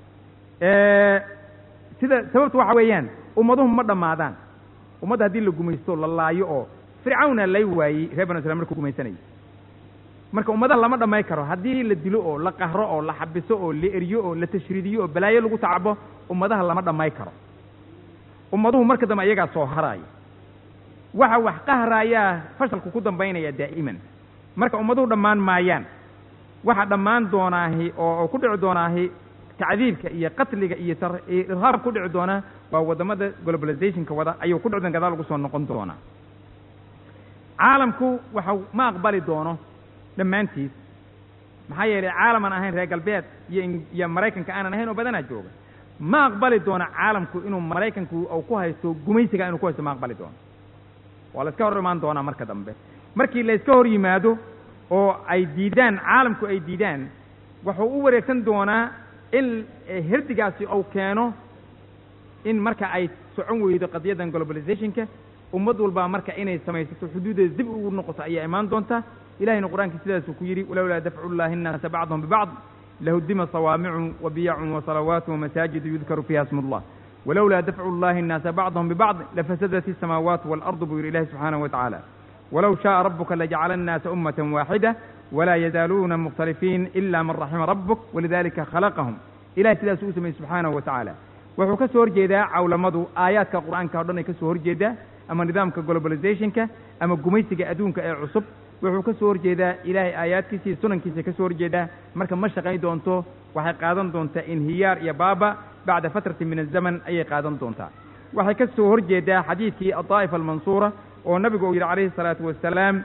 Speaker 2: sida sababtu waxa weeyaan ummaduhu ma dhammaadaan ummadda haddii la gumaysto la laayo oo fircawna lay waayey reer banu islam markuu gumaysanayay marka ummadaha lama dhamay karo haddii la dilo oo la qahro oo la xabiso oo la eryo oo la tashriidiyo oo balaayo lagu tacabo ummadaha lama dhamay karo ummaduhu marka dambe iyagaa soo haraaya waxa wax qahraayaa fashalku ku dambaynaya daa'iman marka ummaduhu dhammaan maayaan waxa dhammaan doonaahi oo ku dhici doonaahi tacdiibka iyo qatliga iyo irhaab ku dhici doona waa waddamada globalizationka wada ayuu ku dhici doona gadaal lagu soo noqon doonaa caalamku waxa ma aqbali doono dhammaantiis maxaa yeelay caalaman ahayn reer galbeed iyo iyo maraykanka aanan ahayn oo badanaa jooga ma aqbali doono caalamku inuu maraykanku uu ku haysto gumaysiga inuu ku haysto ma aqbali doono waa la iska hor imaan doonaa marka dambe markii la iska hor yimaado oo ay diidaan caalamku ay diidaan wuxuu u wareegsan doonaa in herdigaasi uu keeno in marka ay socon weydo qadiyaddan globalizationka ummad walbaa marka inay samaysato xuduudeeda dib ugu noqoto ayaa imaan doonta ilahayna qur-aanka sidaasuu ku yidhi walowlaa dafcu llahi innaasa bacdahum bibacd lahudima sawaamicu wabiyacun wasalawaatu wamasaajidu yudkaru fiiha smu llah walowlaa dafcu llahi innaasa bacdahum bibacd lafasadat isamaawaatu waalardu buu yidhi ilahi subxaanahu wa tacaala walow shaءa rabuka lajacala الnaasa umaة waaxida walaa yazaaluuna mukhtalifiin ila man raxima rabuk walidalika khalaqahum ilahay sidaasuu u sameeyey subxaanahu wa tacaala wuxuu ka soo horjeedaa cawlamadu aayaadka qur'aanka o dhan ay ka soo horjeedaa ama nidaamka globalizationka ama gumaysiga adduunka ee cusub wuxuu ka soo horjeedaa ilaahay aayaadkiisa iyo sunankiisa ka soo horjeedaa marka ma shaqayn doonto waxay qaadan doontaa inhiyaar iyo baaba bacda fatratin min azaman ayay qaadan doontaa waxay ka soo horjeedaa xadiidkii adaa'ifa almansuura oo nabigu uu yidhi calayhi الsalaatu wasalaam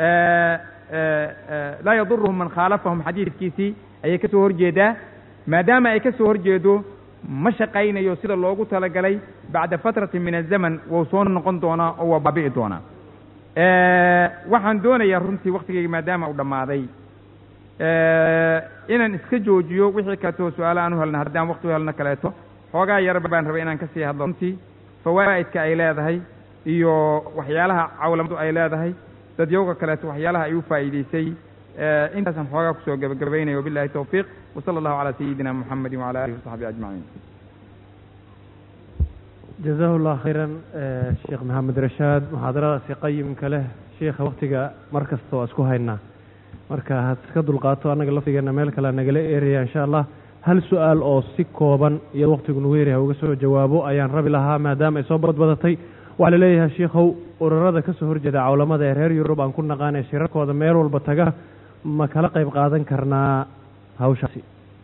Speaker 2: laa yaduruhum man khaalafahum xadiidkiisii ayay ka soo horjeedaa maadaama ay ka soo horjeedo ma shaqaynayo sida loogu talagalay bacda fatratin min azaman wou soo noqon doonaa oo waa baabi'i doonaa waxaan doonayaa runtii waktigeyga maadaama uu dhammaaday inaan iska joojiyo wixii kaleeto su-aala aan u helna haddaan wakti u helno kaleeto xoogaa yar baan rabay inaan kasii hadlo runtii fawaa'idka ay leedahay iyo waxyaalaha cawlamadu ay leedahay dadyowga kaleeto waxyaalaha ay u faa'iideysay intaasaan xoogaa kusoo gebagabaynaya wabillahi tawfiiq wasala allahu calaa sayidina muxamedi wacala alihi wasaxbi ajmaciin
Speaker 1: jazahu llah khayran sheekh maxamed rashaad muxaadaradaasi qayimka leh sheikha waktiga mar kasta waa isku haynaa marka had iska dulqaato annaga laftigeena meel kale nagala eeraya insha allah hal su-aal oo si kooban iyo waktigu nagu yaryahay uga soo jawaabo ayaan rabi lahaa maadaama ay soo badbadatay waxaa laleeyahay shiikhow ururada ka soo horjeeda cawlamada ee reer yurub aan ku naqaanay shirarkooda meel walba taga ma kala qayb qaadan karnaa hawshaasi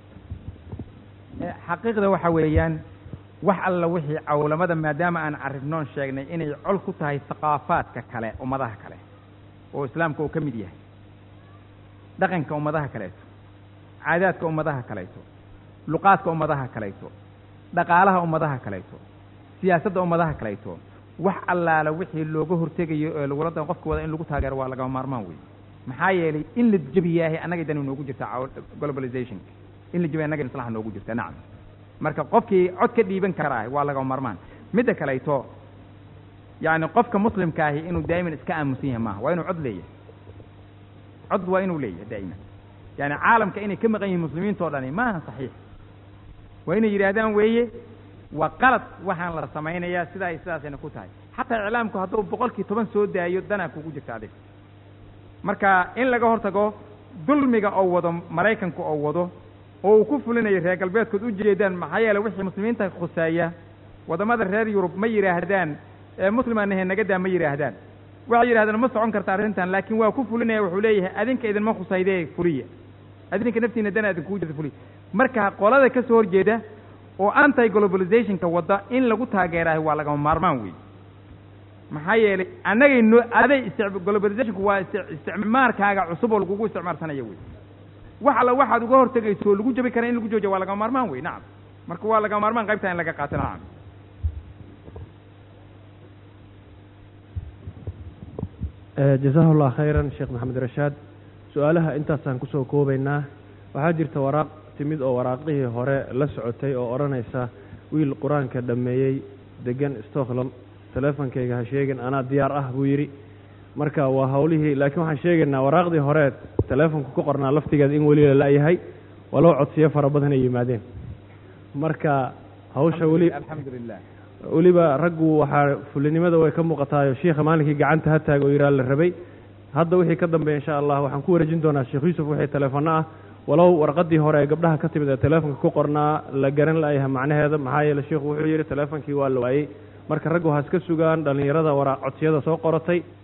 Speaker 2: xaqiiqda waxa weeyaan wax alla wixii cawlamada maadaama aan carribnoon sheegnay inay col ku tahay thaqaafaadka kale ummadaha kale oo islaamka uu ka mid yahay dhaqanka ummadaha kaleeto caadaadka ummadaha kaleeto luqaadka ummadaha kaleeto dhaqaalaha ummadaha kaleeto siyaasadda ummadaha kaleeto wax allaala wixii looga hortegayo ee lagula da qofka wada in lagu taageero waa lagama maarmaan wey maxaa yeelay in la jebiyaahay annaga dani noogu jirta globalizationka in la jebiya annaga maslaxa noogu jirta nacam marka qofkii cod ka dhiiban karaah waa lagama maarmaan midda kaleeto yacni qofka muslimka ahi inuu daa'iman iska aamusan yahay maaha waa inuu cod leeyahay cod waa inuu leeyahay daa'iman yani caalamka inay ka maqan yihiin muslimiinta o dhani maaha saxiix waa inay yidhaahdaan weeye waa qalad waxaan la samaynayaa sidaa ay sidaasayna ku tahay xataa iclaamku hadduu boqolkii toban soo daayo danaa kugu jirta adiga marka in laga hortago dulmiga oo wado maraykanku oo wado oo uu ku fulinayo reer galbeedkood u jeedaan maxaa yeele wixii muslimiinta khuseeya waddamada reer yurub ma yidhaahdaan ee muslimaanahe nagadaa ma yidhaahdaan waxay yidhahdaan ma socon karta arrintan laakiin waa ku fulinaya wuxuu leeyahay adinka idinma khusaydee fuliya adinka naftiina dana idinkugu jirta fuliya marka qolada ka soo horjeeda oo anti globalizationka wadda in lagu taageerahay waa lagama maarmaan wey maxaa yeelay annagay noo aday isti globalizationku waa ist isticmaarkaaga cusub oo lagugu isticmaalsanaya wey wax alla waxaad uga hortegayso oo lagu jabi kara in lagu joojiya waa lagama maarmaan wey nacam marka waa lagama maarmaan qaybtaa in laga qaato nacam
Speaker 1: jazahu llah khayran sheekh maxamed rashaad su-aalaha intaasaan kusoo koobaynaa waxaa jirta waraaq timid oo waraaqihii hore la socotay oo odhanaysa wiil qur-aanka dhammeeyey degan stockholm teleefonkayga ha sheegin anaa diyaar ah buu yidhi marka waa hawlihii laakiin waxaan sheegaynaa waraaqdii hore teleefonka ku qornaa laftigeeda in weli la la-yahay walow codsiyo fara badan ay yimaadeen marka hawsha weli
Speaker 2: alxamdulilah
Speaker 1: weliba raggu waxaa fulinimada way ka muuqataayo shiikha maalinkii gacanta ha taaga oo yidhaha la rabay hadda wixii ka dambeeya insha allah waxaan ku wareejin doonaa sheekh yuusuf wixii teleefanno ah walow warqaddii hore ee gabdhaha ka timid ee teleefonka ku qornaa la garan la'yahay macnaheeda maxaa yeele sheikhu wuxuu yidhi teleefonkii waa la waayey marka raggu ha iska sugaan dhallinyarada wara codsiyada soo qoratay